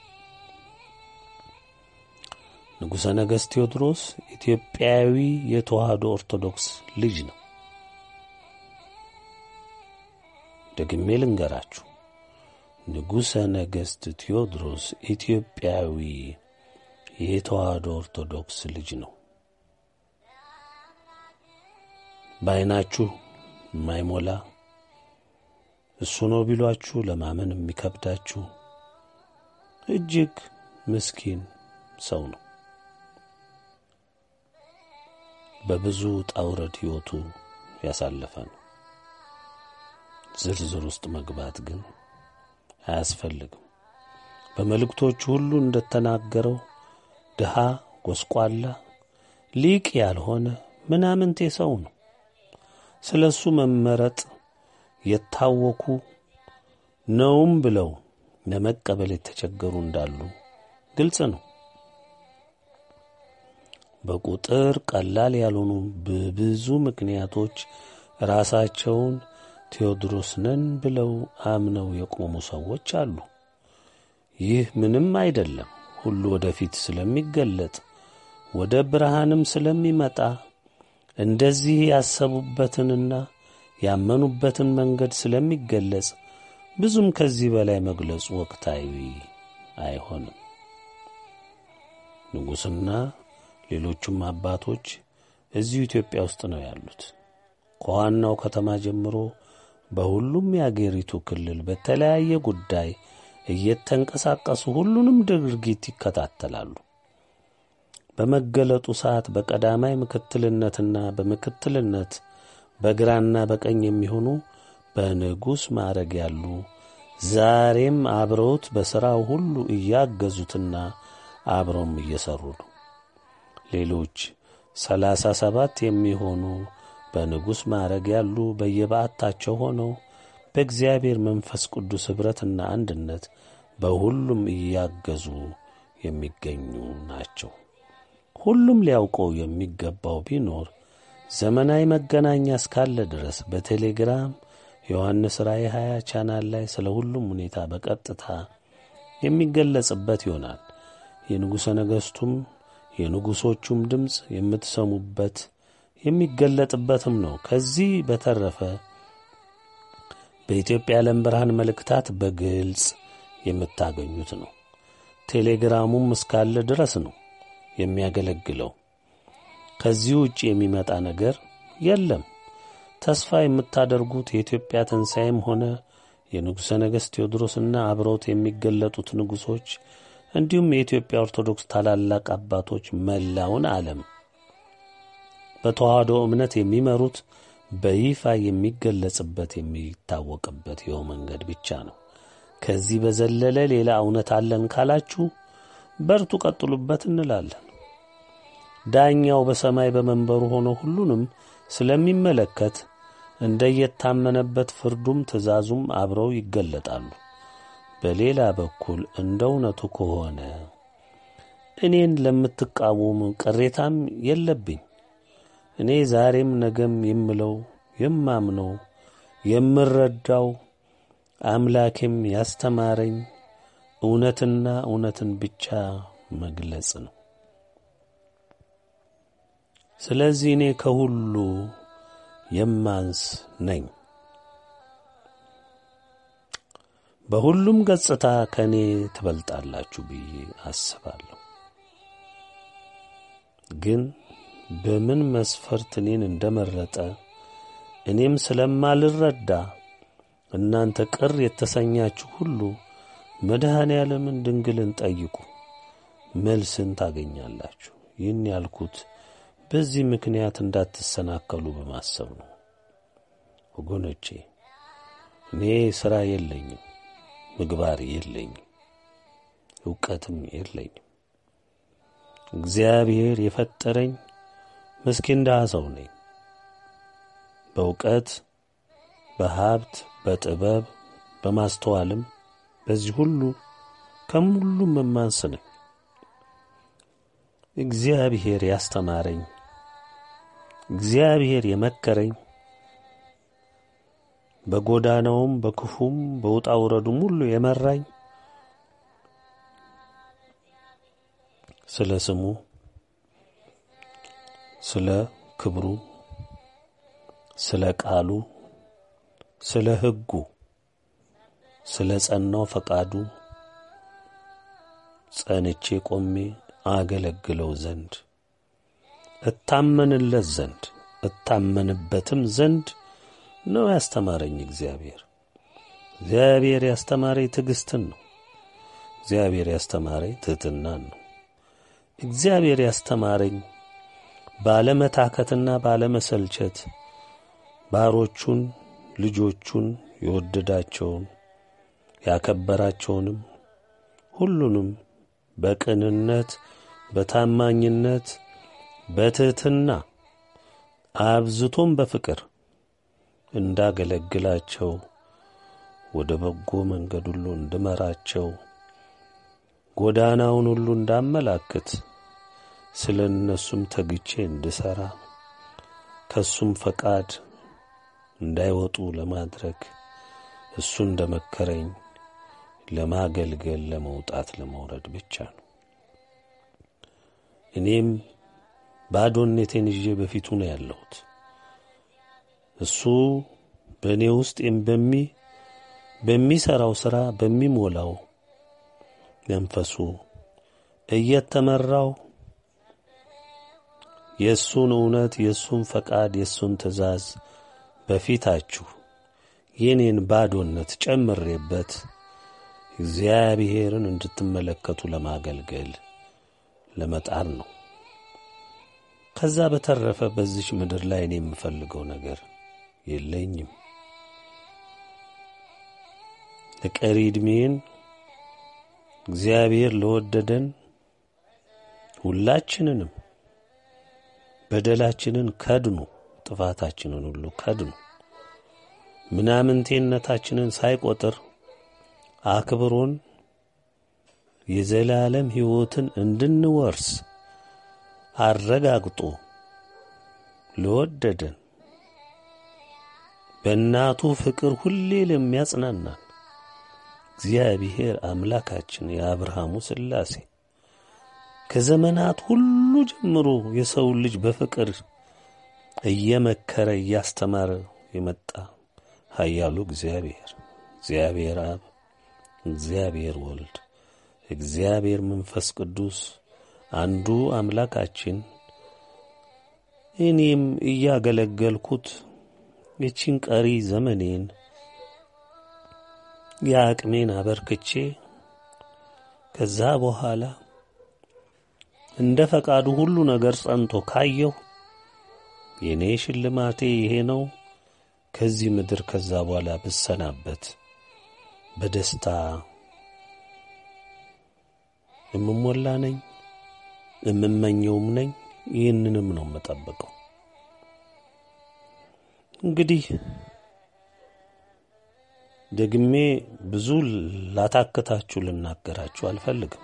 ንጉሠ ነገሥት ቴዎድሮስ ኢትዮጵያዊ የተዋህዶ ኦርቶዶክስ ልጅ ነው። ደግሜ ልንገራችሁ፣ ንጉሠ ነገሥት ቴዎድሮስ ኢትዮጵያዊ የተዋህዶ ኦርቶዶክስ ልጅ ነው። በዐይናችሁ የማይሞላ እሱ ነው ቢሏችሁ ለማመን የሚከብዳችሁ እጅግ ምስኪን ሰው ነው። በብዙ ጣውረድ ሕይወቱ ያሳለፈ ነው። ዝርዝር ውስጥ መግባት ግን አያስፈልግም። በመልእክቶቹ ሁሉ እንደተናገረው ድሃ፣ ጎስቋላ፣ ሊቅ ያልሆነ ምናምንቴ ሰው ነው። ስለ እሱ መመረጥ የታወኩ ነውም ብለው ለመቀበል የተቸገሩ እንዳሉ ግልጽ ነው። በቁጥር ቀላል ያልሆኑ በብዙ ምክንያቶች ራሳቸውን ቴዎድሮስ ነን ብለው አምነው የቆሙ ሰዎች አሉ። ይህ ምንም አይደለም። ሁሉ ወደፊት ስለሚገለጥ ወደ ብርሃንም ስለሚመጣ እንደዚህ ያሰቡበትንና ያመኑበትን መንገድ ስለሚገለጽ ብዙም ከዚህ በላይ መግለጹ ወቅታዊ አይሆንም። ንጉሥና ሌሎቹም አባቶች እዚሁ ኢትዮጵያ ውስጥ ነው ያሉት። ከዋናው ከተማ ጀምሮ በሁሉም የአገሪቱ ክልል በተለያየ ጉዳይ እየተንቀሳቀሱ ሁሉንም ድርጊት ይከታተላሉ። በመገለጡ ሰዓት በቀዳማይ ምክትልነትና በምክትልነት በግራና በቀኝ የሚሆኑ በንጉሥ ማዕረግ ያሉ ዛሬም አብረውት በሥራው ሁሉ እያገዙትና አብረውም እየሠሩ ነው። ሌሎች ሰላሳ ሰባት የሚሆኑ በንጉሥ ማዕረግ ያሉ በየበዓታቸው ሆነው በእግዚአብሔር መንፈስ ቅዱስ ኅብረትና አንድነት በሁሉም እያገዙ የሚገኙ ናቸው። ሁሉም ሊያውቀው የሚገባው ቢኖር ዘመናዊ መገናኛ እስካለ ድረስ በቴሌግራም ዮሐንስ ራእይ 20 ቻናል ላይ ስለ ሁሉም ሁኔታ በቀጥታ የሚገለጽበት ይሆናል። የንጉሠ ነገሥቱም የንጉሶቹም ድምፅ የምትሰሙበት የሚገለጥበትም ነው። ከዚህ በተረፈ በኢትዮጵያ ዓለም ብርሃን መልእክታት በግልጽ የምታገኙት ነው። ቴሌግራሙም እስካለ ድረስ ነው የሚያገለግለው። ከዚህ ውጭ የሚመጣ ነገር የለም። ተስፋ የምታደርጉት የኢትዮጵያ ትንሣኤም ሆነ የንጉሠ ነገሥት ቴዎድሮስና አብረውት የሚገለጡት ንጉሶች እንዲሁም የኢትዮጵያ ኦርቶዶክስ ታላላቅ አባቶች መላውን ዓለም በተዋህዶ እምነት የሚመሩት በይፋ የሚገለጽበት የሚታወቅበት ይኸው መንገድ ብቻ ነው። ከዚህ በዘለለ ሌላ እውነት አለን ካላችሁ በርቱ፣ ቀጥሉበት እንላለን። ዳኛው በሰማይ በመንበሩ ሆኖ ሁሉንም ስለሚመለከት እንደየታመነበት ፍርዱም ትእዛዙም አብረው ይገለጣሉ። በሌላ በኩል እንደ እውነቱ ከሆነ እኔን ለምትቃወሙ ቅሬታም የለብኝ። እኔ ዛሬም ነገም የምለው የማምነው የምረዳው አምላኬም ያስተማረኝ እውነትና እውነትን ብቻ መግለጽ ነው። ስለዚህ እኔ ከሁሉ የማንስ ነኝ። በሁሉም ገጽታ ከእኔ ትበልጣላችሁ ብዬ አስባለሁ። ግን በምን መስፈርት እኔን እንደመረጠ እኔም ስለማልረዳ እናንተ ቅር የተሰኛችሁ ሁሉ መድኃኔ ዓለምን ድንግልን ጠይቁ፣ መልስን ታገኛላችሁ። ይህን ያልኩት በዚህ ምክንያት እንዳትሰናከሉ በማሰብ ነው። ወገኖቼ እኔ ሥራ የለኝም፣ ምግባር የለኝም፣ ዕውቀትም የለኝም። እግዚአብሔር የፈጠረኝ ምስኪን ድሃ ሰው ነኝ። በእውቀት፣ በሀብት፣ በጥበብ፣ በማስተዋልም በዚህ ሁሉ ከሁሉም የማንስ ነኝ። እግዚአብሔር ያስተማረኝ እግዚአብሔር የመከረኝ በጎዳናውም በክፉም በውጣ ውረዱም ሁሉ የመራኝ ስለ ስሙ ስለ ክብሩ ስለ ቃሉ ስለ ሕጉ ስለ ጸናው ፈቃዱ ጸንቼ ቆሜ አገለግለው ዘንድ እታመንለት ዘንድ እታመንበትም ዘንድ ነው ያስተማረኝ እግዚአብሔር። እግዚአብሔር ያስተማረኝ ትዕግስትን ነው። እግዚአብሔር ያስተማረኝ ትሕትናን ነው። እግዚአብሔር ያስተማረኝ ባለመታከትና ባለመሰልቸት ባሮቹን ልጆቹን የወደዳቸውን ያከበራቸውንም ሁሉንም በቅንነት በታማኝነት በትሕትና አብዝቶም በፍቅር እንዳገለግላቸው ወደ በጎ መንገድ ሁሉ እንድመራቸው ጎዳናውን ሁሉ እንዳመላክት ስለ እነሱም ተግቼ እንድሠራ ከእሱም ፈቃድ እንዳይወጡ ለማድረግ እሱ እንደ መከረኝ ለማገልገል ለመውጣት ለመውረድ ብቻ ነው። እኔም ባዶነቴን ይዤ በፊቱ ነው ያለሁት። እሱ በእኔ ውስጥ በሚ በሚሠራው ሥራ በሚሞላው መንፈሱ እየተመራው የእሱን እውነት የእሱን ፈቃድ የእሱን ትእዛዝ በፊታችሁ የኔን ባዶነት ጨምሬበት እግዚአብሔርን እንድትመለከቱ ለማገልገል ለመጣር ነው። ከዛ በተረፈ በዚች ምድር ላይ እኔ የምፈልገው ነገር የለኝም። ለቀሪ ዕድሜን እግዚአብሔር ለወደደን ሁላችንንም በደላችንን ከድኑ፣ ጥፋታችንን ሁሉ ከድኑ፣ ምናምንቴነታችንን ሳይቆጥር አክብሮን የዘላለም ሕይወትን እንድንወርስ አረጋግጦ ለወደደን በእናቱ ፍቅር ሁሌ ለሚያጽናናን እግዚአብሔር አምላካችን የአብርሃሙ ሥላሴ ከዘመናት ሁሉ ጀምሮ የሰውን ልጅ በፍቅር እየመከረ እያስተማረ የመጣ ኃያሉ እግዚአብሔር እግዚአብሔር አብ፣ እግዚአብሔር ወልድ፣ እግዚአብሔር መንፈስ ቅዱስ አንዱ አምላካችን እኔም እያገለገልኩት የቺን ቀሪ ዘመኔን የአቅሜን አበርክቼ ከዛ በኋላ እንደ ፈቃዱ ሁሉ ነገር ጸንቶ ካየሁ የእኔ ሽልማቴ ይሄ ነው። ከዚህ ምድር ከዛ በኋላ ብሰናበት በደስታ የምሞላ ነኝ፣ የምመኘውም ነኝ። ይህንንም ነው የምጠብቀው። እንግዲህ ደግሜ ብዙ ላታክታችሁ ልናገራችሁ አልፈልግም።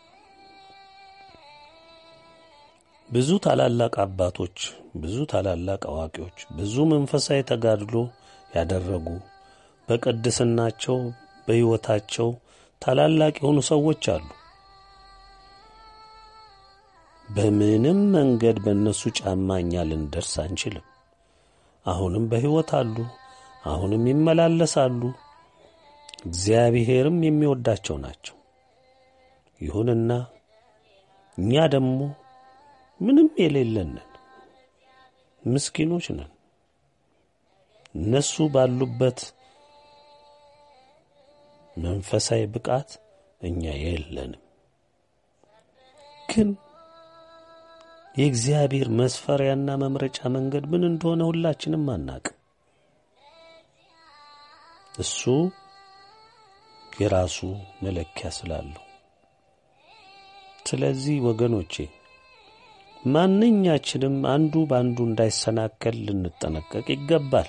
ብዙ ታላላቅ አባቶች፣ ብዙ ታላላቅ አዋቂዎች፣ ብዙ መንፈሳዊ ተጋድሎ ያደረጉ በቅድስናቸው በሕይወታቸው ታላላቅ የሆኑ ሰዎች አሉ። በምንም መንገድ በእነሱ ጫማ እኛ ልንደርስ አንችልም። አሁንም በሕይወት አሉ። አሁንም ይመላለሳሉ። እግዚአብሔርም የሚወዳቸው ናቸው። ይሁንና እኛ ደግሞ ምንም የሌለንን ምስኪኖች ነን። እነሱ ባሉበት መንፈሳዊ ብቃት እኛ የለንም። ግን የእግዚአብሔር መስፈሪያና መምረጫ መንገድ ምን እንደሆነ ሁላችንም አናቅም። እሱ የራሱ መለኪያ ስላለው፣ ስለዚህ ወገኖቼ ማንኛችንም አንዱ በአንዱ እንዳይሰናከል ልንጠነቀቅ ይገባል።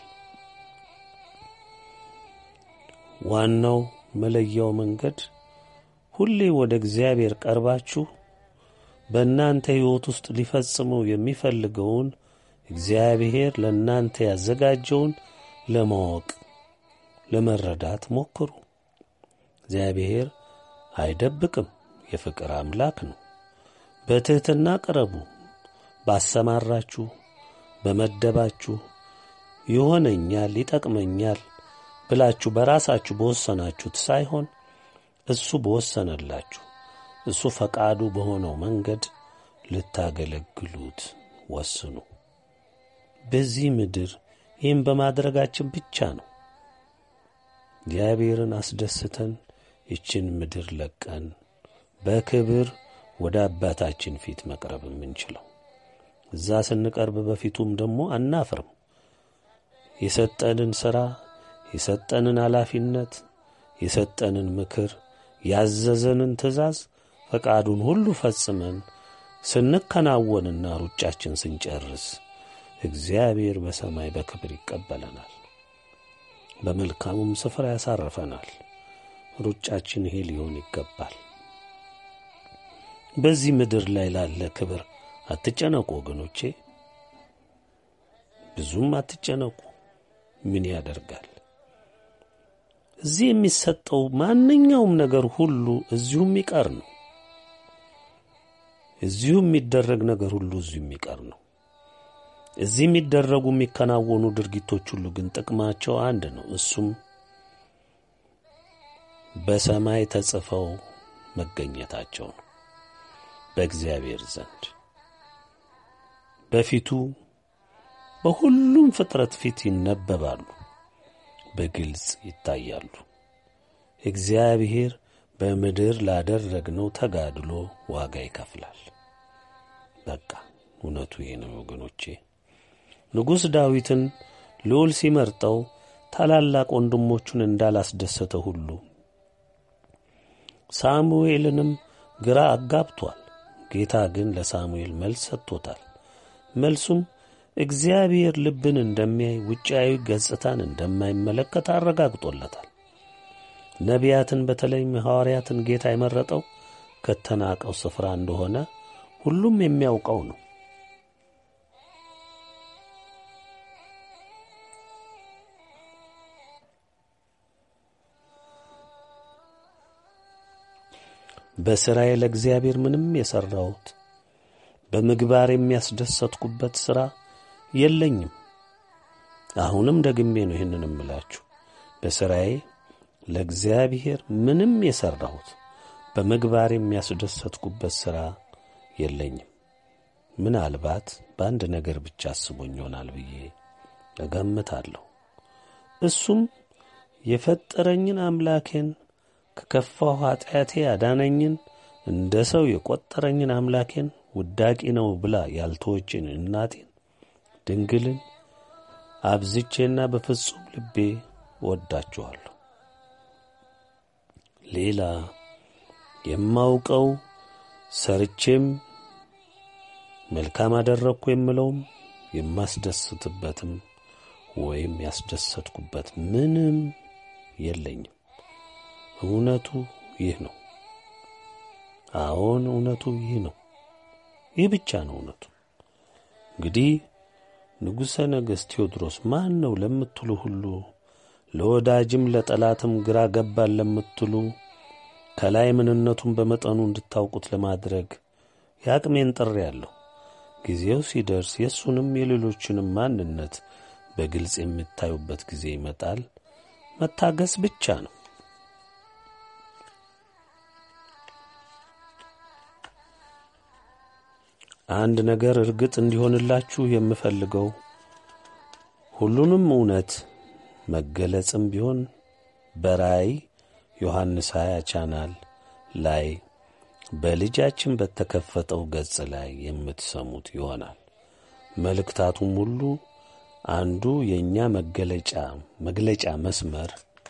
ዋናው መለያው መንገድ ሁሌ ወደ እግዚአብሔር ቀርባችሁ በእናንተ ሕይወት ውስጥ ሊፈጽመው የሚፈልገውን እግዚአብሔር ለእናንተ ያዘጋጀውን ለማወቅ ለመረዳት ሞክሩ። እግዚአብሔር አይደብቅም፣ የፍቅር አምላክ ነው። በትሕትና ቅረቡ። ባሰማራችሁ፣ በመደባችሁ ይሆነኛል፣ ይጠቅመኛል ብላችሁ በራሳችሁ በወሰናችሁት ሳይሆን እሱ በወሰነላችሁ እሱ ፈቃዱ በሆነው መንገድ ልታገለግሉት ወስኑ። በዚህ ምድር ይህም በማድረጋችን ብቻ ነው እግዚአብሔርን አስደስተን ይችን ምድር ለቀን በክብር ወደ አባታችን ፊት መቅረብ የምንችለው። እዛ ስንቀርብ በፊቱም ደግሞ አናፍርም። የሰጠንን ሥራ የሰጠንን ኃላፊነት የሰጠንን ምክር ያዘዘንን ትእዛዝ ፈቃዱን ሁሉ ፈጽመን ስንከናወንና ሩጫችን ስንጨርስ እግዚአብሔር በሰማይ በክብር ይቀበለናል፣ በመልካሙም ስፍራ ያሳርፈናል። ሩጫችን ይሄ ሊሆን ይገባል። በዚህ ምድር ላይ ላለ ክብር አትጨነቁ ወገኖቼ፣ ብዙም አትጨነቁ። ምን ያደርጋል? እዚህ የሚሰጠው ማንኛውም ነገር ሁሉ እዚሁ የሚቀር ነው። እዚሁ የሚደረግ ነገር ሁሉ እዚሁ የሚቀር ነው። እዚህ የሚደረጉ የሚከናወኑ ድርጊቶች ሁሉ ግን ጥቅማቸው አንድ ነው። እሱም በሰማይ ተጽፈው መገኘታቸው ነው። በእግዚአብሔር ዘንድ በፊቱ በሁሉም ፍጥረት ፊት ይነበባሉ፣ በግልጽ ይታያሉ። እግዚአብሔር በምድር ላደረግነው ተጋድሎ ዋጋ ይከፍላል። በቃ እውነቱ ይሄ ነው ወገኖቼ። ንጉሥ ዳዊትን ልዑል ሲመርጠው ታላላቅ ወንድሞቹን እንዳላስደሰተ ሁሉ ሳሙኤልንም ግራ አጋብቷል። ጌታ ግን ለሳሙኤል መልስ ሰጥቶታል። መልሱም እግዚአብሔር ልብን እንደሚያይ ውጫዊ ገጽታን እንደማይመለከት አረጋግጦለታል። ነቢያትን በተለይም ሐዋርያትን ጌታ የመረጠው ከተናቀው ስፍራ እንደሆነ ሁሉም የሚያውቀው ነው። በሥራዬ ለእግዚአብሔር ምንም የሠራሁት በምግባር የሚያስደሰትኩበት ሥራ የለኝም። አሁንም ደግሜ ነው ይህንን እምላችሁ። በሥራዬ ለእግዚአብሔር ምንም የሠራሁት በምግባር የሚያስደሰትኩበት ሥራ የለኝም። ምናልባት በአንድ ነገር ብቻ አስቦኝ ይሆናል ብዬ እገምታለሁ። እሱም የፈጠረኝን አምላኬን ከከፋው ኀጢአቴ ያዳነኝን እንደ ሰው የቈጠረኝን አምላኬን ውዳቂ ነው ብላ ያልተወችን እናቴን ድንግልን አብዝቼና በፍጹም ልቤ ወዳችኋለሁ። ሌላ የማውቀው ሰርቼም መልካም አደረግኩ የምለውም የማስደስትበትም ወይም ያስደሰትኩበት ምንም የለኝም። እውነቱ ይህ ነው። አዎን እውነቱ ይህ ነው። ይህ ብቻ ነው እውነቱ። እንግዲህ ንጉሠ ነገሥት ቴዎድሮስ ማን ነው ለምትሉ ሁሉ ለወዳጅም ለጠላትም ግራ ገባን ለምትሉ ከላይ ምንነቱን በመጠኑ እንድታውቁት ለማድረግ የአቅሜን ጥሪ ያለሁ። ጊዜው ሲደርስ የእሱንም የሌሎችንም ማንነት በግልጽ የምታዩበት ጊዜ ይመጣል። መታገስ ብቻ ነው። አንድ ነገር እርግጥ እንዲሆንላችሁ የምፈልገው ሁሉንም እውነት መገለጽም ቢሆን በራእይ ዮሐንስ 20 ቻናል ላይ በልጃችን በተከፈተው ገጽ ላይ የምትሰሙት ይሆናል። መልእክታቱም ሁሉ አንዱ የእኛ መገለጫ መግለጫ መስመር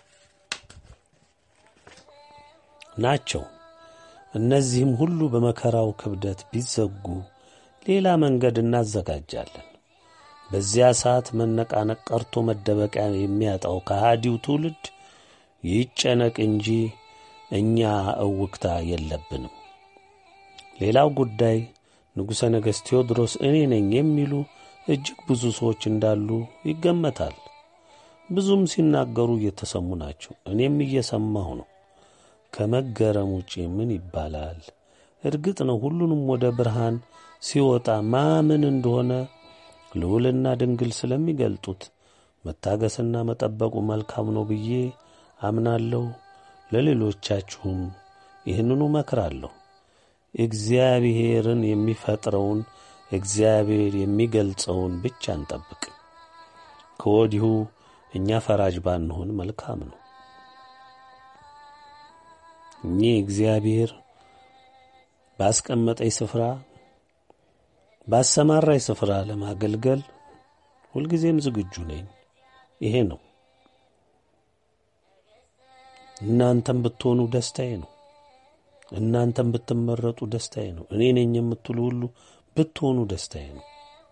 ናቸው። እነዚህም ሁሉ በመከራው ክብደት ቢዘጉ ሌላ መንገድ እናዘጋጃለን። በዚያ ሰዓት መነቃነቅ ቀርቶ መደበቂያ የሚያጣው ከሃዲው ትውልድ ይጨነቅ እንጂ እኛ እውክታ የለብንም። ሌላው ጉዳይ ንጉሠ ነገሥት ቴዎድሮስ እኔ ነኝ የሚሉ እጅግ ብዙ ሰዎች እንዳሉ ይገመታል። ብዙም ሲናገሩ እየተሰሙ ናቸው። እኔም እየሰማሁ ነው። ከመገረም ውጪ ምን ይባላል? እርግጥ ነው ሁሉንም ወደ ብርሃን ሲወጣ ማምን እንደሆነ ልዑልና ድንግል ስለሚገልጡት መታገስና መጠበቁ መልካም ነው ብዬ አምናለሁ። ለሌሎቻችሁም ይህንኑ መክራለሁ። እግዚአብሔርን የሚፈጥረውን እግዚአብሔር የሚገልጸውን ብቻ እንጠብቅ። ከወዲሁ እኛ ፈራጅ ባንሆን መልካም ነው። እኚህ እግዚአብሔር ባስቀመጠኝ ስፍራ ባሰማራኝ ስፍራ ለማገልገል ሁልጊዜም ዝግጁ ነኝ። ይሄ ነው እናንተም ብትሆኑ ደስታዬ ነው። እናንተም ብትመረጡ ደስታዬ ነው። እኔ ነኝ የምትሉ ሁሉ ብትሆኑ ደስታዬ ነው።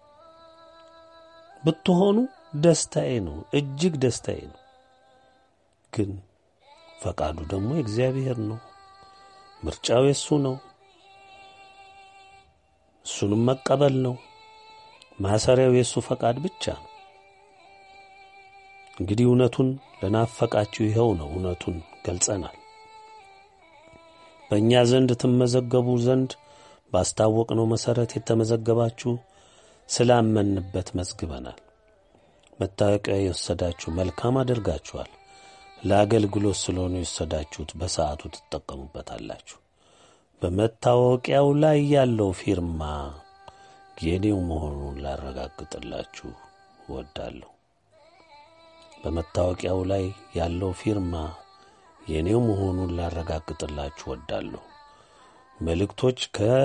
ብትሆኑ ደስታዬ ነው፣ እጅግ ደስታዬ ነው። ግን ፈቃዱ ደግሞ የእግዚአብሔር ነው። ምርጫው የሱ ነው። እሱንም መቀበል ነው። ማሰሪያው የእሱ ፈቃድ ብቻ ነው። እንግዲህ እውነቱን ለናፈቃችሁ ይኸው ነው። እውነቱን ገልጸናል። በእኛ ዘንድ ትመዘገቡ ዘንድ ባስታወቅነው መሠረት የተመዘገባችሁ ስላመንበት መዝግበናል። መታወቂያ የወሰዳችሁ መልካም አድርጋችኋል። ለአገልግሎት ስለሆነ የወሰዳችሁት በሰዓቱ ትጠቀሙበታላችሁ። በመታወቂያው ላይ ያለው ፊርማ የኔው መሆኑን ላረጋግጥላችሁ እወዳለሁ። በመታወቂያው ላይ ያለው ፊርማ የኔው መሆኑን ላረጋግጥላችሁ እወዳለሁ። መልእክቶች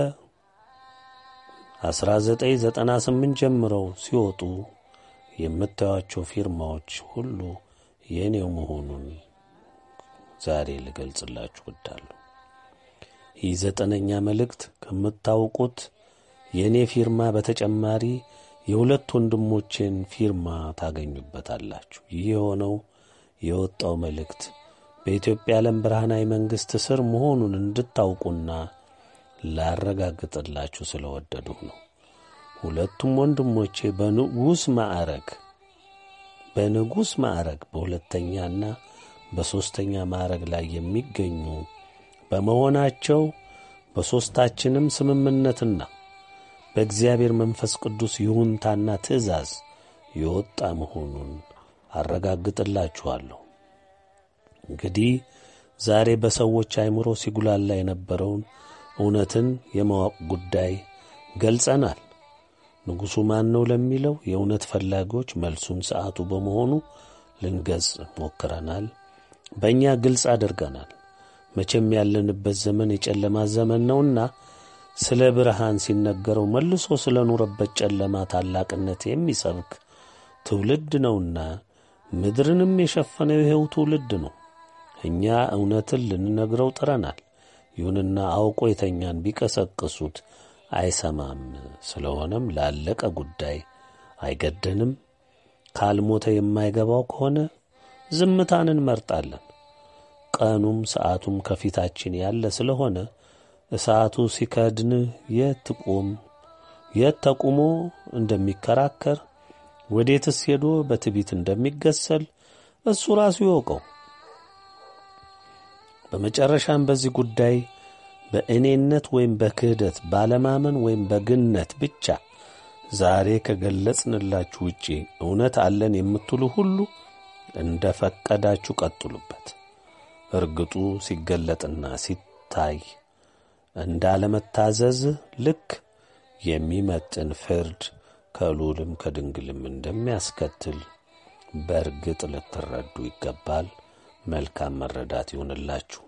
ከ1998 ጀምረው ሲወጡ የምታዩቸው ፊርማዎች ሁሉ የኔው መሆኑን ዛሬ ልገልጽላችሁ እወዳለሁ። ይህ ዘጠነኛ መልእክት ከምታውቁት የእኔ ፊርማ በተጨማሪ የሁለት ወንድሞቼን ፊርማ ታገኙበታላችሁ። ይህ የሆነው የወጣው መልእክት በኢትዮጵያ ዓለም ብርሃናዊ መንግሥት ስር መሆኑን እንድታውቁና ላረጋግጥላችሁ ስለወደድሁ ነው። ሁለቱም ወንድሞቼ በንጉሥ ማዕረግ በንጉሥ ማዕረግ በሁለተኛና በሦስተኛ ማዕረግ ላይ የሚገኙ በመሆናቸው በሦስታችንም ስምምነትና በእግዚአብሔር መንፈስ ቅዱስ ይሁንታና ትእዛዝ የወጣ መሆኑን አረጋግጥላችኋለሁ። እንግዲህ ዛሬ በሰዎች አእምሮ ሲጉላላ የነበረውን እውነትን የማወቅ ጉዳይ ገልጸናል። ንጉሡ ማን ነው ለሚለው የእውነት ፈላጊዎች መልሱን ሰዓቱ በመሆኑ ልንገጽ ሞክረናል። በእኛ ግልጽ አድርገናል። መቼም ያለንበት ዘመን የጨለማ ዘመን ነውና ስለ ብርሃን ሲነገረው መልሶ ስለ ኖረበት ጨለማ ታላቅነት የሚሰብክ ትውልድ ነውና ምድርንም የሸፈነው ይኸው ትውልድ ነው። እኛ እውነትን ልንነግረው ጥረናል። ይሁንና አውቆ የተኛን ቢቀሰቅሱት አይሰማም። ስለሆነም ላለቀ ጉዳይ አይገደንም። ካልሞተ የማይገባው ከሆነ ዝምታን እንመርጣለን። ቀኑም ሰዓቱም ከፊታችን ያለ ስለሆነ እሳቱ ሲከድን የት ቆም የት ተቁሞ እንደሚከራከር ወዴትስ ሄዶ በትቢት እንደሚገሰል እሱ ራሱ ይወቀው። በመጨረሻም በዚህ ጉዳይ በእኔነት ወይም በክህደት ባለማመን ወይም በግነት ብቻ ዛሬ ከገለጽንላችሁ ውጪ እውነት አለን የምትሉ ሁሉ እንደ ፈቀዳችሁ ቀጥሉበት። እርግጡ ሲገለጥና ሲታይ እንዳለመታዘዝ ልክ የሚመጥን ፍርድ ከልዑልም ከድንግልም እንደሚያስከትል በእርግጥ ልትረዱ ይገባል። መልካም መረዳት ይሁንላችሁ።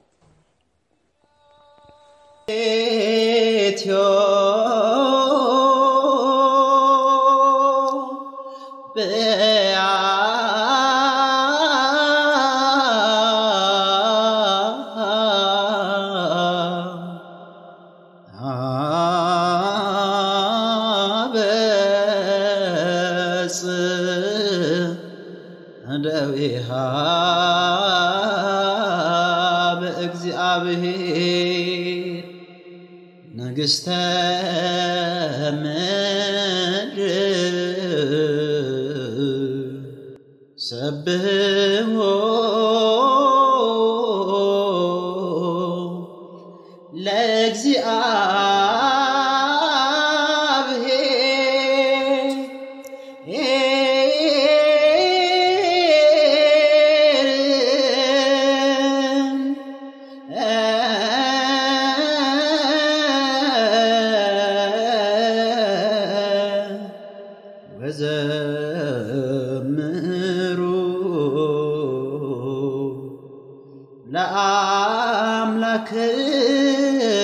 ደዊሃ በእግዚአብሔር ንግሥተ ምድር ሰብሖ ለእግዚአብሔር ወዘምሩ ለአምላክነ